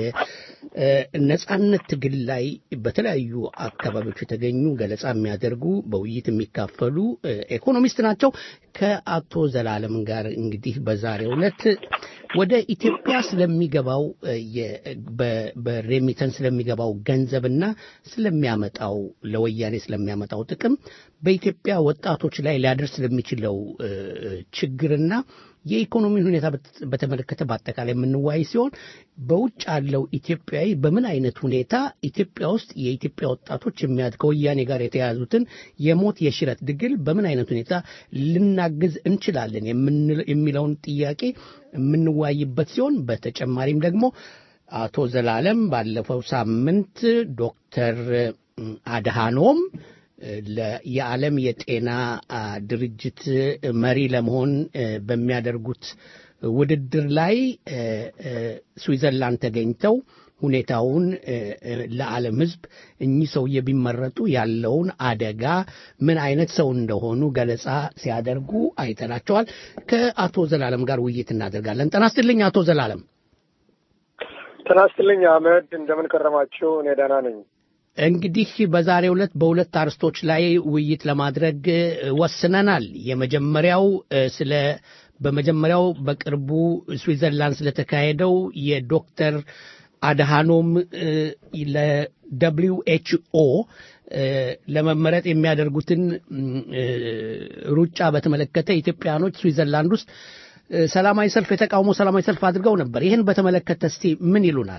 የነጻነት ትግል ላይ በተለያዩ አካባቢዎች የተገኙ ገለጻ የሚያደርጉ በውይይት የሚካፈሉ እ፣ ኢኮኖሚስት ናቸው። ከአቶ ዘላለም ጋር እንግዲህ በዛሬው ዕለት ወደ ኢትዮጵያ ስለሚገባው እ፣ የ- በ- በሬሚተን ስለሚገባው ገንዘብና ስለሚያመጣው ለወያኔ ስለሚያመጣው ጥቅም በኢትዮጵያ ወጣቶች ላይ ሊያደርስ ስለሚችለው እ፣ ችግርና የኢኮኖሚን ሁኔታ በት- በተመለከተ በአጠቃላይ የምንወያይ ሲሆን በውጭ ያለው ኢትዮጵያዊ በምን አይነት ሁኔታ ኢትዮጵያ ውስጥ የኢትዮጵያ ወጣቶች የሚያድ ከወያኔ ጋር የተያያዙትን የሞት የሽረት ድግል በምን አይነት ሁኔታ ልናግዝ እንችላለን የምንል- የሚለውን ጥያቄ የምንወያይበት ሲሆን በተጨማሪም ደግሞ አቶ ዘላለም ባለፈው ሳምንት ዶክተር አድሃኖም ለ- የዓለም የጤና አ, ድርጅት መሪ ለመሆን እ, በሚያደርጉት ውድድር ላይ እ, እ, ስዊዘርላንድ ተገኝተው ሁኔታውን እ, እ, ለዓለም ሕዝብ እኚህ ሰውዬ ቢመረጡ ያለውን አደጋ ምን አይነት ሰው እንደሆኑ ገለጻ ሲያደርጉ አይተናቸዋል። ከአቶ ዘላለም ጋር ውይይት እናደርጋለን። ጤና ይስጥልኝ አቶ ዘላለም። ጤና ይስጥልኝ አህመድ፣ እንደምን ከረማችሁ? እኔ ደህና ነኝ። እንግዲህ በዛሬው ዕለት በሁለት አርስቶች ላይ ውይይት ለማድረግ እ, ወስነናል። የመጀመሪያው እ, ስለ በመጀመሪያው በቅርቡ ስዊዘርላንድ ስለተካሄደው የዶክተር አድሃኖም እ, ለደብሊው ኤች ኦ ለመመረጥ የሚያደርጉትን እም, እ, ሩጫ በተመለከተ ኢትዮጵያኖች ስዊዘርላንድ ውስጥ እ, ሰላማዊ ሰልፍ የተቃውሞ ሰላማዊ ሰልፍ አድርገው ነበር። ይህን በተመለከተ እስቲ ምን ይሉናል?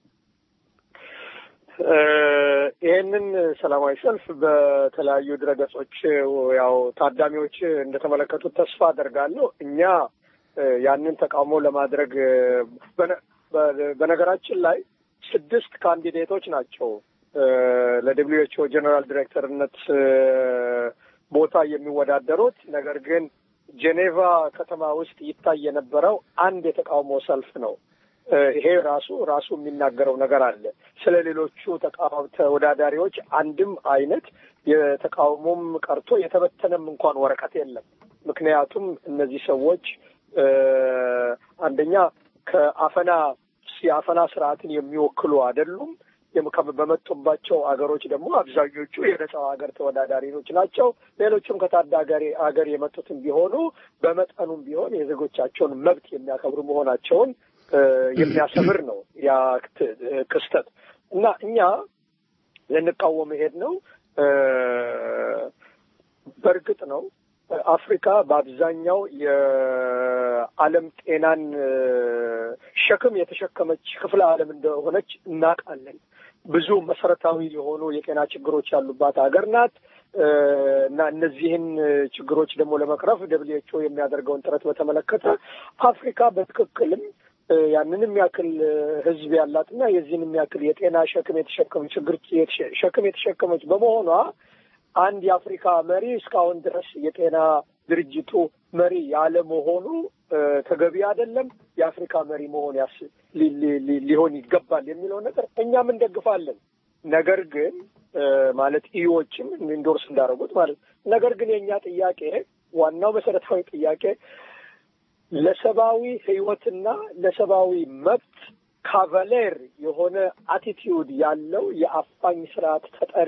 እ፣ ይሄንን ሰላማዊ ሰልፍ በተለያዩ ድረገጾች ያው ታዳሚዎች እንደተመለከቱት ተስፋ አደርጋለሁ። እኛ እ፣ ያንን ተቃውሞ ለማድረግ እ፣ በነ- በ- በነገራችን ላይ ስድስት ካንዲዴቶች ናቸው እ፣ ለደብሊው ኤች ኦ ጀኔራል ዲሬክተርነት እ፣ ቦታ የሚወዳደሩት ነገር ግን ጄኔቫ ከተማ ውስጥ ይታይ የነበረው አንድ የተቃውሞ ሰልፍ ነው። እ፣ ይሄ ራሱ ራሱ የሚናገረው ነገር አለ። ስለ ሌሎቹ ተቃዋሚ ተወዳዳሪዎች አንድም አይነት የተቃውሞም ቀርቶ የተበተነም እንኳን ወረቀት የለም። ምክንያቱም እነዚህ ሰዎች እ፣ አንደኛ ከአፈና የአፈና ስርዓትን የሚወክሉ አይደሉም። የም- ከ- በመጡባቸው አገሮች ደግሞ አብዛኞቹ የነጻው ሀገር ተወዳዳሪዎች ናቸው። ሌሎችም ከታዳጊ ሀገር የመጡትም ቢሆኑ በመጠኑም ቢሆን የዜጎቻቸውን መብት የሚያከብሩ መሆናቸውን እ፣ የሚያሰምር ነው ያ ክት- ክስተት እና እኛ ልንቃወም መሄድ ነው። እ፣ በእርግጥ ነው አፍሪካ በአብዛኛው የዓለም ጤናን እ፣ ሸክም የተሸከመች ክፍለ ዓለም እንደሆነች እናውቃለን። ብዙ መሰረታዊ የሆኑ የጤና ችግሮች ያሉባት ሀገር ናት እ፣ እና እነዚህን ችግሮች ደግሞ ለመቅረፍ ደብሊው ኤች ኦ የሚያደርገውን ጥረት በተመለከተ አፍሪካ በትክክልም እ፣ ያንንም ያክል እ፣ ህዝብ ያላትና የዚህንም ያክል የጤና ሸክም የተሸከመች ችግር የተሸ- ሸክም የተሸከመች በመሆኗ አንድ የአፍሪካ መሪ እስካሁን ድረስ የጤና ድርጅቱ መሪ ያለመሆኑ እ፣ ተገቢ አይደለም። የአፍሪካ መሪ መሆን ያስ ሊ- ሊ- ሊ- ሊሆን ይገባል የሚለው ነገር እኛም እንደግፋለን። ነገር ግን እ፣ ማለት ኢዎችም ኢንዶርስ እንዳደረጉት ማለት ነገር ግን የእኛ ጥያቄ ዋናው መሰረታዊ ጥያቄ ለሰብአዊ ህይወትና ለሰብአዊ መብት ካቫሌር የሆነ አቲቲዩድ ያለው የአፋኝ ስርዓት ተጠሪ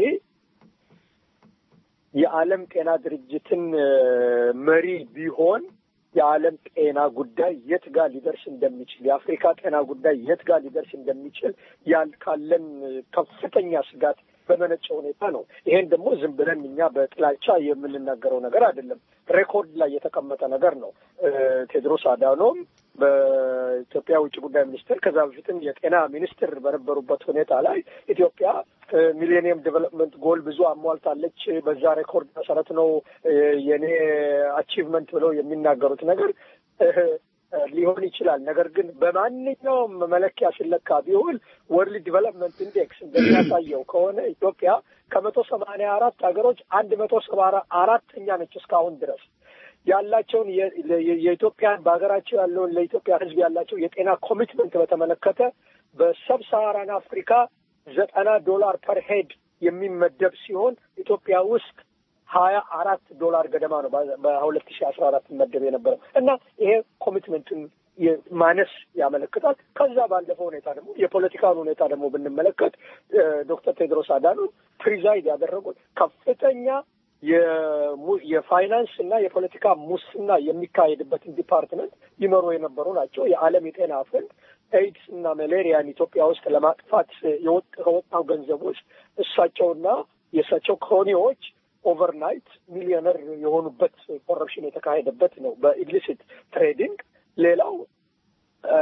የዓለም ጤና ድርጅትን እ፣ መሪ ቢሆን የዓለም ጤና ጉዳይ የት ጋር ሊደርስ እንደሚችል የአፍሪካ ጤና ጉዳይ የት ጋር ሊደርስ እንደሚችል ያል ካለን ከፍተኛ ስጋት በመነጨ ሁኔታ ነው። ይሄን ደግሞ ዝም ብለን እኛ በጥላቻ የምንናገረው ነገር አይደለም። ሬኮርድ ላይ የተቀመጠ ነገር ነው። እ፣ ቴድሮስ አዳኖም በኢትዮጵያ ውጭ ጉዳይ ሚኒስትር ከዛ በፊትም የጤና ሚኒስትር በነበሩበት ሁኔታ ላይ ኢትዮጵያ ሚሌኒየም ዴቨሎፕመንት ጎል ብዙ አሟልታለች፣ በዛ ሬኮርድ መሰረት ነው እ፣ የኔ አቺቭመንት ብለው የሚናገሩት ነገር እ፣ ሊሆን ይችላል። ነገር ግን በማንኛውም መለኪያ ሲለካ ቢሆን ወርልድ ዲቨሎፕመንት ኢንዴክስ እንደሚያሳየው ከሆነ ኢትዮጵያ ከመቶ ሰማንያ አራት ሀገሮች አንድ መቶ ሰባ አራተኛ ነች እስካሁን ድረስ ያላቸውን የ- የ- የኢትዮጵያን በሀገራቸው ያለውን ለኢትዮጵያ ሕዝብ ያላቸው የጤና ኮሚትመንት በተመለከተ በሰብ ሳሃራን አፍሪካ ዘጠና ዶላር ፐር ሄድ የሚመደብ ሲሆን ኢትዮጵያ ውስጥ ሀያ አራት ዶላር ገደማ ነው በሁለት ሺህ አስራ አራት መደብ የነበረው እና ይሄ ኮሚትመንትን የ- ማነስ ያመለክታል። ከዛ ባለፈ ሁኔታ ደግሞ የፖለቲካውን ሁኔታ ደግሞ ብንመለከት እ፣ ዶክተር ቴድሮስ አዳኖም ፕሪዛይድ ያደረጉት ከፍተኛ የሙ- የፋይናንስ እና የፖለቲካ ሙስና የሚካሄድበትን ዲፓርትመንት ይመሩ የነበሩ ናቸው። የዓለም የጤና ፈንድ ኤድስ እና መሌሪያን ኢትዮጵያ ውስጥ ለማጥፋት የወጥ- ከወጣው ገንዘብ ውስጥ እሳቸውና የእሳቸው ክሮኒዎች ኦቨርናይት ሚሊዮነር የሆኑበት ኮረፕሽን የተካሄደበት ነው በኢሊሲት ትሬዲንግ። ሌላው አ፣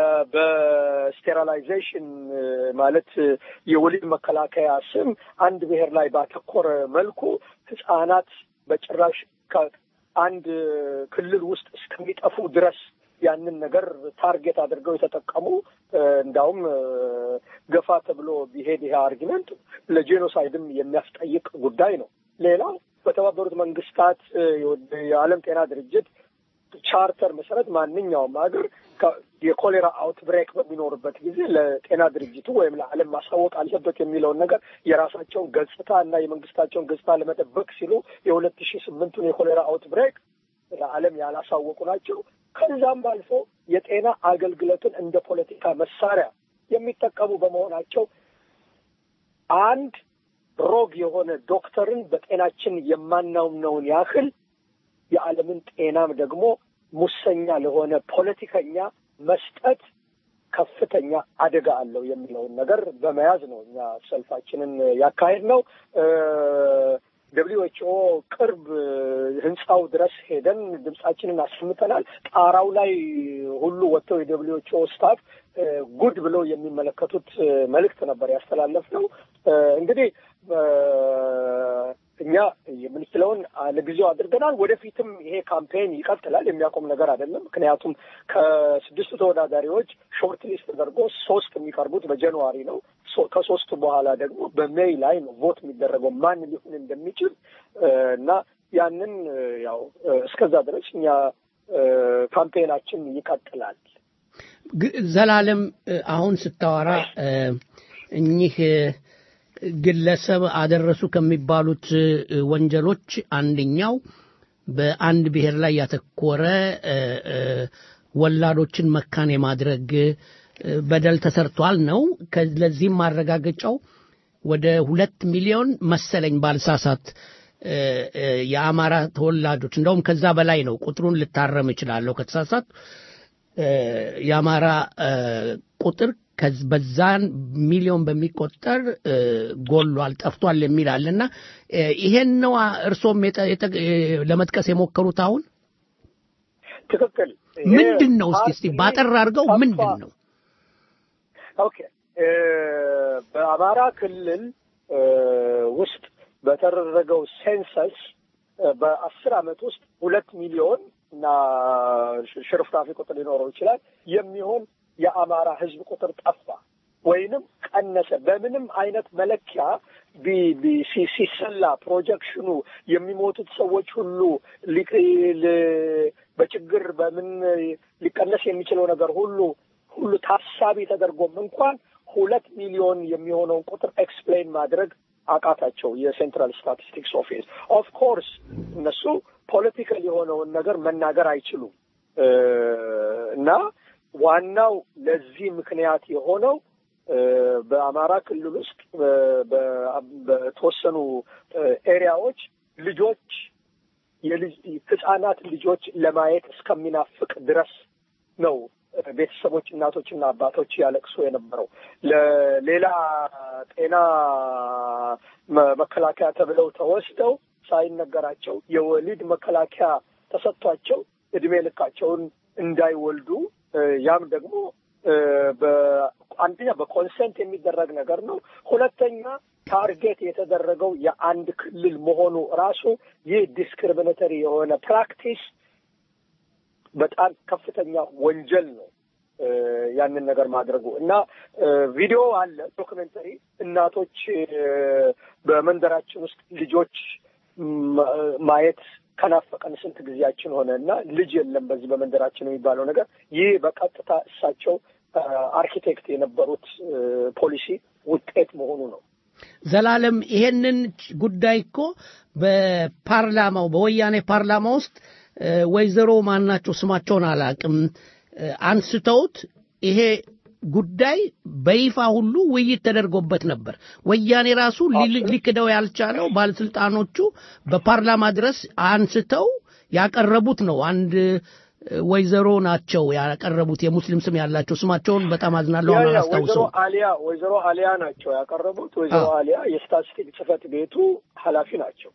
በስቴራላይዜሽን ማለት የወሊድ መከላከያ ስም አንድ ብሔር ላይ ባተኮረ መልኩ ህጻናት በጭራሽ ከአንድ ክልል ውስጥ እስከሚጠፉ ድረስ ያንን ነገር ታርጌት አድርገው የተጠቀሙ እ፣ እንዳውም እ፣ ገፋ ተብሎ ቢሄድ ይሄ አርጊመንት ለጄኖሳይድም የሚያስጠይቅ ጉዳይ ነው። ሌላው በተባበሩት መንግስታት እ፣ የዓለም ጤና ድርጅት ቻርተር መሰረት ማንኛውም ሀገር ከ- የኮሌራ አውትብሬክ በሚኖርበት ጊዜ ለጤና ድርጅቱ ወይም ለዓለም ማሳወቅ አለበት የሚለውን ነገር የራሳቸውን ገጽታ እና የመንግስታቸውን ገጽታ ለመጠበቅ ሲሉ የሁለት ሺህ ስምንቱን የኮሌራ አውትብሬክ ለዓለም ያላሳወቁ ናቸው። ከዛም አልፎ የጤና አገልግሎትን እንደ ፖለቲካ መሳሪያ የሚጠቀሙ በመሆናቸው አንድ ሮግ የሆነ ዶክተርን በጤናችን የማናምነውን ያህል የዓለምን ጤናም ደግሞ ሙሰኛ ለሆነ ፖለቲከኛ መስጠት ከፍተኛ አደጋ አለው የሚለውን ነገር በመያዝ ነው እኛ ሰልፋችንን ያካሄድ ነው። ደብሊው ኤች ኦ ቅርብ ህንፃው ድረስ ሄደን ድምጻችንን አሰምተናል። ጣራው ላይ ሁሉ ወጥተው የደብሊው ኤች ኦ ስታፍ ጉድ ብለው የሚመለከቱት መልእክት ነበር ያስተላለፍ ነው። እንግዲህ እኛ የምንችለውን ለጊዜው አድርገናል። ወደፊትም ይሄ ካምፔን ይቀጥላል። የሚያቆም ነገር አይደለም። ምክንያቱም ከስድስቱ ተወዳዳሪዎች ሾርት ሊስት ተደርጎ ሶስት የሚቀርቡት በጃንዋሪ ነው። ሶ- ከሶስቱ በኋላ ደግሞ በሜይ ላይ ነው ቮት የሚደረገው ማን ሊሆን እንደሚችል እና ያንን ያው እስከዛ ድረስ እኛ ካምፔናችን ይቀጥላል። ግ- ዘላለም እ፣ አሁን ስታወራ እ፣ እኚህ እ፣ ግለሰብ አደረሱ ከሚባሉት እ፣ ወንጀሎች አንደኛው በአንድ ብሔር ላይ ያተኮረ እ፣ እ፣ ወላዶችን መካን የማድረግ እ፣ በደል ተሰርቷል ነው። ከ- ለዚህም ማረጋገጫው ወደ ሁለት ሚሊዮን መሰለኝ ባልሳሳት እ፣ እ፣ የአማራ ተወላጆች እንደውም ከዛ በላይ ነው። ቁጥሩን ልታረም እችላለሁ ከተሳሳት እ፣ የአማራ እ፣ ቁጥር ከዝ- በዛን ሚሊዮን በሚቆጠር እ፣ ጎሏል፣ ጠፍቷል የሚል አለና እ፣ ይሄን ነው አ- እርሶም የጠ- የጠ- እ፣ ለመጥቀስ የሞከሩት አሁን ትክክል። ምንድን ነው እስቲ እስቲ ባጠር አድርገው ምንድን ነው? ኦኬ እ፣ በአማራ ክልል እ፣ ውስጥ በተደረገው ሴንሰስ እ፣ በአስር ዓመት ውስጥ ሁለት ሚሊዮን እና ሽ- ሽርፍራፊ ቁጥር ሊኖረው ይችላል የሚሆን የአማራ ህዝብ ቁጥር ጠፋ ወይንም ቀነሰ በምንም አይነት መለኪያ ቢ- ቢ- ሲ- ሲሰላ ፕሮጀክሽኑ የሚሞቱት ሰዎች ሁሉ ሊ- ል- በችግር በምን ሊቀነስ የሚችለው ነገር ሁሉ ሁሉ ታሳቢ ተደርጎም እንኳን ሁለት ሚሊዮን የሚሆነውን ቁጥር ኤክስፕሌን ማድረግ አቃታቸው የሴንትራል ስታቲስቲክስ ኦፊስ ኦፍ ኮርስ እነሱ ፖለቲካል የሆነውን ነገር መናገር አይችሉም እ፣ እና ዋናው ለዚህ ምክንያት የሆነው እ፣ በአማራ ክልል ውስጥ በ- በ- በተወሰኑ እ፣ ኤሪያዎች ልጆች የልጅ ህጻናት ልጆች ለማየት እስከሚናፍቅ ድረስ ነው እ፣ ቤተሰቦች እናቶችና አባቶች ያለቅሱ የነበረው ለሌላ ጤና መ- መከላከያ ተብለው ተወስደው ሳይነገራቸው የወሊድ መከላከያ ተሰጥቷቸው እድሜ ልካቸውን እንዳይወልዱ እ፣ ያም ደግሞ እ፣ በ- አንደኛ በኮንሰንት የሚደረግ ነገር ነው። ሁለተኛ ታርጌት የተደረገው የአንድ ክልል መሆኑ ራሱ ይህ ዲስክሪሚኔተሪ የሆነ ፕራክቲስ በጣም ከፍተኛ ወንጀል ነው። እ፣ ያንን ነገር ማድረጉ እና እ፣ ቪዲዮ አለ ዶክመንተሪ እናቶች እ፣ በመንደራችን ውስጥ ልጆች ም- ማየት ከናፈቀን ስንት ጊዜያችን ሆነ እና ልጅ የለም በዚህ በመንደራችን የሚባለው ነገር ይህ በቀጥታ እሳቸው እ፣ አርኪቴክት የነበሩት እ፣ ፖሊሲ ውጤት መሆኑ ነው። ዘላለም ይሄንን ጉዳይ እኮ በፓርላማው በወያኔ ፓርላማ ውስጥ እ፣ ወይዘሮ ማናቸው ስማቸውን አላቅም እ፣ አንስተውት ይሄ ጉዳይ በይፋ ሁሉ ውይይት ተደርጎበት ነበር። ወያኔ ራሱ ሊ- ሊክደው ያልቻለው ባለስልጣኖቹ በፓርላማ ድረስ አንስተው ያቀረቡት ነው። አንድ እ፣ ወይዘሮ ናቸው ያቀረቡት የሙስሊም ስም ያላቸው ስማቸውን በጣም አዝናለሁ ያ አሁን ያ ወይዘሮ አላስታውሰው። አሊያ ወይዘሮ አሊያ ናቸው ያቀረቡት። ወይዘሮ አዎ። አሊያ የስታቲስቲክ ጽህፈት ቤቱ ኃላፊ ናቸው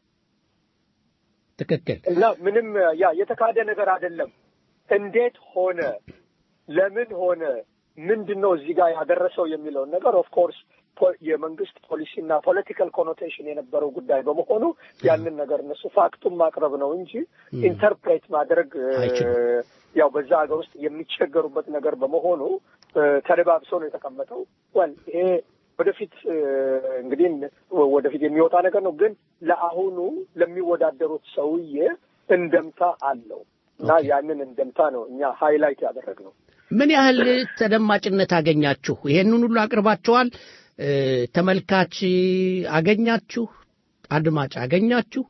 ትክክል። እና ምንም ያ የተካደ ነገር አይደለም። እንዴት ሆነ፣ ለምን ሆነ፣ ምንድን ነው እዚህ ጋር ያደረሰው የሚለውን ነገር ኦፍ ኮርስ የመንግስት ፖሊሲና ፖለቲካል ኮኖቴሽን የነበረው ጉዳይ በመሆኑ ያንን ነገር እነሱ ፋክቱን ማቅረብ ነው እንጂ ኢንተርፕሬት ማድረግ እ፣ ያው በዛ ሀገር ውስጥ የሚቸገሩበት ነገር በመሆኑ እ፣ ተደባብሶ ነው የተቀመጠው። ወል ይሄ ወደፊት እ፣ እንግዲህ ወደፊት የሚወጣ ነገር ነው። ግን ለአሁኑ ለሚወዳደሩት ሰውዬ እንደምታ አለው እና ያንን እንደምታ ነው እኛ ሃይላይት ያደረግነው። ምን ያህል ተደማጭነት አገኛችሁ? ይሄንን ሁሉ አቅርባችኋል። እ፣ ተመልካች አገኛችሁ? አድማጭ አገኛችሁ?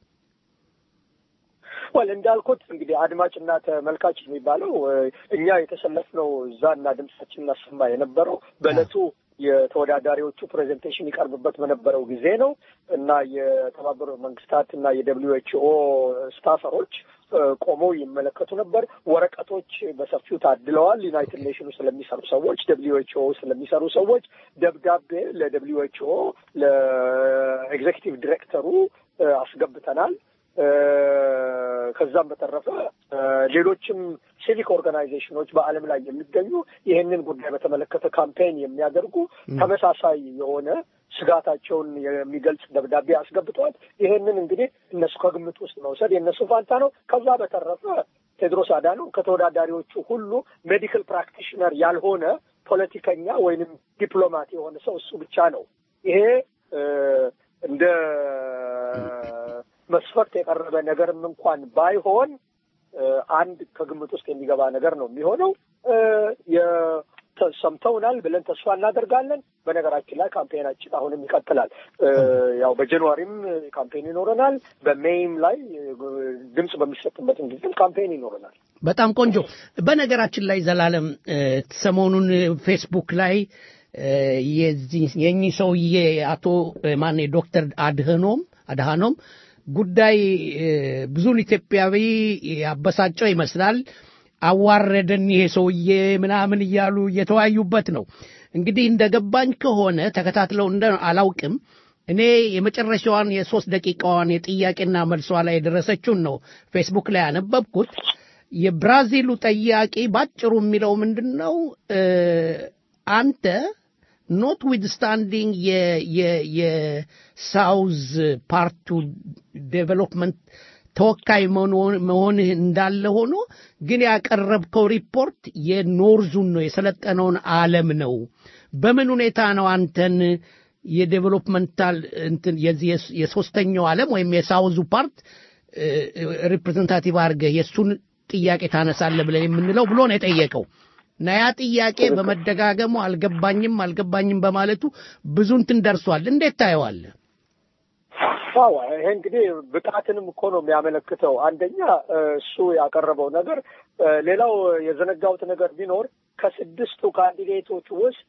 ወል እንዳልኩት እንግዲህ አድማጭና ተመልካች የሚባለው እ፣ እኛ የተሰለፍነው እዛና ድምጻችን እናሰማ የነበረው በእለቱ የተወዳዳሪዎቹ ፕሬዘንቴሽን ይቀርብበት በነበረው ጊዜ ነው እና የተባበሩት መንግስታት እና የደብሊዩ ኤች ኦ ስታፈሮች እ፣ ቆመው ይመለከቱ ነበር። ወረቀቶች በሰፊው ታድለዋል። ዩናይትድ ኔሽኑ ስለሚሰሩ ሰዎች፣ ደብሊዩ ኤች ኦ ስለሚሰሩ ሰዎች ደብዳቤ ለደብሊዩ ኤች ኦ ለኤግዜኪቲቭ ዲሬክተሩ እ፣ አስገብተናል። እ፣ ከዛም በተረፈ እ፣ ሌሎችም ሲቪክ ኦርጋናይዜሽኖች በዓለም ላይ የሚገኙ ይህንን ጉዳይ በተመለከተ ካምፔን የሚያደርጉ ተመሳሳይ የሆነ ስጋታቸውን የሚገልጽ ደብዳቤ አስገብተዋል። ይህንን እንግዲህ እነሱ ከግምት ውስጥ መውሰድ የእነሱ ፋንታ ነው። ከዛ በተረፈ ቴድሮስ አዳኖም ከተወዳዳሪዎቹ ሁሉ ሜዲካል ፕራክቲሽነር ያልሆነ ፖለቲከኛ ወይንም ዲፕሎማት የሆነ ሰው እሱ ብቻ ነው። ይሄ እ፣ እንደ መስፈርት የቀረበ ነገርም እንኳን ባይሆን እ፣ አንድ ከግምት ውስጥ የሚገባ ነገር ነው የሚሆነው። እ፣ የ- ተ- ሰምተውናል ብለን ተስፋ እናደርጋለን። በነገራችን ላይ ካምፔናችን አሁንም ይቀጥላል። እ፣ ያው በጃንዋሪም ካምፔን ይኖረናል። በሜይም ላይ እ፣ ድምፅ በሚሰጥበትም ጊዜም ካምፔን ይኖረናል። በጣም ቆንጆ። በነገራችን ላይ ዘላለም እ፣ ሰሞኑን ፌስቡክ ላይ እ፣ የዚህ የእኚህ ሰውዬ አቶ ማን ዶክተር አድህኖም አድሃኖም ጉዳይ እ፣ ብዙን ኢትዮጵያዊ ያበሳጨው ይመስላል። አዋረደን ይሄ ሰውዬ ምናምን እያሉ እየተወያዩበት ነው። እንግዲህ እንደገባኝ ከሆነ ተከታትለው እንደ አላውቅም እኔ የመጨረሻዋን የሶስት ደቂቃዋን የጥያቄና መልሷ ላይ የደረሰችውን ነው ፌስቡክ ላይ ያነበብኩት። የብራዚሉ ጠያቂ ባጭሩ የሚለው ምንድን ነው እ፣ አንተ ኖት ዊትስታንዲንግ የሳውዝ ፓርቱ ዴቨሎፕመንት ተወካይ መሆን- መሆንህ እንዳለ ሆኖ ግን ያቀረብከው ሪፖርት የኖርዙን ነው የሰለጠነውን ዓለም ነው። በምን ሁኔታ ነው አንተን የዴቨሎፕመንታል እንትን የዚህ የስ- የሶስተኛው ዓለም ወይም የሳውዙ ፓርት ሪፕሬዘንታቲቭ አድርገህ የእሱን ጥያቄ ታነሳለህ ብለን የምንለው ብሎ ነው የጠየቀው እና ያ ጥያቄ በመደጋገሙ አልገባኝም አልገባኝም በማለቱ ብዙ እንትን ደርሷል። እንዴት ታየዋለህ? አዎ ይሄ እንግዲህ ብቃትንም እኮ ነው የሚያመለክተው። አንደኛ እ፣ እሱ ያቀረበው ነገር እ፣ ሌላው የዘነጋሁት ነገር ቢኖር ከስድስቱ ካንዲዴቶች ውስጥ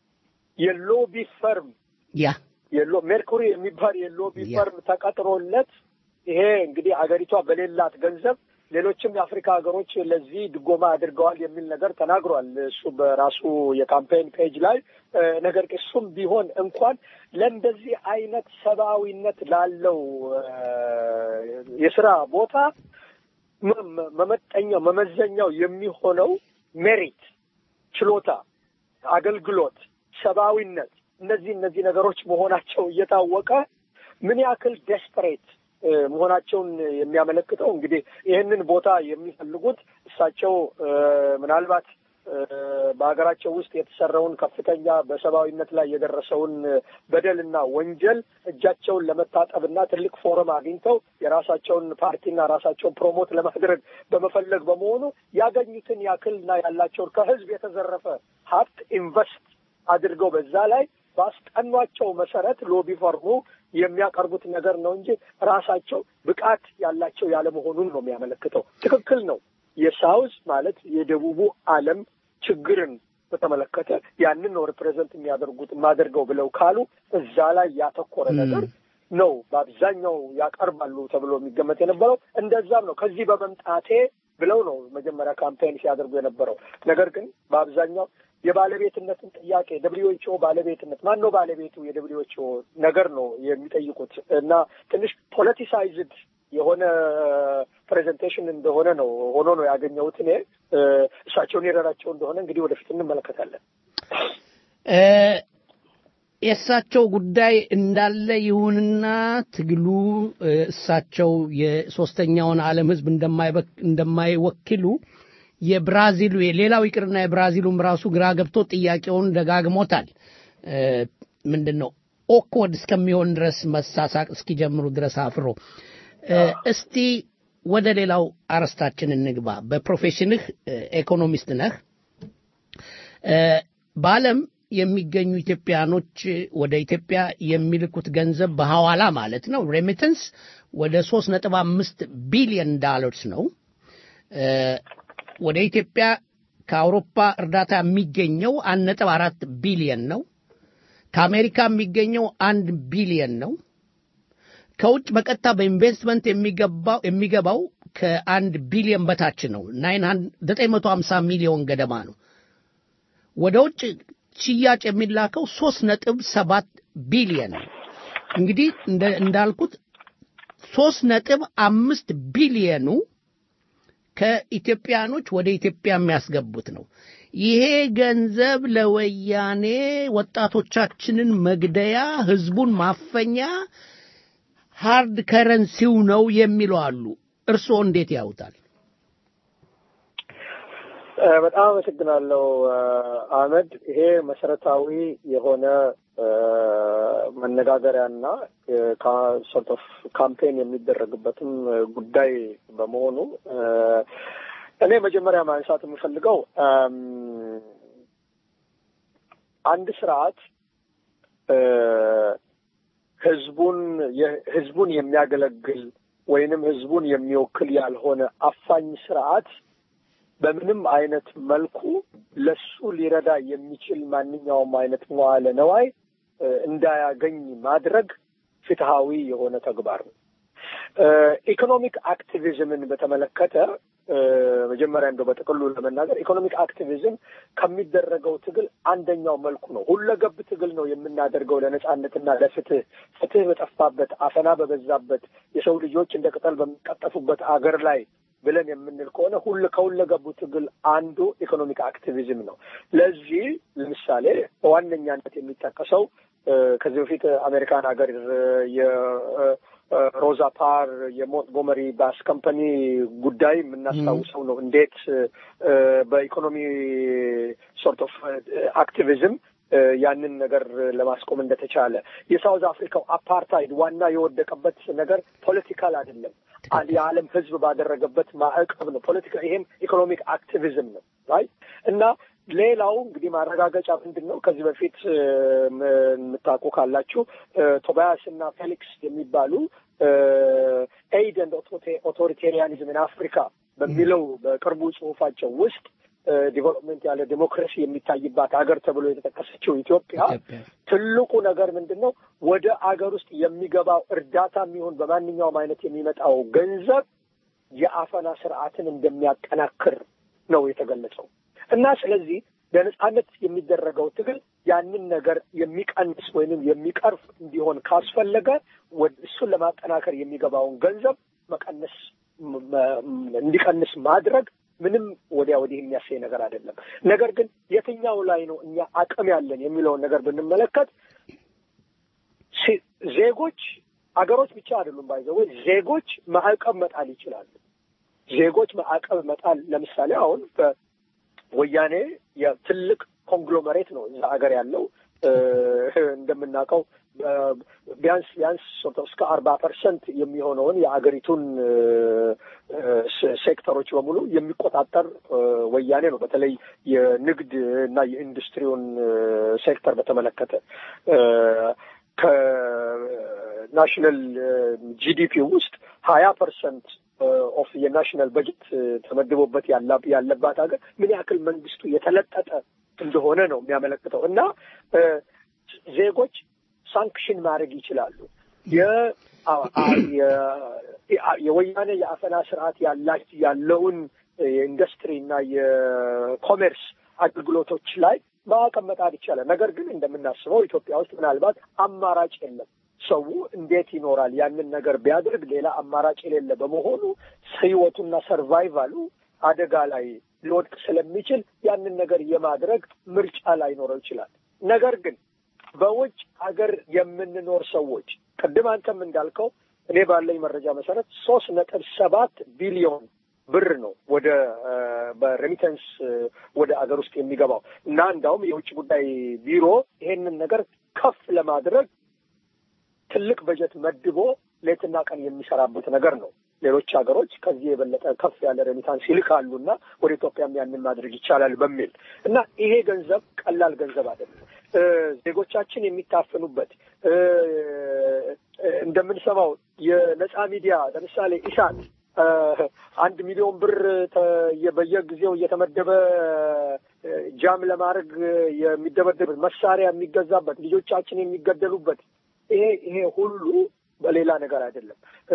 የሎቢ ፈርም ያ የሎ ሜርኩሪ የሚባል የሎቢ ፈርም ተቀጥሮለት ይሄ እንግዲህ አገሪቷ በሌላት ገንዘብ ሌሎችም የአፍሪካ ሀገሮች ለዚህ ድጎማ አድርገዋል የሚል ነገር ተናግሯል። እሱ በራሱ የካምፔን ፔጅ ላይ እ፣ ነገር ግን እሱም ቢሆን እንኳን ለእንደዚህ አይነት ሰብአዊነት ላለው እ፣ የስራ ቦታ መ- መ- መመጠኛው መመዘኛው የሚሆነው ሜሪት፣ ችሎታ፣ አገልግሎት፣ ሰብአዊነት እነዚህ እነዚህ ነገሮች መሆናቸው እየታወቀ ምን ያክል ዴስፐሬት መሆናቸውን የሚያመለክተው እንግዲህ ይህንን ቦታ የሚፈልጉት እሳቸው እ፣ ምናልባት እ፣ በሀገራቸው ውስጥ የተሰራውን ከፍተኛ በሰብአዊነት ላይ የደረሰውን በደልና ወንጀል እጃቸውን ለመታጠብና ትልቅ ፎረም አግኝተው የራሳቸውን ፓርቲና ራሳቸውን ፕሮሞት ለማድረግ በመፈለግ በመሆኑ ያገኙትን ያክልና ያላቸውን ከህዝብ የተዘረፈ ሀብት ኢንቨስት አድርገው በዛ ላይ ባስጠኗቸው መሰረት ሎቢ ፈርሙ የሚያቀርቡት ነገር ነው እንጂ ራሳቸው ብቃት ያላቸው ያለመሆኑን ነው የሚያመለክተው። ትክክል ነው። የሳውዝ ማለት የደቡቡ ዓለም ችግርን በተመለከተ ያንን ነው ሪፕሬዘንት የሚያደርጉት የማደርገው ብለው ካሉ እዛ ላይ ያተኮረ ነገር ነው በአብዛኛው ያቀርባሉ ተብሎ የሚገመት የነበረው። እንደዛም ነው ከዚህ በመምጣቴ ብለው ነው መጀመሪያ ካምፔን ሲያደርጉ የነበረው። ነገር ግን በአብዛኛው የባለቤትነትን ጥያቄ ደብሊውኤችኦ ባለቤትነት ማን ነው ባለቤቱ የደብሊውኤችኦ ነገር ነው የሚጠይቁት እና ትንሽ ፖለቲሳይዝድ የሆነ ፕሬዘንቴሽን እንደሆነ ነው ሆኖ ነው ያገኘሁት እኔ እ፣ እሳቸውን የረዳቸው እንደሆነ እንግዲህ ወደፊት እንመለከታለን። እ፣ የእሳቸው ጉዳይ እንዳለ ይሁንና ትግሉ እ፣ እሳቸው የሶስተኛውን ዓለም ሕዝብ እንደማይበክ- እንደማይወክሉ የብራዚሉ ሌላው ይቅርና የብራዚሉም ራሱ ግራ ገብቶ ጥያቄውን ደጋግሞታል። እ፣ ምንድን ነው ኦክወርድ እስከሚሆን ድረስ መሳሳቅ እስኪጀምሩ ድረስ አፍሮ እ፣ እስቲ ወደ ሌላው አርዕስታችን እንግባ። በፕሮፌሽንህ እ፣ ኢኮኖሚስት ነህ። እ፣ በዓለም የሚገኙ ኢትዮጵያኖች ወደ ኢትዮጵያ የሚልኩት ገንዘብ በሐዋላ ማለት ነው ሬሚተንስ ወደ ሶስት ነጥብ አምስት ቢሊዮን ዳለርስ ነው። እ፣ ወደ ኢትዮጵያ ከአውሮፓ እርዳታ የሚገኘው አንድ ነጥብ አራት ቢሊዮን ነው። ከአሜሪካ የሚገኘው አንድ ቢሊዮን ነው። ከውጭ በቀጥታ በኢንቨስትመንት የሚገባው የሚገባው ከአንድ ቢሊዮን በታች ነው። ዘጠኝ መቶ ሀምሳ ሚሊዮን ገደማ ነው። ወደ ውጭ ሽያጭ የሚላከው ሶስት ነጥብ ሰባት ቢሊዮን ነው። እንግዲህ እንደ- እንዳልኩት ሶስት ነጥብ አምስት ቢሊዮኑ ከኢትዮጵያኖች ወደ ኢትዮጵያ የሚያስገቡት ነው። ይሄ ገንዘብ ለወያኔ ወጣቶቻችንን መግደያ፣ ህዝቡን ማፈኛ ሃርድ ከረንሲው ነው የሚሉ አሉ። እርስዎ እንዴት ያዩታል? እ፣ በጣም አመሰግናለሁ እ፣ አህመድ። ይሄ መሰረታዊ የሆነ እ፣ መነጋገሪያና ሶርት ኦፍ ካምፔን የሚደረግበትም እ፣ ጉዳይ በመሆኑ እ፣ እኔ መጀመሪያ ማንሳት የምፈልገው እም፣ አንድ ስርዓት እ፣ ህዝቡን የ- ህዝቡን የሚያገለግል ወይንም ህዝቡን የሚወክል ያልሆነ አፋኝ ስርዓት በምንም አይነት መልኩ ለሱ ሊረዳ የሚችል ማንኛውም አይነት መዋለ ነዋይ እ፣ እንዳያገኝ ማድረግ ፍትሃዊ የሆነ ተግባር ነው። እ፣ ኢኮኖሚክ አክቲቪዝምን በተመለከተ እ፣ መጀመሪያ እንደው በጥቅሉ ለመናገር ኢኮኖሚክ አክቲቪዝም ከሚደረገው ትግል አንደኛው መልኩ ነው። ሁለገብ ትግል ነው የምናደርገው ለነጻነትና ለፍትህ። ፍትህ በጠፋበት፣ አፈና በበዛበት፣ የሰው ልጆች እንደ ቅጠል በሚቀጠፉበት አገር ላይ ብለን የምንል ከሆነ ሁሉ ከሁለገቡ ትግል አንዱ ኢኮኖሚክ አክቲቪዝም ነው። ለዚህ ለምሳሌ በዋነኛነት የሚጠቀሰው እ፣ ከዚህ በፊት አሜሪካን ሀገር የ- እ፣ ሮዛ ፓር የሞንትጎመሪ ባስ ከምፓኒ ጉዳይ የምናስታውሰው ነው። እንዴት እ፣ በኢኮኖሚ ሶርት ኦፍ አክቲቪዝም እ፣ ያንን ነገር ለማስቆም እንደተቻለ የሳውዝ አፍሪካው አፓርታይድ ዋና የወደቀበት ነገር ፖለቲካል አይደለም፣ አ- የዓለም ሕዝብ ባደረገበት ማዕቀብ ነው። ፖለቲካ ይሄም ኢኮኖሚክ አክቲቪዝም ነው ራይ እና ሌላው እንግዲህ ማረጋገጫ ምንድን ነው? ከዚህ በፊት እ፣ ም- የምታውቁ ካላችሁ እ፣ ቶባያስ እና ፌሊክስ የሚባሉ ኤይድ ኤንድ ኦቶሪቴሪያኒዝም ኢን አፍሪካ በሚለው በቅርቡ ጽሁፋቸው ውስጥ ዲቨሎፕመንት ያለ ዴሞክራሲ የሚታይባት ሀገር ተብሎ የተጠቀሰችው ኢትዮጵያ ትልቁ ነገር ምንድን ነው? ወደ አገር ውስጥ የሚገባው እርዳታ የሚሆን በማንኛውም አይነት የሚመጣው ገንዘብ የአፈና ስርዓትን እንደሚያጠናክር ነው የተገለጸው እና ስለዚህ ለነጻነት የሚደረገው ትግል ያንን ነገር የሚቀንስ ወይንም የሚቀርፍ እንዲሆን ካስፈለገ ወደ እሱን ለማጠናከር የሚገባውን ገንዘብ መቀነስ ም- ም- እንዲቀንስ ማድረግ ምንም ወዲያ ወዲህ የሚያሳይ ነገር አይደለም። ነገር ግን የትኛው ላይ ነው እኛ አቅም ያለን የሚለውን ነገር ብንመለከት ሲ- ዜጎች አገሮች ብቻ አይደሉም ባይዘው ዜጎች ማዕቀብ መጣል ይችላሉ። ዜጎች ማዕቀብ መጣል ለምሳሌ አሁን በወያኔ የትልቅ ኮንግሎመሬት ነው እዛ ሀገር ያለው እ፣ እንደምናውቀው እ፣ ቢያንስ ቢያንስ ሶርት ኦፍ እስከ አርባ ፐርሰንት የሚሆነውን የአገሪቱን እ፣ እ፣ ሴ- ሴክተሮች በሙሉ የሚቆጣጠር እ፣ ወያኔ ነው። በተለይ የንግድ እና የኢንዱስትሪውን እ፣ ሴክተር በተመለከተ እ፣ ከናሽናል ጂዲፒ ውስጥ ሀያ ፐርሰንት ኦፍ የናሽናል በጀት ተመድቦበት ያላ- ያለባት ሀገር ምን ያክል መንግስቱ የተለጠጠ እንደሆነ ነው የሚያመለክተው እና እ፣ ዜጎች ሳንክሽን ማድረግ ይችላሉ። የ- አ- አ- የ- የወያኔ የአፈና ስርዓት ያላ- ያለውን የኢንዱስትሪ እና የኮሜርስ አገልግሎቶች ላይ ማዕቀብ መጣል ይቻላል። ነገር ግን እንደምናስበው ኢትዮጵያ ውስጥ ምናልባት አማራጭ የለም። ሰው እንዴት ይኖራል? ያንን ነገር ቢያደርግ ሌላ አማራጭ የሌለ በመሆኑ ህይወቱና ሰርቫይቫሉ አደጋ ላይ ሊወድቅ ስለሚችል ያንን ነገር የማድረግ ምርጫ ላይኖረው ይችላል። ነገር ግን በውጭ ሀገር የምንኖር ሰዎች ቅድም አንተም እንዳልከው እኔ ባለኝ መረጃ መሰረት ሶስት ነጥብ ሰባት ቢሊዮን ብር ነው ወደ እ፣ በሬሚተንስ እ፣ ወደ አገር ውስጥ የሚገባው እና እንዳውም የውጭ ጉዳይ ቢሮ ይሄንን ነገር ከፍ ለማድረግ ትልቅ በጀት መድቦ ሌትና ቀን የሚሰራበት ነገር ነው። ሌሎች ሀገሮች ከዚህ የበለጠ ከፍ ያለ ሬሚታንስ ይልካሉ እና ወደ ኢትዮጵያም ያንን ማድረግ ይቻላል በሚል እና ይሄ ገንዘብ ቀላል ገንዘብ አይደለም። እ፣ ዜጎቻችን የሚታፈኑበት እ፣ እንደምንሰማው የነጻ ሚዲያ ለምሳሌ ኢሳት እ፣ አንድ ሚሊዮን ብር ተ- የ- በየጊዜው እየተመደበ እ፣ ጃም ለማድረግ የሚደበደብ መሳሪያ የሚገዛበት ልጆቻችን የሚገደሉበት ይሄ ይሄ ሁሉ በሌላ ነገር አይደለም። እ፣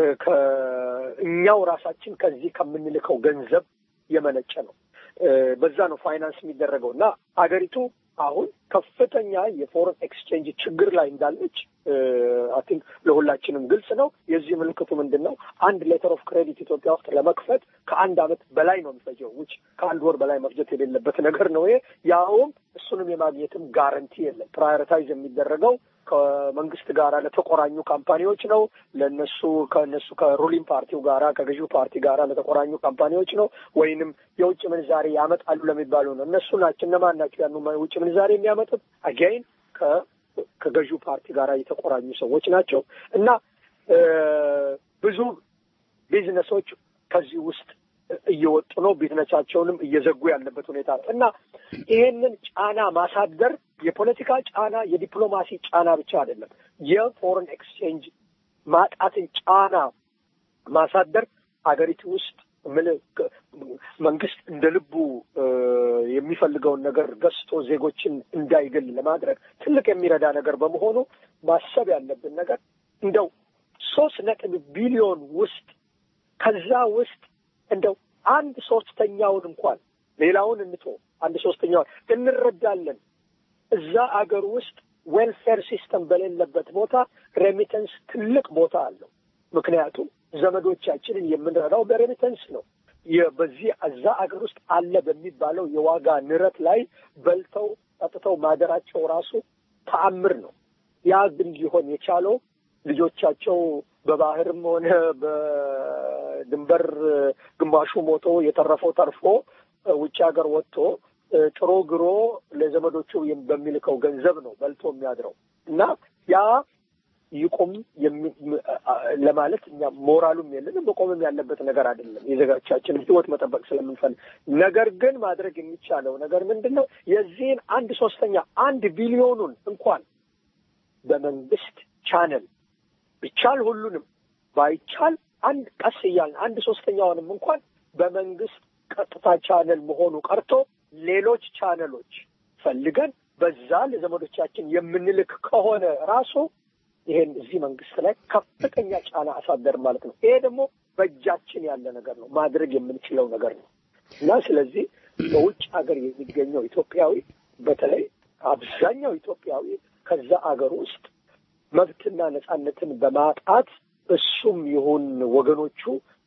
ከእኛው ራሳችን ከዚህ ከምንልከው ገንዘብ የመነጨ ነው። እ፣ በዛ ነው ፋይናንስ የሚደረገው እና አገሪቱ አሁን ከፍተኛ የፎረን ኤክስቼንጅ ችግር ላይ እንዳለች አይ ቲንክ ለሁላችንም ግልጽ ነው። የዚህ ምልክቱ ምንድን ነው? አንድ ሌተር ኦፍ ክሬዲት ኢትዮጵያ ውስጥ ለመክፈት ከአንድ ዓመት በላይ ነው የሚፈጀው። ውጭ ከአንድ ወር በላይ መፍጀት የሌለበት ነገር ነው ይሄ። ያውም እሱንም የማግኘትም ጋረንቲ የለም። ፕራዮሪታይዝ የሚደረገው ከመንግስት ጋር ለተቆራኙ ካምፓኒዎች ነው። ለእነሱ ከእነሱ ከሩሊንግ ፓርቲው ጋራ ከገዢው ፓርቲ ጋራ ለተቆራኙ ካምፓኒዎች ነው። ወይንም የውጭ ምንዛሬ ያመጣሉ ለሚባሉ ነው። እነሱ ናቸው። እነማን ናቸው ያን ውጭ ምንዛሬ የሚያመጡት? አጋይን ከገዢው ፓርቲ ጋር የተቆራኙ ሰዎች ናቸው እና እ፣ ብዙ ቢዝነሶች ከዚህ ውስጥ እየወጡ ነው። ቢዝነሳቸውንም እየዘጉ ያለበት ሁኔታ ነው እና ይሄንን ጫና ማሳደር የፖለቲካ ጫና፣ የዲፕሎማሲ ጫና ብቻ አይደለም። የፎሬን ኤክስቼንጅ ማጣትን ጫና ማሳደር አገሪቱ ውስጥ ምን መንግስት እንደ ልቡ እ፣ የሚፈልገውን ነገር ገዝቶ ዜጎችን እንዳይገል ለማድረግ ትልቅ የሚረዳ ነገር በመሆኑ ማሰብ ያለብን ነገር እንደው ሶስት ነጥብ ቢሊዮን ውስጥ ከዛ ውስጥ እንደው አንድ ሶስተኛውን እንኳን ሌላውን እንቶ አንድ ሶስተኛውን እንረዳለን። እዛ አገር ውስጥ ዌልፌር ሲስተም በሌለበት ቦታ ሬሚተንስ ትልቅ ቦታ አለው። ምክንያቱም ዘመዶቻችንን የምንረዳው በሬሚተንስ ነው። የ- በዚህ እዛ አገር ውስጥ አለ በሚባለው የዋጋ ንረት ላይ በልተው ጠጥተው ማደራቸው ራሱ ተአምር ነው። ያ ግን ሊሆን የቻለው ልጆቻቸው በባህርም ሆነ በድንበር ግማሹ ሞቶ የተረፈው ተርፎ ውጭ ሀገር ወጥቶ ጥሮ ግሮ ለዘመዶቹ በሚልከው ገንዘብ ነው በልቶ የሚያድረው እና ያ ይቁም ለማለት እኛ ሞራሉም የለንም። መቆምም ያለበት ነገር አይደለም። የዜጎቻችንን ሕይወት መጠበቅ ስለምንፈልግ፣ ነገር ግን ማድረግ የሚቻለው ነገር ምንድን ነው? የዚህን አንድ ሶስተኛ አንድ ቢሊዮኑን እንኳን በመንግስት ቻነል ቢቻል ሁሉንም ባይቻል አንድ ቀስ እያልን አንድ ሶስተኛውንም እንኳን በመንግስት ቀጥታ ቻነል መሆኑ ቀርቶ ሌሎች ቻነሎች ፈልገን በዛ ለዘመዶቻችን የምንልክ ከሆነ ራሱ ይሄን እዚህ መንግስት ላይ ከፍተኛ ጫና አሳደር ማለት ነው። ይሄ ደግሞ በእጃችን ያለ ነገር ነው፣ ማድረግ የምንችለው ነገር ነው እና ስለዚህ በውጭ ሀገር የሚገኘው ኢትዮጵያዊ በተለይ አብዛኛው ኢትዮጵያዊ ከዛ አገር ውስጥ መብትና ነጻነትን በማጣት እሱም ይሁን ወገኖቹ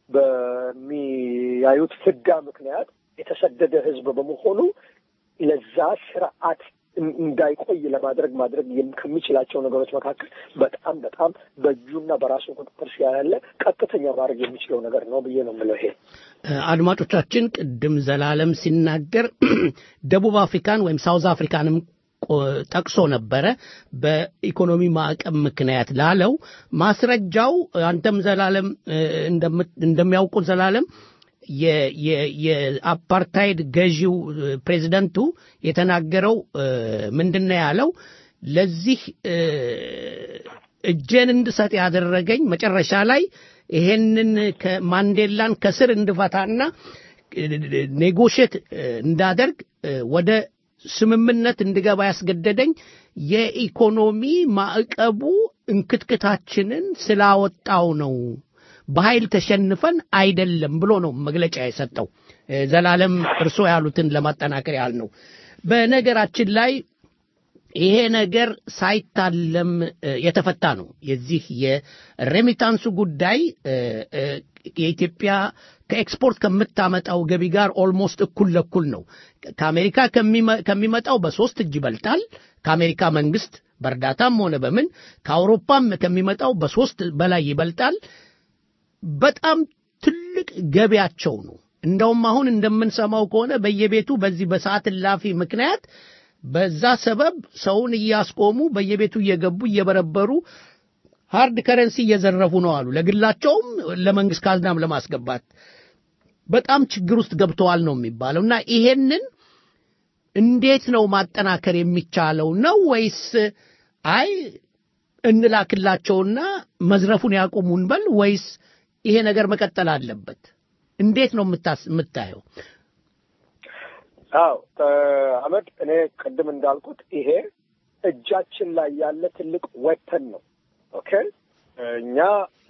በሚያዩት ፍዳ ምክንያት የተሰደደ ህዝብ በመሆኑ ለዛ ስርዓት እንዳይቆይ ለማድረግ ማድረግ ከሚችላቸው ነገሮች መካከል በጣም በጣም በእጁና በራሱ ቁጥጥር ያለ ቀጥተኛ ማድረግ የሚችለው ነገር ነው ብዬ ነው የምለው። ይሄ አድማጮቻችን፣ ቅድም ዘላለም ሲናገር ደቡብ አፍሪካን ወይም ሳውዝ አፍሪካንም ጠቅሶ ነበረ። በኢኮኖሚ ማዕቀብ ምክንያት ላለው ማስረጃው አንተም ዘላለም እንደሚያውቁት ዘላለም የአፓርታይድ ገዢው ፕሬዚደንቱ የተናገረው ምንድን ነው ያለው? ለዚህ እጄን እንድሰጥ ያደረገኝ መጨረሻ ላይ ይሄንን ማንዴላን ከስር እንድፈታና ኔጎሽት እንዳደርግ ወደ ስምምነት እንድገባ ያስገደደኝ የኢኮኖሚ ማዕቀቡ እንክትክታችንን ስላወጣው ነው በኃይል ተሸንፈን አይደለም ብሎ ነው መግለጫ የሰጠው። ዘላለም እርሶ ያሉትን ለማጠናከር ያህል ነው። በነገራችን ላይ ይሄ ነገር ሳይታለም የተፈታ ነው። የዚህ የሬሚታንሱ ጉዳይ የኢትዮጵያ ከኤክስፖርት ከምታመጣው ገቢ ጋር ኦልሞስት እኩል ለኩል ነው። ከአሜሪካ ከሚመጣው በሶስት እጅ ይበልጣል። ከአሜሪካ መንግስት በእርዳታም ሆነ በምን ከአውሮፓም ከሚመጣው በሶስት በላይ ይበልጣል። በጣም ትልቅ ገቢያቸው ነው። እንደውም አሁን እንደምንሰማው ከሆነ በየቤቱ በዚህ በሰዓት እላፊ ምክንያት በዛ ሰበብ ሰውን እያስቆሙ በየቤቱ እየገቡ እየበረበሩ ሃርድ ከረንሲ እየዘረፉ ነው አሉ። ለግላቸውም ለመንግስት ካዝናም ለማስገባት በጣም ችግር ውስጥ ገብተዋል ነው የሚባለው እና ይሄንን እንዴት ነው ማጠናከር የሚቻለው ነው ወይስ አይ እንላክላቸውና መዝረፉን ያቁሙ እንበል ወይስ ይሄ ነገር መቀጠል አለበት? እንዴት ነው የምታየው? አዎ አህመድ፣ እኔ ቅድም እንዳልኩት ይሄ እጃችን ላይ ያለ ትልቅ ወተን ነው። ኦኬ እኛ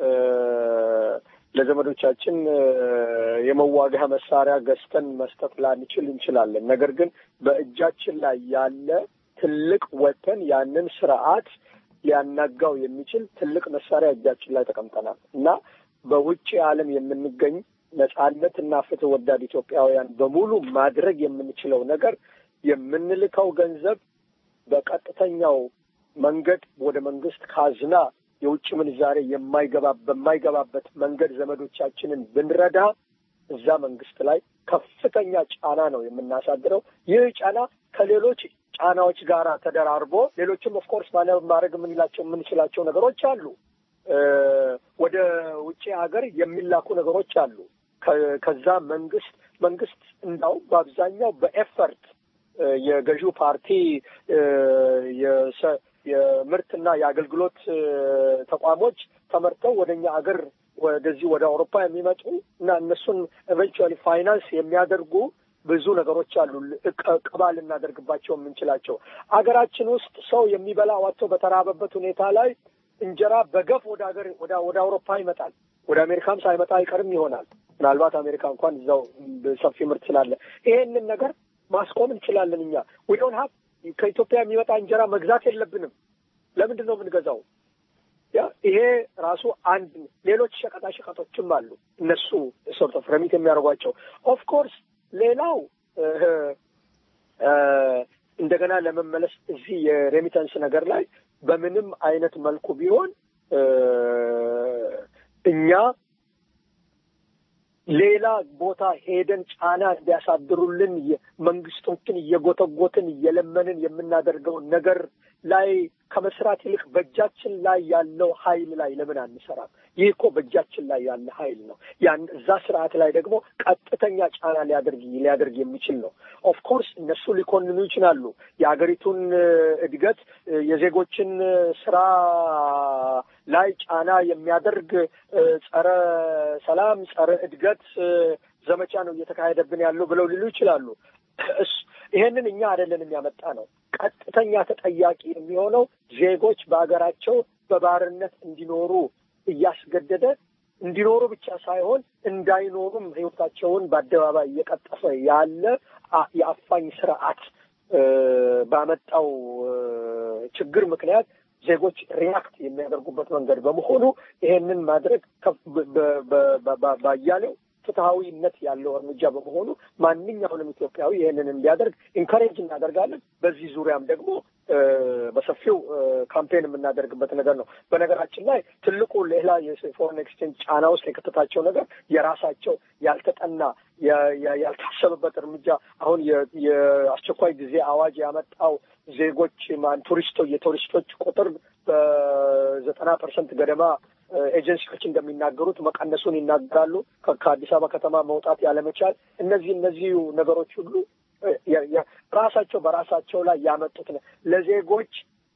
ለዘመዶቻችን የመዋጋ መሳሪያ ገዝተን መስጠት ላንችል እንችላለን። ነገር ግን በእጃችን ላይ ያለ ትልቅ ወተን ያንን ስርዓት ሊያናጋው የሚችል ትልቅ መሳሪያ እጃችን ላይ ተቀምጠናል እና በውጭ ዓለም የምንገኝ ነጻነት እና ፍትህ ወዳድ ኢትዮጵያውያን በሙሉ ማድረግ የምንችለው ነገር የምንልከው ገንዘብ በቀጥተኛው መንገድ ወደ መንግስት ካዝና የውጭ ምንዛሬ የማይገባ በማይገባበት መንገድ ዘመዶቻችንን ብንረዳ እዛ መንግስት ላይ ከፍተኛ ጫና ነው የምናሳድረው። ይህ ጫና ከሌሎች ጫናዎች ጋር ተደራርቦ ሌሎችም ኦፍኮርስ ማድረግ የምንላቸው የምንችላቸው ነገሮች አሉ። ወደ ውጭ ሀገር የሚላኩ ነገሮች አሉ። ከዛ መንግስት መንግስት እንዳው በአብዛኛው በኤፈርት የገዢው ፓርቲ የምርትና የአገልግሎት ተቋሞች ተመርተው ወደ እኛ አገር ወደዚህ ወደ አውሮፓ የሚመጡ እና እነሱን ኤቨንቹዋሊ ፋይናንስ የሚያደርጉ ብዙ ነገሮች አሉ። ቅባ ልናደርግባቸው የምንችላቸው አገራችን ውስጥ ሰው የሚበላ ዋጥቶ በተራበበት ሁኔታ ላይ እንጀራ በገፍ ወደ ሀገር ወደ አውሮፓ ይመጣል። ወደ አሜሪካም ሳይመጣ አይቀርም ይሆናል። ምናልባት አሜሪካ እንኳን እዛው ሰፊ ምርት ስላለ ይሄንን ነገር ማስቆም እንችላለን። እኛ ዊዶን ሀብ ከኢትዮጵያ የሚመጣ እንጀራ መግዛት የለብንም። ለምንድን ነው የምንገዛው? ያ ይሄ ራሱ አንድ ሌሎች ሸቀጣ ሸቀጦችም አሉ እነሱ ሶርት ኦፍ ረሚት የሚያደርጓቸው ኦፍ ኮርስ ሌላው እንደገና ለመመለስ እዚህ የሬሚተንስ ነገር ላይ በምንም አይነት መልኩ ቢሆን እኛ ሌላ ቦታ ሄደን ጫና እንዲያሳድሩልን የ- መንግስቶችን እየጎተጎትን እየለመንን የምናደርገውን ነገር ላይ ከመስራት ይልቅ በእጃችን ላይ ያለው ኃይል ላይ ለምን አንሰራም? ይህ እኮ በእጃችን ላይ ያለ ኃይል ነው። ያን እዛ ስርዓት ላይ ደግሞ ቀጥተኛ ጫና ሊያደርግ ሊያደርግ የሚችል ነው። ኦፍ ኮርስ እነሱ ሊኮንኑ ይችላሉ። የሀገሪቱን እ፣ እድገት እ፣ የዜጎችን እ፣ ስራ ላይ ጫና የሚያደርግ እ፣ ጸረ ሰላም፣ ጸረ እድገት እ፣ ዘመቻ ነው እየተካሄደብን ያለው ብለው ሊሉ ይችላሉ። እስ- ይሄንን እኛ አይደለንም ያመጣ ነው። ቀጥተኛ ተጠያቂ የሚሆነው ዜጎች በሀገራቸው በባርነት እንዲኖሩ እያስገደደ እንዲኖሩ ብቻ ሳይሆን እንዳይኖሩም ህይወታቸውን በአደባባይ እየቀጠፈ ያለ አ- የአፋኝ ስርዓት እ፣ ባመጣው እ፣ ችግር ምክንያት ዜጎች ሪያክት የሚያደርጉበት መንገድ በመሆኑ ይሄንን ማድረግ ከፍ- በ- በ- በ- በ- ባያሌው ፍትሐዊነት ያለው እርምጃ በመሆኑ ማንኛውንም ኢትዮጵያዊ ይህንን እንዲያደርግ ኢንካሬጅ እናደርጋለን። በዚህ ዙሪያም ደግሞ እ፣ በሰፊው እ፣ ካምፔን የምናደርግበት ነገር ነው። በነገራችን ላይ ትልቁ ሌላ የፎሬን ኤክስቼንጅ ጫና ውስጥ የከተታቸው ነገር የራሳቸው ያልተጠና የ- የ- ያልታሰበበት እርምጃ አሁን የ- የአስቸኳይ ጊዜ አዋጅ ያመጣው ዜጎች ማን ቱሪስቶች የቱሪስቶች ቁጥር በዘጠና ፐርሰንት ገደማ እ፣ ኤጀንሲዎች እንደሚናገሩት መቀነሱን ይናገራሉ። ከ- ከአዲስ አበባ ከተማ መውጣት ያለመቻል፣ እነዚህ እነዚህ ነገሮች ሁሉ እ፣ የ- የ- ራሳቸው በራሳቸው ላይ ያመጡት ነው። ለዜጎች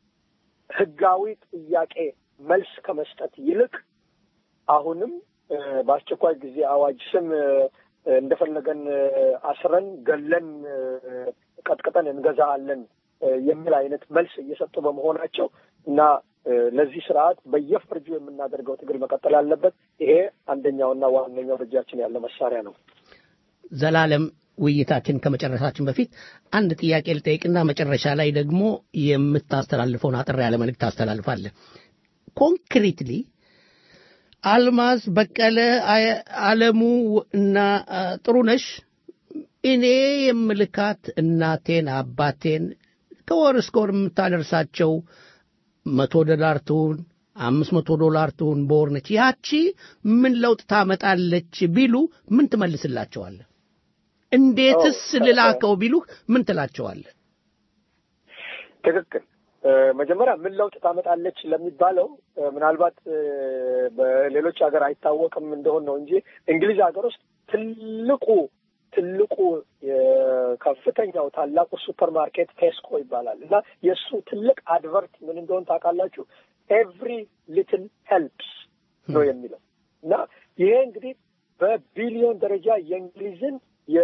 ህጋዊ ጥያቄ መልስ ከመስጠት ይልቅ አሁንም እ፣ በአስቸኳይ ጊዜ አዋጅ ስም እ፣ እንደፈለገን እ፣ አስረን ገለን እ፣ ቀጥቅጠን እንገዛለን እ፣ የሚል አይነት መልስ እየሰጡ በመሆናቸው እና እ፣ ለዚህ ስርዓት በየፈርጁ የምናደርገው ትግል መቀጠል አለበት። ይሄ አንደኛውና ዋነኛው በእጃችን ያለ መሳሪያ ነው። ዘላለም ውይይታችን ከመጨረሳችን በፊት አንድ ጥያቄ ልጠይቅና መጨረሻ ላይ ደግሞ የምታስተላልፈውን አጠር ያለ መልእክት ታስተላልፋለህ። ኮንክሪትሊ አልማዝ በቀለ፣ አየ- አለሙ እና አ፣ ጥሩነሽ እኔ የምልካት እናቴን አባቴን ከወር እስከ ወር የምታደርሳቸው መቶ ዶላር ትሁን አምስት መቶ ዶላር ትሁን በወር ነች። ያቺ ምን ለውጥ ታመጣለች ቢሉ ምን ትመልስላቸዋለህ? እንዴትስ ልላከው ቢሉህ ምን ትላቸዋለህ? ትክክል። እ፣ መጀመሪያ ምን ለውጥ ታመጣለች ለሚባለው እ፣ ምናልባት እ፣ በሌሎች ሀገር አይታወቅም እንደሆን ነው እንጂ እንግሊዝ ሀገር ውስጥ ትልቁ ትልቁ የከፍተኛው ታላቁ ሱፐር ማርኬት ቴስኮ ይባላል እና የእሱ ትልቅ አድቨርት ምን እንደሆን ታውቃላችሁ? ኤቭሪ ሊትል ሄልፕስ ነው የሚለው እና ይሄ እንግዲህ በቢሊዮን ደረጃ የእንግሊዝን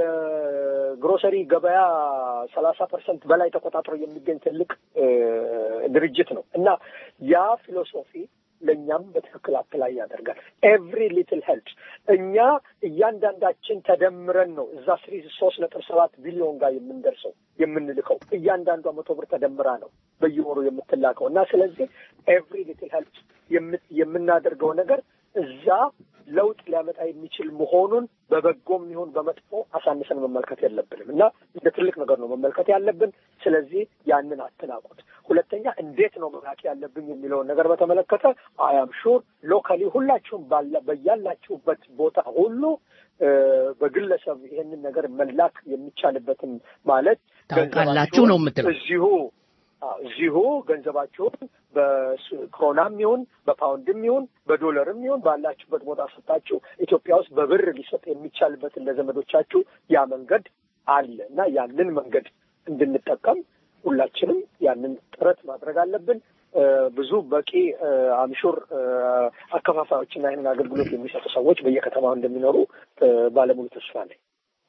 የግሮሰሪ ገበያ ሰላሳ ፐርሰንት በላይ ተቆጣጥሮ የሚገኝ ትልቅ እ፣ ድርጅት ነው እና ያ ፊሎሶፊ ለእኛም በትክክል አፕላይ ያደርጋል። ኤቭሪ ሊትል ሄልፕስ እኛ እያንዳንዳችን ተደምረን ነው እዛ ስሪ ሶስት ነጥብ ሰባት ቢሊዮን ጋር የምንደርሰው የምንልከው እያንዳንዷ መቶ ብር ተደምራ ነው በየወሩ የምትላከው እና ስለዚህ ኤቭሪ ሊትል ሄልፕስ የምናደርገው ነገር እዛ ለውጥ ሊያመጣ የሚችል መሆኑን በበጎም ይሁን በመጥፎ አሳንሰን መመልከት የለብንም እና እንደ ትልቅ ነገር ነው መመልከት ያለብን። ስለዚህ ያንን አትናቁት። ሁለተኛ እንዴት ነው መላክ ያለብኝ የሚለውን ነገር በተመለከተ አያም ሹር ሎካሊ ሁላችሁም ባለ በያላችሁበት ቦታ ሁሉ እ፣ በግለሰብ ይሄንን ነገር መላክ የሚቻልበትን ማለት ታውቃላችሁ ነው የምትለው። እዚሁ አዎ፣ እዚሁ ገንዘባችሁን በክሮናም ይሁን በፓውንድም ይሁን በዶላርም ይሁን ባላችሁበት ቦታ ሰጣችሁ ኢትዮጵያ ውስጥ በብር ሊሰጥ የሚቻልበትን ለዘመዶቻችሁ ያ መንገድ አለ እና ያንን መንገድ እንድንጠቀም ሁላችንም ያንን ጥረት ማድረግ አለብን። እ፣ ብዙ በቂ አምሹር አከፋፋዮችና ይህንን አገልግሎት የሚሰጡ ሰዎች በየከተማው እንደሚኖሩ እ፣ ባለሙሉ ተስፋ ነኝ።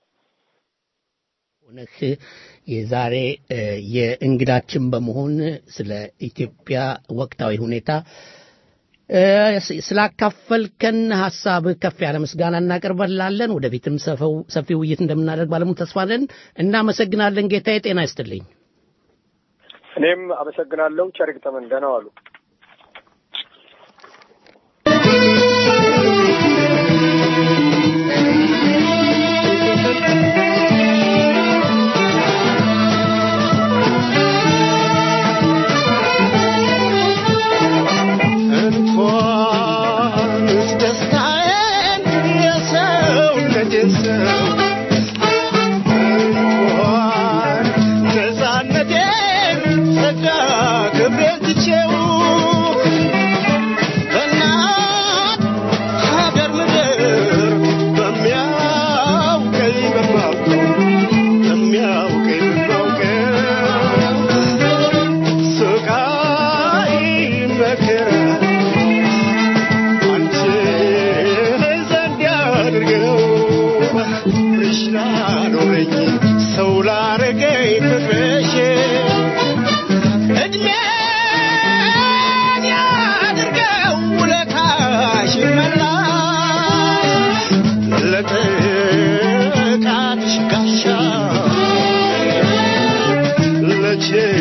ሆነህ የዛሬ እ፣ የእንግዳችን በመሆን ስለ ኢትዮጵያ ወቅታዊ ሁኔታ እ፣ ስ- ስላካፈልከን ሀሳብ ከፍ ያለ ምስጋና እናቀርበላለን። ወደፊትም ሰፈው- ሰፊ ውይይት እንደምናደርግ ባለሙሉ ተስፋ ነን። እናመሰግናለን። ጌታዬ ጤና ይስጥልኝ። እኔም አመሰግናለሁ። ቸር ይግጠመን። ደህና ዋሉ። እንኳንስ ደስታ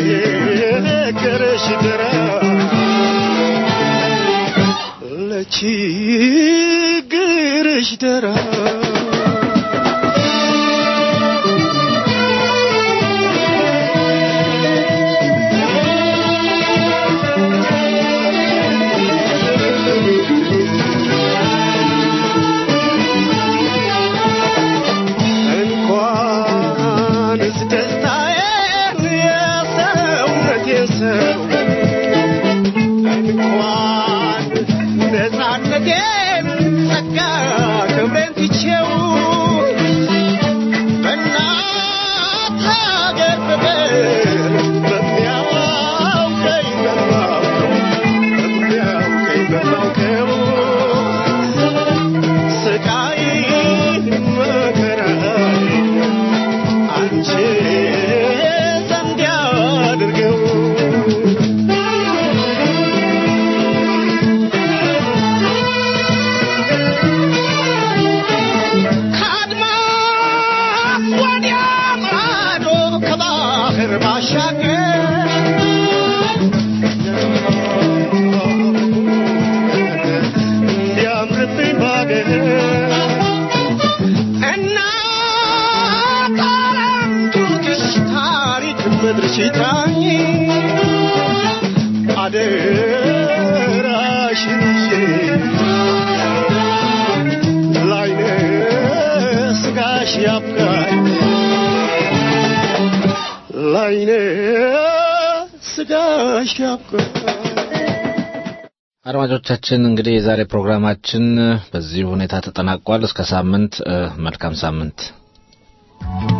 ለችግርሽ ድራ ለችግርሽ ድራ እንኳንስ ደስታዬን የሰውነቴን ሰው እንኳን ነፃነቴን ጸጋ ክብሬን ትቼው በእናት ሀገር ፍቅር በሚያውቀኝ በማውቀው በሚያውቀኝ በማውቀው ስቃይ መከራይ አንቺ ዘንድ ያድርገው ከአድማስ ወዲያ ማዶ ከባህር ባሻገር እንዲያምርብኝ ባገር እናት ዓለም ቱርክሽ ታሪክ ምድርሽ ይጥራኝ አደራሽን ይዤ ላይነ ስጋሽ ያብቃኝ ላይነ ስጋሽ ያብቃኝ አድማጮቻችን እንግዲህ የዛሬ ፕሮግራማችን በዚህ ሁኔታ ተጠናቋል። እስከ ሳምንት እ፣ መልካም ሳምንት።